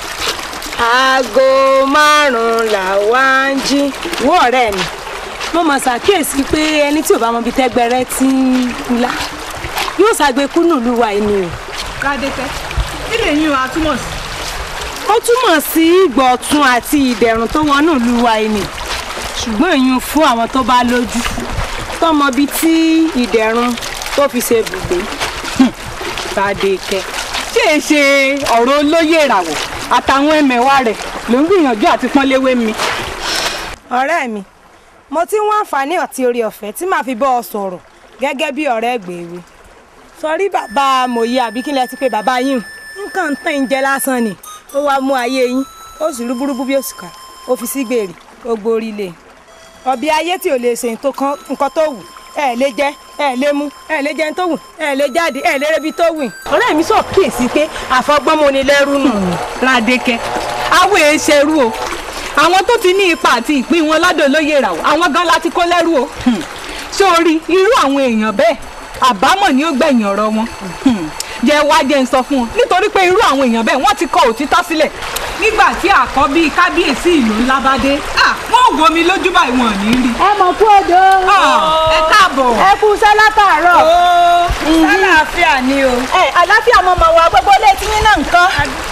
Speaker 13: aago márùn-ún làwa ń jí. wo ọ̀rẹ́ mi mo mọ̀ ṣàkíyèsí pé ẹni tí ò bá mọ ibi tẹ́gbẹ́rẹ́ ti ń kula yóò ṣàgbékú nílùú wa ẹni o.
Speaker 2: kádẹ́tẹ́ kí lè yín o àtúmọ̀ sí.
Speaker 13: ó túmọ̀ sí ìgbọ̀tun àti ìdẹ̀rùn tó wọnú ìlú wa ẹni ṣùgbọ́n èyí fún àwọn tó bá lójú tọmọ bíi tí ìdẹ̀rùn tó fi ṣe bùgbé Bádékẹ́.
Speaker 10: tí è ṣe ọ̀rọ̀ olóyè ìràwọ̀ àtàwọn ẹmẹ̀wà rẹ̀ ló ń gbìyànjú àti pọ́nléwé mi.
Speaker 13: ọ̀rẹ́ mi mo ti ń wá àǹfààní àti orí ọ̀fẹ́ tí màá fi bọ́ ọ sọ̀rọ̀ gẹ́gẹ́ bí ọ̀rẹ́ gbèrú sọrí bàbá mòye àbí kí lẹ ti pé bàbá yín nǹkan ń tàn ń jẹ lásán ni ó wàá mú ayé yín ó sì rúbúrúbú bí òṣùkà ó fi sí gbèrè ó gborí lé ọbẹ̀ ayé tí ò lè ṣe nǹkan tó wù ẹ lè jẹ ẹ lè mu ẹ lè jẹun tó wù ẹ lè jáde ẹ lè rebi tó wù. ọ̀rẹ́ mi sọ kíyèsí pé àfọgbọ́n ni lẹ́rú nù.
Speaker 10: Ládékẹ́ àwọn èèṣẹ̀rú o àwọn tó ti ní ipa àti ìpín wọn lọ́dọ̀ lóye ìràwọ̀ àwọn gan láti kó lẹ́rú o sórí irú àwọn èèyàn bẹ́ẹ̀ àbámọ̀ ni ó gbẹ̀yìn ọ̀rọ̀ wọn jẹ́ wá jẹ́ ń sọ fún wọn nítorí pé irú àwọn èèyàn bẹ́ẹ̀ wọ́n ti kọ òtítọ́ sílẹ̀ nígbà tí àkọ́bí kábíyèsí ìlú ńlá bá dé wọ́n ò gomi lójú báyìí wọn ò ní rí.
Speaker 13: ẹ mọ̀ kú odò.
Speaker 10: ẹ káàbọ̀.
Speaker 13: ẹ kú iṣẹ́ látàárọ̀. sálàáfíà ni o. ẹ àlàáfíà mo mọ̀ wá gbogbo ilé tí yín náà nǹkan.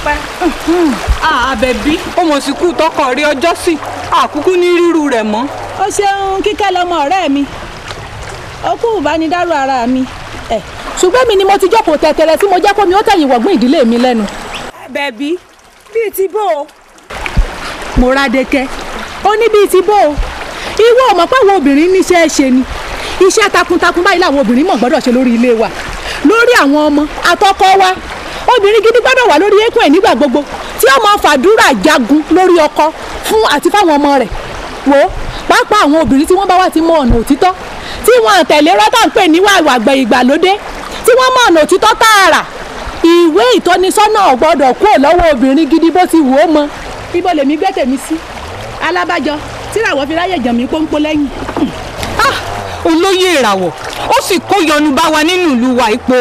Speaker 10: àbẹ̀bí ó mọ̀ sí kú tọkọ rí ọjọ́ sí àkúkú ní rírú rẹ̀ mọ́.
Speaker 18: ó ṣeun kíkẹ́ lọmọ ọ̀rẹ́ mi ó kú ìbánidárò ara mi ṣùgbọ́n mi ni mo ti jókòó tẹ̀tẹ̀rẹ̀ tí mo jẹ́ kó mi ó tẹ̀yìn wọ̀gbìn ìdílé mi lẹ́nu.
Speaker 13: bẹ̀bí bíi ti bó o.
Speaker 18: Mọ́rádékẹ́ ó ní bíi ti bó o ìwọ ò mọ̀ pé àwọn obìnrin níṣẹ́ ṣe ni iṣẹ́ takuntakun báyìí làwọn obìnrin mọ̀ gbọ́dọ̀ ṣe lórí ilé wa lórí àwọn ọmọ àtọkọ wa obìnrin gidi gbọ́dọ̀ wà lórí eékún ẹ̀ nígbà gbogbo tí ó máa fàdúrà jagun lórí ọkọ fún àti fáwọn ọmọ rẹ̀ wò ó pàápàá àwọn obìnrin tí wọ́n bá wà ti mọ ọ̀nà òtítọ́ tí wọ́n tẹ̀lé rọ́tà ń pè níwà àgbẹ̀ ìgbàlódé tí wọ́n mọ ọ̀nà òtítọ́ tààrà ìwé ìtọ́nisọ́nà ò gbọ́dọ̀ kúrò lọ́wọ́ obìnrin gidi bó ti wò ó mọ ibo lèmi gbé tèmi sí alábàjọ tíràwọ̀ fi ráyè jàn mí pọ́npọ́ lẹ́yìn.
Speaker 10: olóyè ìràwọ̀ ó sì kó yọnu bá wa nínú ìlú wa ipò.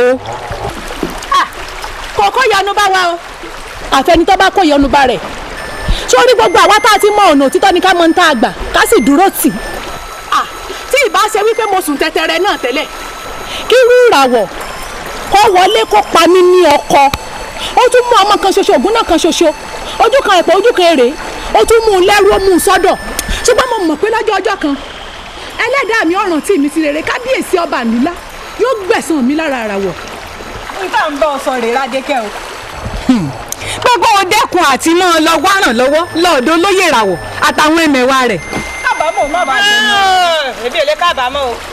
Speaker 18: kò kó yọnu bá wa o àfẹnitọ́ bá kó yọnu bá rẹ̀ sórí gbogbo àwa tá a ti mọ ọ̀nà òtítọ́ ni ká mọ ní tá a gbà ká sì dúró tì í tí ìbá ṣe wípé mo sùn tẹtẹrẹ náà tẹ́lẹ̀ kí irú ìràwọ̀ kó wọlé kó pa mí ní ọkọ ó tún mú ọmọ kan ṣoṣo ògùn náà kan ṣoṣo ojú kan ẹ̀pọ̀ ojú kan èrè ó tún mú un lẹ́rú ó mú un sọ́dọ̀ ṣùgbọ́n mo mọ̀ pé lọ́jọ́ ọjọ́ kan ẹlẹ́dàá mi ọ̀ràn tí mi ti rere kábíyèsí ọba ànúlá yóò gbẹ̀san mi lára ìràwọ̀.
Speaker 10: nǹkan ń bọ̀ sọ rèé Ládékẹ́ o gbogbo dẹ́kun àti máa lọ wá ràn lọ́wọ́ lọ́ọ̀dọ̀ lóye ìràwọ̀ àtàwọn ẹ̀mẹ̀wà rẹ̀.
Speaker 13: kábàámọ̀ má bàa jẹ mọ́. èmi ò lè kábàámọ̀ o.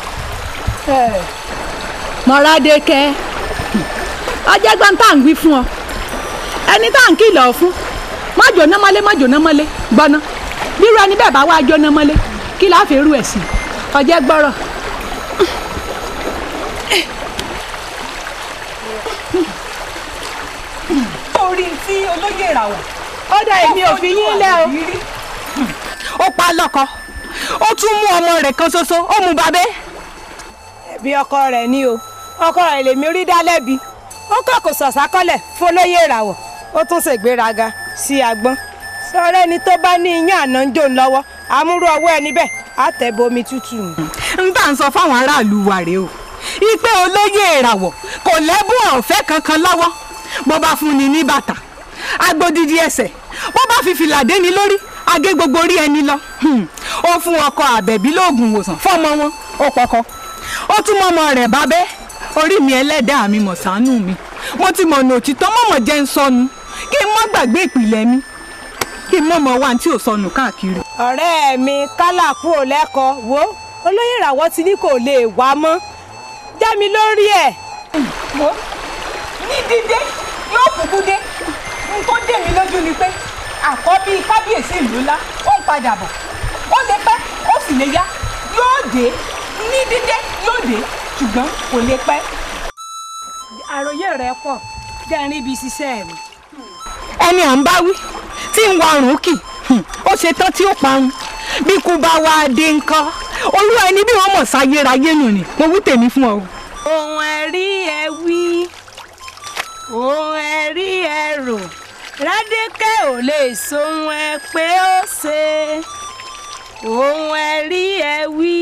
Speaker 18: Mọ́rádékẹ́ ọjọ́ gbọ́n tá à ń wí fún ọ ẹni tá à ń kìlọ̀ fún má jóná mọ́lé má jóná mọ́lé gbọ́ná bírú ẹni bẹ́ẹ̀ bá wá jóná mọ́lé kí láà fi rú ẹ̀ sí ọjọ́ gbọ́rọ̀.
Speaker 10: orí tí olóyè ìràwọ̀.
Speaker 18: ó dá èmi ò fi yín lẹ́ o.
Speaker 10: ó pa lọ́kọ ó tún mú ọmọ rẹ̀ kan ṣoṣo ó mú babẹ́.
Speaker 13: ẹbí ọkọ rẹ̀ ni o ọkọ rẹ̀ lèmi rí dá lẹ́bi ó kọ́ kò sọ̀sákọ́lẹ̀ fọlọ́yè ìràwọ̀ ó tún ṣègbéraga sí agbọ́n sọ̀rọ̀ ẹni tó bá ní iyán àná ń jò ń lọ́wọ́ àmúrú ọwọ́ ẹni bẹ́ẹ̀ á tẹ̀ bomi tútù.
Speaker 10: n bá ń sọ fáwọn aráàlú wa rèé o ipe olóyè ìràwọ̀ kò lẹ́bùn ọ̀fẹ́ kankan lọ́wọ́ bó bá fún ni ní bàtà agbódìdí ẹsẹ̀ bó bá fi fìlà dé ni lórí agé gbogbo orí ẹni lọ ó fún ọkọ àbẹ̀bí lóògùn ìwòsàn fọ́mọ wọn ó pọkọ ó tún mọ ọmọ rẹ̀ bábẹ́ orí mi ẹlẹ́dàá mi mọ̀ ṣàánú mi mo ti mọ̀nà òtítọ́ mọ̀mọ̀ jẹ́ ń sọnù kí n mọ́ gbàgbé ìpìlẹ̀ mi kí n mọ̀mọ̀ wá tí ò sọnù káàkiri.
Speaker 13: ọ̀rẹ́ mi kálà kú ò lẹ́kọ̀ọ́ wo olóyè ìràwọ̀ ti ní kò lè wá mọ́ já mi lórí ẹ̀.
Speaker 10: wo ní dídé yóò kúkú dé n tó dé mi lójú ni pé àkọ́bí kábíyèsí ìlú ńlá ó ń padà bọ̀ ó lè pẹ́ ó
Speaker 18: sì lè yá yóò dé ní dídé yóò dé ṣùgbọ́n kò lè pẹ́. àròyé rẹ pọ̀ jẹ́ rí ibi ṣiṣẹ́ mi. ẹni à ń bá wí tí ń wa ọrùn kì ó ṣe tán tí ó parun bí kú bá wá dé ńkọ́ olúwa ẹni bí wọ́n mọ̀ sáyérayé nù ni mo wí tèmi fún ọ. ohun ẹ̀rí ẹ wí ohun ẹ̀rí ẹ rò rádíkẹ́ ò lè sohun ẹ pé ó ṣe ohun ẹ̀rí ẹ wí.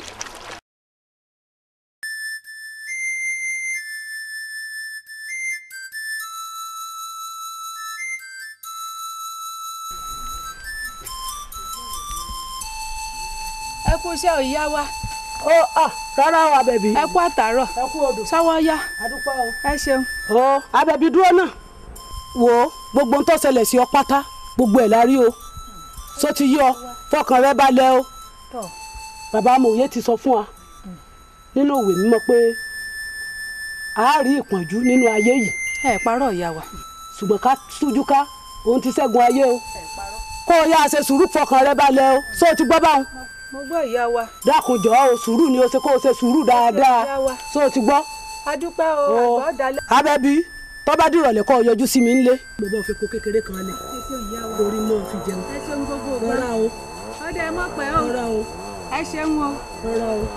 Speaker 18: ẹ kú iṣẹ́ òyìá wa.
Speaker 21: ó à rárá o abẹ́bí.
Speaker 18: ẹ kú àtàárọ̀.
Speaker 21: ẹ kú odò.
Speaker 18: sáwọ́ yá.
Speaker 21: adúpẹ́ o.
Speaker 18: ẹ ṣeun.
Speaker 21: ó abẹ́bí dúró náà wò ó gbogbo ń tó ṣẹlẹ̀ sí ọ pátá gbogbo ẹ̀ la rí o só ti yọ fọkàn rẹ balẹ̀ o bàbá amòye ti sọ fún wa nínú ìwé mímọ́ pé a rí ìpọ́njú nínú ayé yìí.
Speaker 18: ẹ parọ́ ìyá wa.
Speaker 21: ṣùgbọ́n ká tújú ká òun ti ṣẹ́gun ayé o kó o yá ṣe sùúrù fọkàn rẹ balẹ̀ o só ti gbọ́ báwọn
Speaker 18: mo gbọ́ ìyá wa.
Speaker 21: dákun jọ̀ọ́ o sùúrù ni o ṣe kó o ṣe sùúrù dáadáa só o ti gbọ́.
Speaker 18: a dúpẹ́ o àgbọ̀ dalẹ̀.
Speaker 21: abẹ́bí tó bá dìrọ̀lẹ́ kó o yọjú sí mi ńlé. mo bá fi kó kékeré kan lẹ̀ orí mọ́ fi jẹun.
Speaker 18: ẹ ṣeun gbogbo ògbà.
Speaker 21: rọra o.
Speaker 18: ọdẹ ẹ mọ̀ pẹ́ o.
Speaker 21: rọra o.
Speaker 18: ẹ ṣeun o.
Speaker 21: rọra o.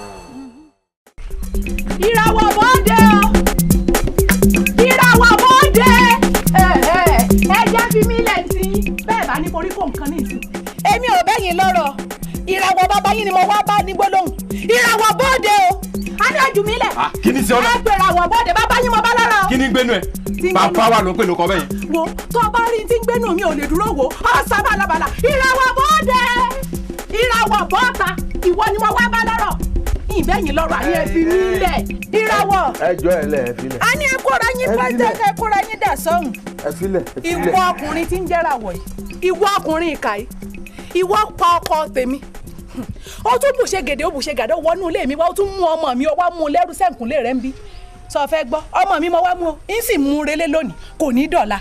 Speaker 18: ìràwọ̀ bọ́ọ̀dẹ o. ìràwọ̀ bọ́ọ̀dẹ. ẹ jẹ́ fi mí lẹ̀ sí i bẹ́ẹ̀ bá ní korí kó nǹkan ní ìsìn. èmi ò bẹ́yìn lọ́rọ̀ ìràwọ̀ bàbá yín ni mo wá bá ní gbólóhùn ìràwọ̀ bọ́ọ̀dẹ o. a ní ojú mi lẹ̀.
Speaker 11: kí ni sí ọ̀nà.
Speaker 18: ẹ pè ìràwọ̀ bọ́ọ̀dẹ bàbá yín mo bá lára o.
Speaker 11: kí ni gbénu ẹ bàbá wa ló ń pè lóko bẹ́yìn.
Speaker 18: wo tó o bá rí tí ń gbénu mi ò lè dúró wò ó sá balabala ìràwọ̀ bọ́ọ̀dẹ ìràwọ̀ bọ́ọ̀ta ìwọ ni mo wá bá lọ́rọ̀ ìbẹ́yìn lọ́rọ̀ àní ẹ fi mí lẹ̀ ìràwọ̀.
Speaker 7: ẹjọ́ ẹ lẹ ẹ filẹ̀.
Speaker 18: a ní ẹ kóra yín
Speaker 7: Ẹ
Speaker 18: pẹ́ẹ́tẹ́
Speaker 7: filẹ̀.
Speaker 18: ẹ kóra yín dà sọ́hùn.
Speaker 7: ẹ filẹ̀ ẹ filẹ̀.
Speaker 18: ìwọ ọkùnrin tí ń jẹ́ràwọ̀ yìí ìwọ ọkùnrin ìkà yìí ìwọ pa ọkọ tèmi ó tún bùṣe gèdè ó bùṣe gàdé ó wọnú ilé mi wá ó tún mú ọmọ mi ó wá mú un lẹ́rú sẹ́ǹkúnlé rẹ̀ ń bí sọ fẹ́ gbọ́ ọmọ mi mo wá mú o ń sì mú un relé lónìí kò ní dọ̀la.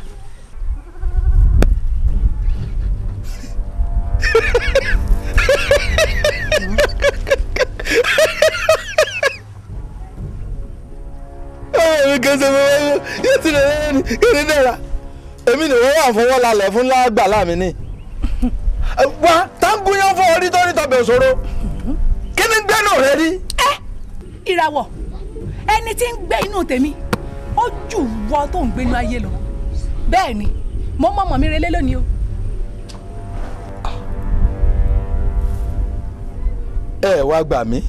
Speaker 7: èmi kẹsẹ̀ mi wáyé yóò ti lè lẹ́yìn kí ni dára èmi ni wọ́n wà fọwọ́ lálẹ́ fún lágbàlá mi ni. wá táǹgù yẹn fọ orí tó ní tọbẹ̀ òṣòro kí ni gbẹ́nu rẹ rí.
Speaker 18: ìràwọ̀ ẹni tí ń gbé inú tèmi ó jù wọ tó ń gbénu ayé lọ bẹ́ẹ̀ ni mo mọ ọmọ mi relé lónìí o.
Speaker 7: ẹ wá gbà mí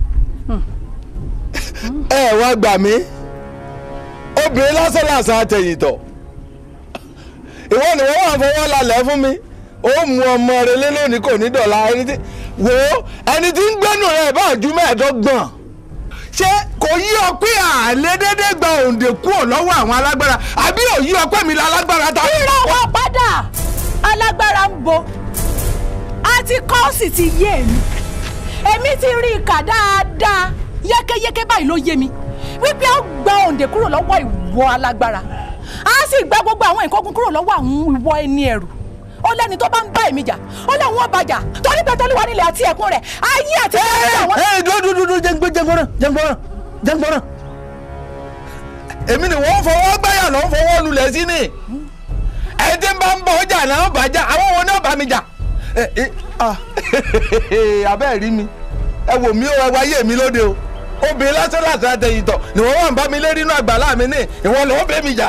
Speaker 7: ẹ wá gbà mí obìnrin lásán làásán àtẹ̀yìntọ̀ ìwọ ni wọ́n wà fọwọ́ lálẹ́ fún mi ó mú ọmọ rẹ lé lónìí kò ní dọ̀la ẹni tí wò ó ẹni tí ń gbẹ́nu rẹ̀ bá ju mẹ́ẹ̀ẹ́dọ́gbọ̀n ṣé kò yí ọ pé àlẹ́ dédé gba òǹdè kúrò lọ́wọ́ àwọn alágbára àbí ò yí ọ pé mi la alágbára ta.
Speaker 18: ìràwọ̀ padà alágbára ń bo àti kọ́ọ̀sì ti yé mi èmi ti rí i kà dáadáa yékéyéké báyìí ló yé mi wípé ó gba òǹdè kúrò lọ́wọ́ ìwọ alágbára á sì gba gbogbo àwọn ìkógun kúrò lọ́wọ́ àwọn ìwọ ẹni ẹ̀rù ó lẹ́ni tó bá ń bá èmi jà ó lẹ́ni wọ́n bàjà torí pé tọ́lúwa nílẹ̀ àti ẹ̀kún rẹ̀ ayé àti ẹ̀kún rẹ̀
Speaker 7: ẹ dúdúdúdú jẹ́ngbé jẹ́ngbọ́ràn jẹ́ngbọ́ràn jẹ́ngbọ́ràn èmi ni wọ́n fọwọ́ gbáyà lọ́n fọwọ́ lulẹ̀ sí ni ẹ tí ń bá ń bọ̀ ọjà náà bàjá àwọn wo ni ó bá mi jà ẹ ẹ ah abẹ́ rí mi ẹ wò mí o ẹ wáyé mi lóde o obìnrin lásán lásán àtẹ̀yìntọ̀ ni wọ́n wà ń bá mi lé nínú àgbàlá mi ní ìwọ lọ́wọ́ bẹ́ẹ̀ mi jà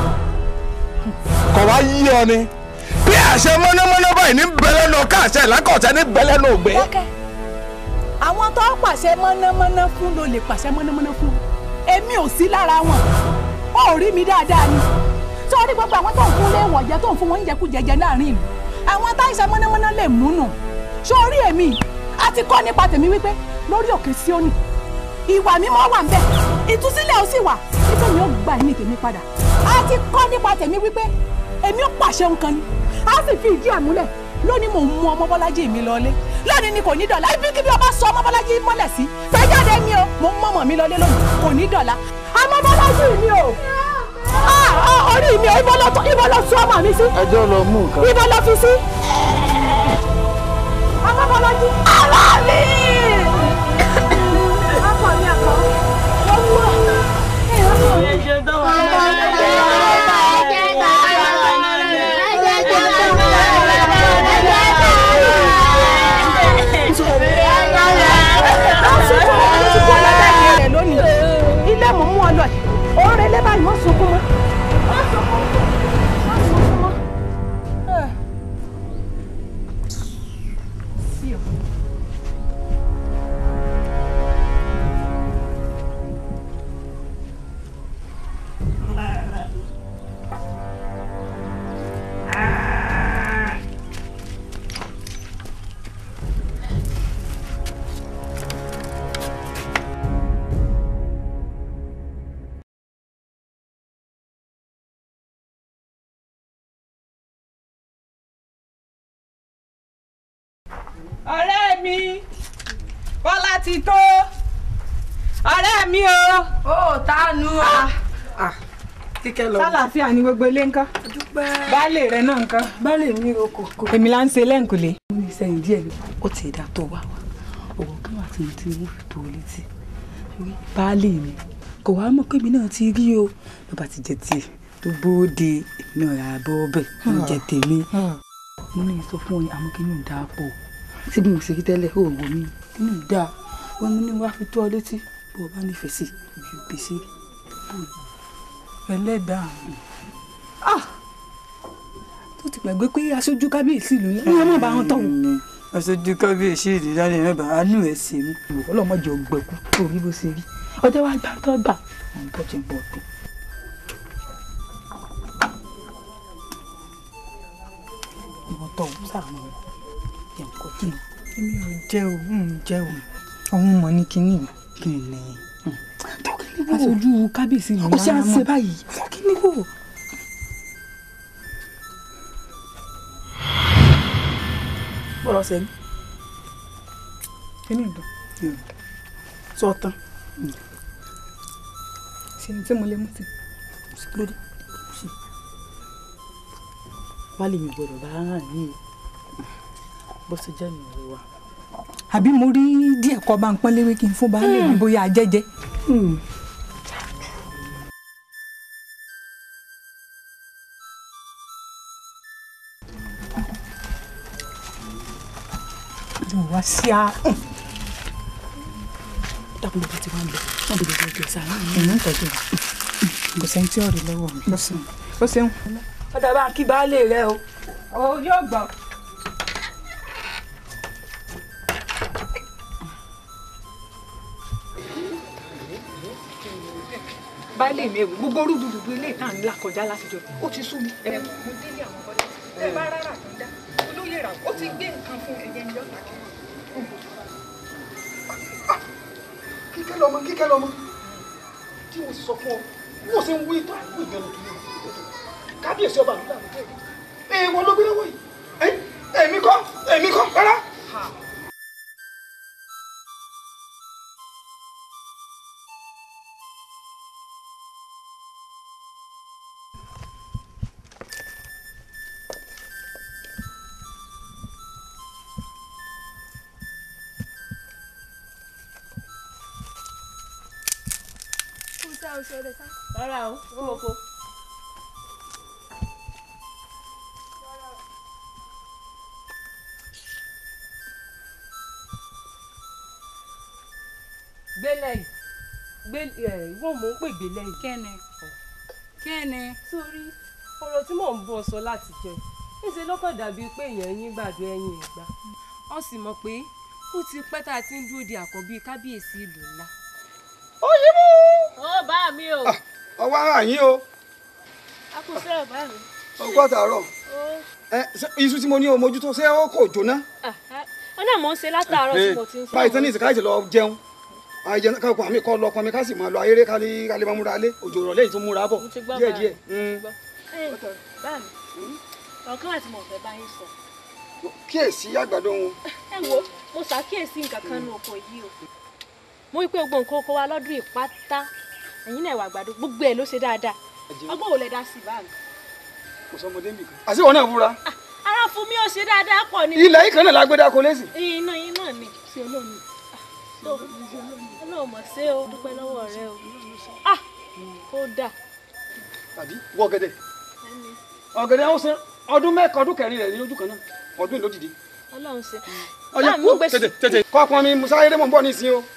Speaker 7: kọ̀ wá yí ọ ni bí àṣẹ mọ́nàmọ́ná báyìí ní bẹ́lẹ́ náà káàṣẹ lákọ̀ọ́ṣẹ́ ní bẹ́lẹ́ náà gbé.
Speaker 18: dákẹ́ àwọn tó pàṣẹ mọ́nàmọ́ná fún ló lè pàṣẹ mọ́nàmọ́ná fún èmi ò sí lára wọn ó rí mi dáadáa ni sọ́ọ́rí gbogbo àwọn tó ń fún lé wọ̀jẹ́ tó ń fún wọn oúnjẹ kú jẹjẹ láàrin ìlú àwọn táìsàn mọ́nàmọ́ná lè múnú sọ́ọ́rí èmi àti kọ́ nípa tèmi wípé lórí òkè Síónì ìwà mímọ́ wà ń bẹ̀ ìtúsílẹ̀ ó sì wà wípé mi ò gba ẹ̀mí tèmi padà àti kọ́ nípa tèmi wípé èmi ò pàṣẹ nǹkan ni a sì fi ìdí àmúlẹ̀ lónìí mò ń mú ọmọ bọ́lájí mi lọlé lónìí ni kò ní dọ̀la ibi kíbi ọba sọ ọmọ bọ́lájí mọ́lẹ̀ sí fẹ́jáde mi o mò ń mọ̀mọ́ mi lọlé lónìí kò ní dọ̀la ọmọ bọ́lájí mi o Ah, ah, orí mi o ibo lọ tọ- ibo lọ sọ ọmọ mi sí
Speaker 7: ẹjọ́ lọ mú nǹkan.
Speaker 18: ibo lọ fi sí ọmọ Bọ́lájí.
Speaker 19: Aláàlí.
Speaker 18: ọkọ mi àkọ́ wọ́n wú ọ.
Speaker 19: ẹ ṣe tó wà
Speaker 18: ilé mọ̀ mú ọ lọ ẹ̀ òun rẹ̀ lé báyìí wọ́n sunkún mọ́. wọ́n sunkún wọ́n sunkún mọ́. Sí o.
Speaker 2: ọ̀rẹ́ mi bọ́lá ti tó ọ̀rẹ́ mi o. ó tánu o.
Speaker 6: kíkẹ́ lọ.
Speaker 2: sálàáfíà ni gbogbo ilé ńkọ́. baálé rẹ náà ńkọ́.
Speaker 6: baálé mi ò kò kò.
Speaker 2: èmi là ń ṣe lẹ́ǹkùlé.
Speaker 6: mo ní sẹ́yìn díẹ̀ ni ó ti dà tó wá wá owó kan wà tí mo ti mú fi tó o létí Torí baálé mi kò wá mọ̀ pé èmi náà ti rí o bàbá ti jẹ tiẹ̀ tó bóde èmi náà rà bọ́ ọbẹ̀ ló jẹ tèmi mo ní sọ fún ọ àmọ́ kí ni ò dáa pọ̀ tí bí mo ṣe rí tẹ́lẹ̀ ó wò mí kí ni ò dáa wọn mo ní wá fi tó ọ létí bó o bá nífẹ̀ẹ́ sí ibi ò gbèsè
Speaker 2: ẹlẹ́dàá mi.
Speaker 6: tó ti gbàgbé pé aṣojú kábíyèsí ìlú ní wọn má bá wọn tọ̀hún.
Speaker 2: aṣojú kábíyèsí ìdílé mẹ́bà àánú ẹ̀ sí mi.
Speaker 6: ọlọ́mọdé ọgbẹ́kú tó rí bó ṣe rí ọjọ́ wa gbà tó gbà àwọn tó ti ń bọ̀ tó. ìwọ̀n tọ̀hún sàánú rẹ̀ yẹn kò kí ni.
Speaker 2: èmi ò jẹ́ o ń jẹ́ o òun mọ̀ ní kínní
Speaker 6: kí ni aṣojú kábíyèsí ìlú ó ṣe à ń ṣe báyìí kí ni wò. bọ́lá ṣe ní.
Speaker 2: kínní ìdán
Speaker 6: sọ tán.
Speaker 2: ṣe ní tí mo lè mú sí.
Speaker 6: lóde wálé mi gbọ́dọ̀ bá hàn ní bó ṣe jẹ́ mi ò wá.
Speaker 2: àbí mo rí díẹ̀ kọ́ bá ń pọ́n léwé kí n fún baálé mi bóyá ajẹ́jẹ́.
Speaker 6: mo wá sí a. dákun bó ti wá ń bẹ wọn bèrè bó ti ọ̀sán àná
Speaker 2: èmi ń tọ́jú rẹ̀ kò sẹ́ni tí ọ̀rẹ́ lọ́wọ́ mi. ó ṣeun.
Speaker 6: ọ̀dà bá kí baálé rẹ o.
Speaker 2: ó yóò gbọ́. baálé mi ewu gbogbo rúdurùdu ilé ìta ńlá kọjá látijọ́ ó ti sú mi. ẹ mo délé àwọn bọ́lá ẹ bá rárá tó ń dá olóyè rà ó ti gbé nǹkan fún ẹyẹ ní ọ̀tà kí
Speaker 17: kíkẹ́ lọ́mọ kíkẹ́ lọ́mọ tí mo sì sọ fún ọ bí mo ṣe ń wí tó àìkú ìgbẹ́nu tó yẹ kábíyèsí ọba àdúrà ló tẹ̀lé èèwọ̀ ló gbé lọ́wọ́ yìí èmi kọ́ èmi kọ́ rárá.
Speaker 13: rárá o ó oko. gbélé yìí gbé ẹ ìwọ mò ń pè gbélé yìí.
Speaker 1: kẹ́ni kẹ́ni.
Speaker 13: sórí ọ̀rọ̀ tí mò ń bọ̀ sọ láti jẹ níṣẹ́ lọ́kàn dàbí pé èèyàn yín gbàdo ẹ̀yìn ìgbà wọ́n sì mọ̀ pé ó ti pẹ́ tá a ti ń dúró de àkọ́bí kábíyèsí ìlú ńlá.
Speaker 17: ó yí mú.
Speaker 13: ó bá mi o.
Speaker 17: ọwọ́ àyín o
Speaker 13: a kò sẹ́rọ̀ bá mi.
Speaker 17: ọgbọ́n àtàárọ̀ ẹ ṣé iṣu tí mo ní o mójútó ṣé ó kò jóná.
Speaker 13: ó náà mò ń ṣe látàárọ̀ tí mo ti ń sọ.
Speaker 17: báyìí tán ní ìsìnká ìṣẹ̀lẹ̀ lọ jẹun àìjẹ káàkó àmì kọ́ lọ pọnmi ká sì máa lọ ayéré kálí kálí máa múra alé òjò rọ̀ lẹ́yìn tó múra bọ̀
Speaker 13: mo ti gbọ́
Speaker 17: díẹ̀
Speaker 13: bá
Speaker 17: díẹ̀.
Speaker 13: bá mi ọ̀kan àti mo fẹ́ bá yín sọ.
Speaker 17: kíyèsí àgbàdo wọn.
Speaker 13: ẹ wo mo ṣàkíyèsí nǹkan kan ní oko yìí o mo rí i pé gbogbo nǹkan oko wa lọ́dún yìí pátá ẹ̀yin náà wà àgbàdo gbogbo ẹ̀ ló ṣe dáadáa ọgbọ́n wo lẹ dá sí báàgì.
Speaker 17: kò sọmọdé nbì kan. àti ìwọ náà fúra.
Speaker 13: ara fún mi ò ṣe dáadáa pọ̀ ni.
Speaker 17: ilẹ̀ yìí kan náà lágbẹ́dá kò lẹ́sìn.
Speaker 13: iná iná ni ṣe olómi ọlọ́run mọ̀ ṣe o dúpẹ́ lọ́wọ́ rẹ o ah ó dà
Speaker 17: tàbí wọ ọ̀gẹ̀dẹ̀ ọ̀gẹ̀dẹ̀ ó san ọdún mẹ́kan ọdún kẹrin rẹ̀ ní ojú kan náà ọdún ìlú dìde.
Speaker 13: ọlọ́run ṣe.
Speaker 17: ọyọ
Speaker 13: Báà mi gbé
Speaker 17: tètè tètè kọ́ ọpọn mi musa ayédè mọ̀ ń bọ̀ nísìnyí o.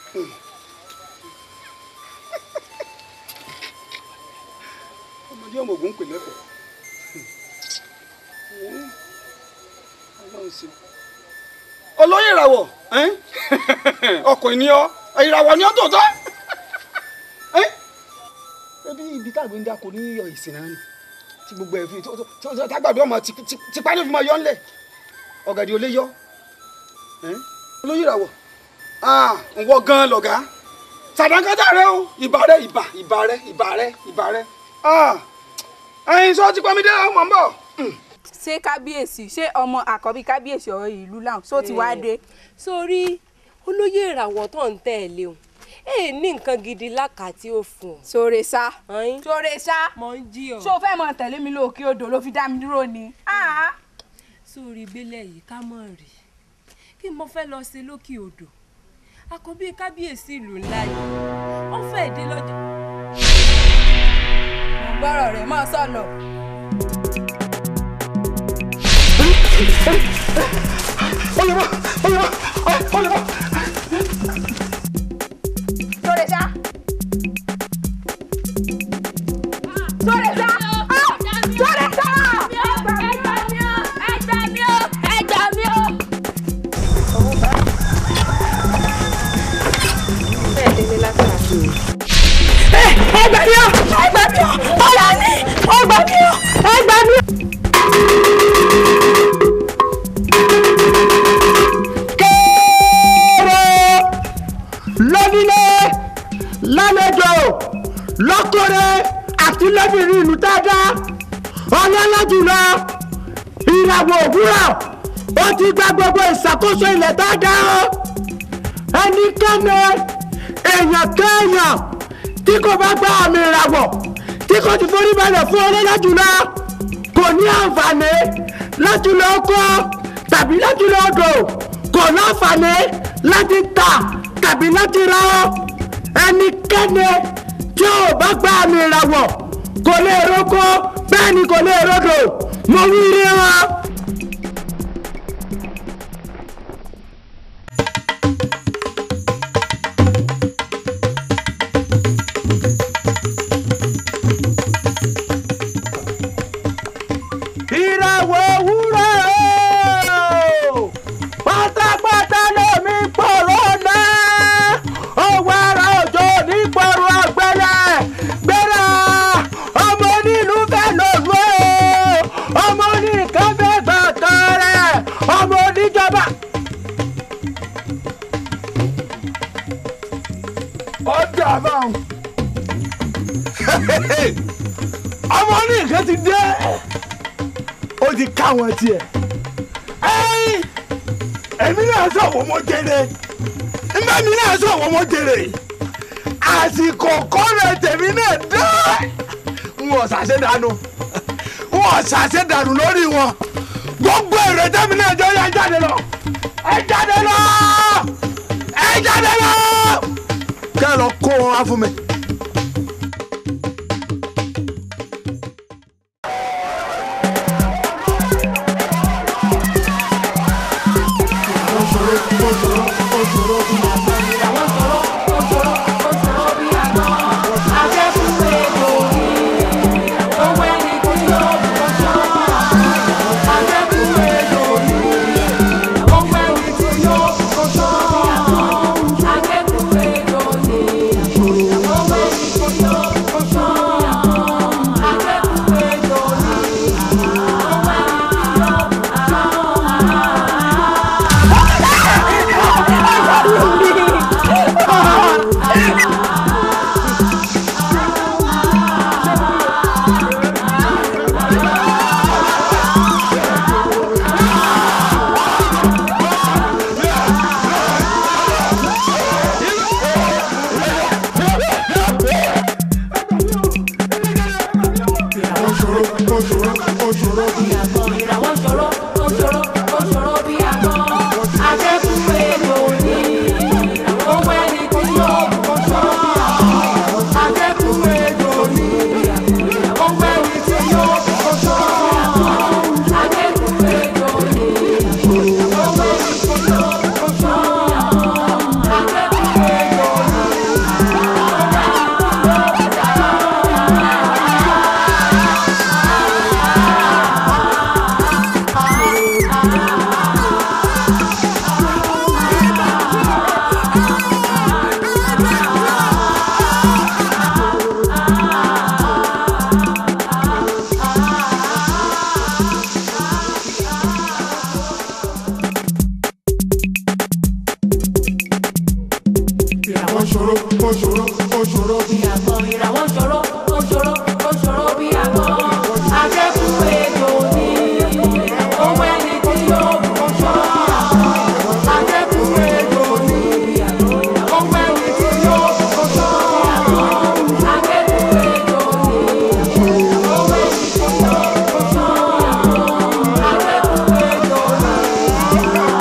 Speaker 17: ọmọdé ọmọ ògùn pè lẹ́kọ̀ọ́ ọlọ́run ṣe. olóyè ìràwọ̀ ọkùnrin ni ọ ìràwọ̀ ni ọ tòótọ́ ebi ibi tá a gbé ń dáko ní iyọ̀ ìsìn náà ni tí gbogbo ẹ̀ fi tó tó tó tágbàdo ọmọ tipa ní òfin máa yọ ńlẹ̀ ọ̀gàdì ò lè yọ olóyè ìràwọ̀ ǹwọ gan lọ̀gá sàdánkátà rẹ o ìbà rẹ ìbà ìbà rẹ ìbà rẹ ìbà rẹ ẹyin sọ ti pọnmi dé ọmọ ń bọ̀.
Speaker 1: ṣé kábíyèsí ṣé ọmọ àkọ́bí kábíyèsí ọ̀rọ̀ ìlú làwọn ṣó ti wá dé.
Speaker 8: sórí olóyè ìràwọ̀ tó ń tẹ̀lé o ẹ ní nǹkan gidi lákàtí ò fún ọ.
Speaker 1: sóre sá sóre sá
Speaker 8: mọ ń jí ọ.
Speaker 1: ṣó fẹ́ mọ tẹ̀lé mi lóòkè odò ló fi dá mi dúró ni.
Speaker 8: sórí ìgbélé yìí ká mọ̀ rí kí mo fẹ́ lọ sí lókè odò àkọ́bí kábíyèsí ìlú ńlá yìí wọ́n fẹ́ dé lọ́jọ́.
Speaker 1: mo gbọ́rọ̀ rẹ̀ mọ́ sọ̀lọ̀.
Speaker 17: olùwà olùwà olùwà.
Speaker 1: sóre sá. sóre sá. sóre sá.
Speaker 3: ẹgbẹ́ mi ò ẹgbẹ́ mi ò ọ̀la ní ẹgbẹ́ mi ò ẹgbẹ́ mi ò.
Speaker 21: kéèrè lónílé lálejò lọ́kọ̀rẹ́ àti lóbìnrin ìlú dáadáa ọlọ́lá jùlọ ìràwọ̀ òwúrọ̀ ó ti gba gbogbo ìṣàkóso ilẹ̀ dáadáa o ẹnikẹ́ni èèyàn kéèyàn tí kò bá gba àmì ìràwọ̀ tí kò ti forí balẹ̀ fún ọlọ́lá jùlọ kò ní àǹfààní láti lọ kọ́ tàbí láti lọ dò kò láǹfààní láti tà tàbí láti ra ọ́ ẹnikẹ́ni tí ò bá gba àmì ìràwọ̀ kò lè roko bẹ́ẹ̀ ni kò lè rodò mo wí rí wọn. ìràwọ̀ òwúrọ̀ o pátápátá lómi pọ̀rọ̀ náà ọwọ́ ara òjò ní pọ̀rọ̀ ọ̀gbẹ́lẹ̀ gbéra ọmọ onílù fẹ́ lòlú o ọmọ oníkan fẹ́ gbọ̀ngàn rẹ̀ ọmọ oníjọba.
Speaker 7: ọjà àbáwọn ọmọ oníkan ti dé ó ti ká wọn tiẹ̀ ẹ̀yìn èmi náà sọ wọ́n mọ́ jẹrẹ nígbà mi náà sọ wọ́n mọ́ jẹrẹ àsìkò kọ́rẹ́ tèmi náà dé n ò ṣàṣẹ dànù n ò ṣàṣẹ dànù lórí wọn gbogbo èrè tèmi náà jọ yá jáde lọ ẹ jáde lọ ẹ jáde lọ kẹ́ ẹ lọ kó wọn wá fún mi.
Speaker 3: Thank you.
Speaker 19: ṣòro bí àgbọn ìràwọ̀ ṣòro ó ṣòro ó ṣòro bí àgbọn akẹ́kùn ètò ní owó ẹni tí yóò bù ṣọ́ akẹ́kùn ètò ní owó ẹni tí yóò bù ṣọ́ akẹ́kùn ètò ní owó ẹni tí yóò bù ṣọ́ akẹ́kùn ètò ní.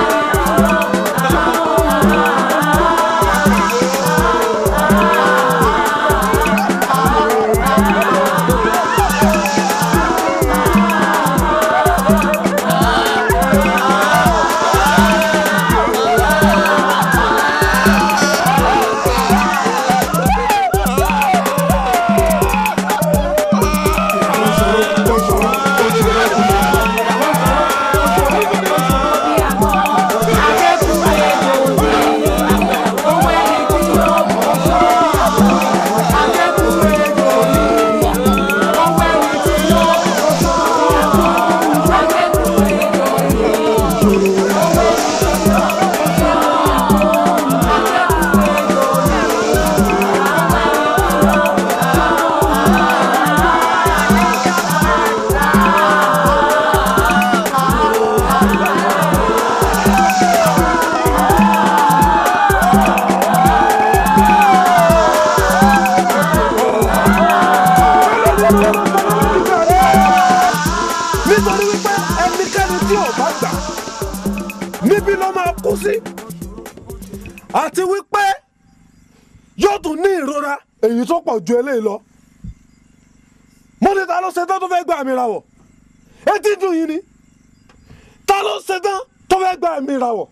Speaker 5: nítorí wípé ẹnikẹ́ni tí ò bá gbà níbí ló máa kú sí àti wípé yóò tún ní ìrora èyí tó pọ̀ ju eléyìí lọ mo ní ta ló ṣetán tó fẹ́ gba mi rawọ̀ etí dùn yín ni ta ló ṣetán tó fẹ́ gba mi rawọ̀.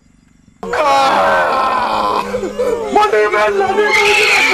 Speaker 5: mo ní bẹ́ẹ̀ lọ ní ìlú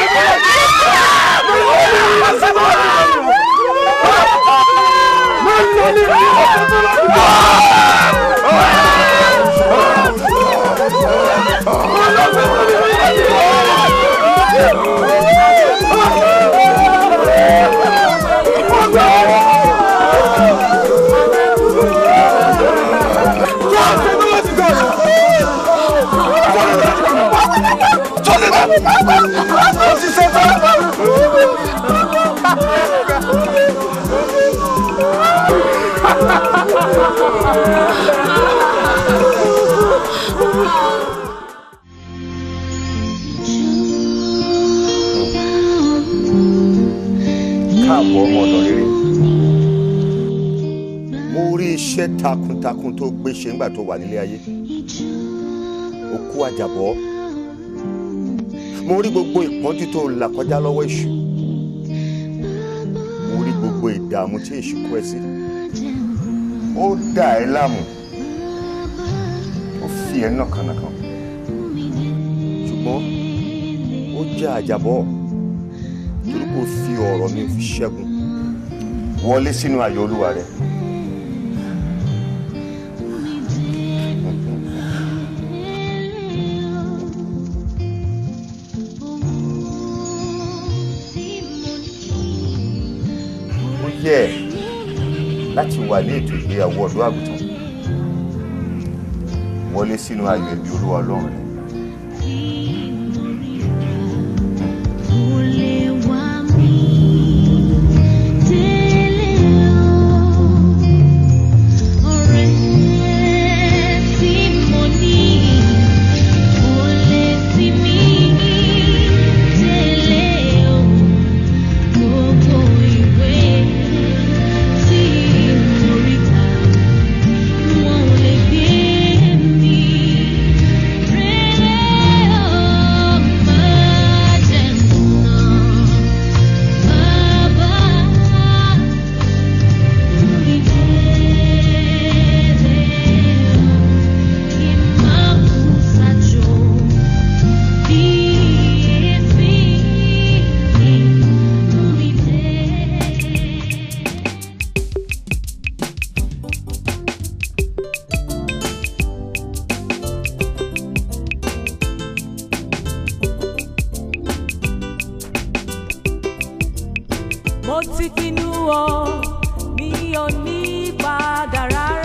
Speaker 16: káàbọ̀ ọmọ ọ̀dọ̀ rere mo rí iṣẹ́ takuntakun tó gbé ṣe ńgbà tó wà nílé ayé o kú àjàbọ́ mo rí gbogbo ìpọ́njú tó là kọjá lọ́wọ́ èṣù mo rí gbogbo ìdààmú tí èṣù kó ẹ sí ó dà ẹ́ láàmú ó fi ẹ́ nàkànàkàn ṣùgbọ́n ó jẹ́ àjàbọ́ torí kò fi ọ̀rọ̀ mi fi ṣẹ́gun wọlé sínú ayọ̀ olúwa rẹ. ó yẹ láti wà ní ètò ìgbéyàwó ọ̀dọ́ àgùntàn wọlé sínú ayọ̀ ẹbí olúwa ọlọ́run rẹ.
Speaker 19: mo ti pinnu o mi ò ní padà rárá.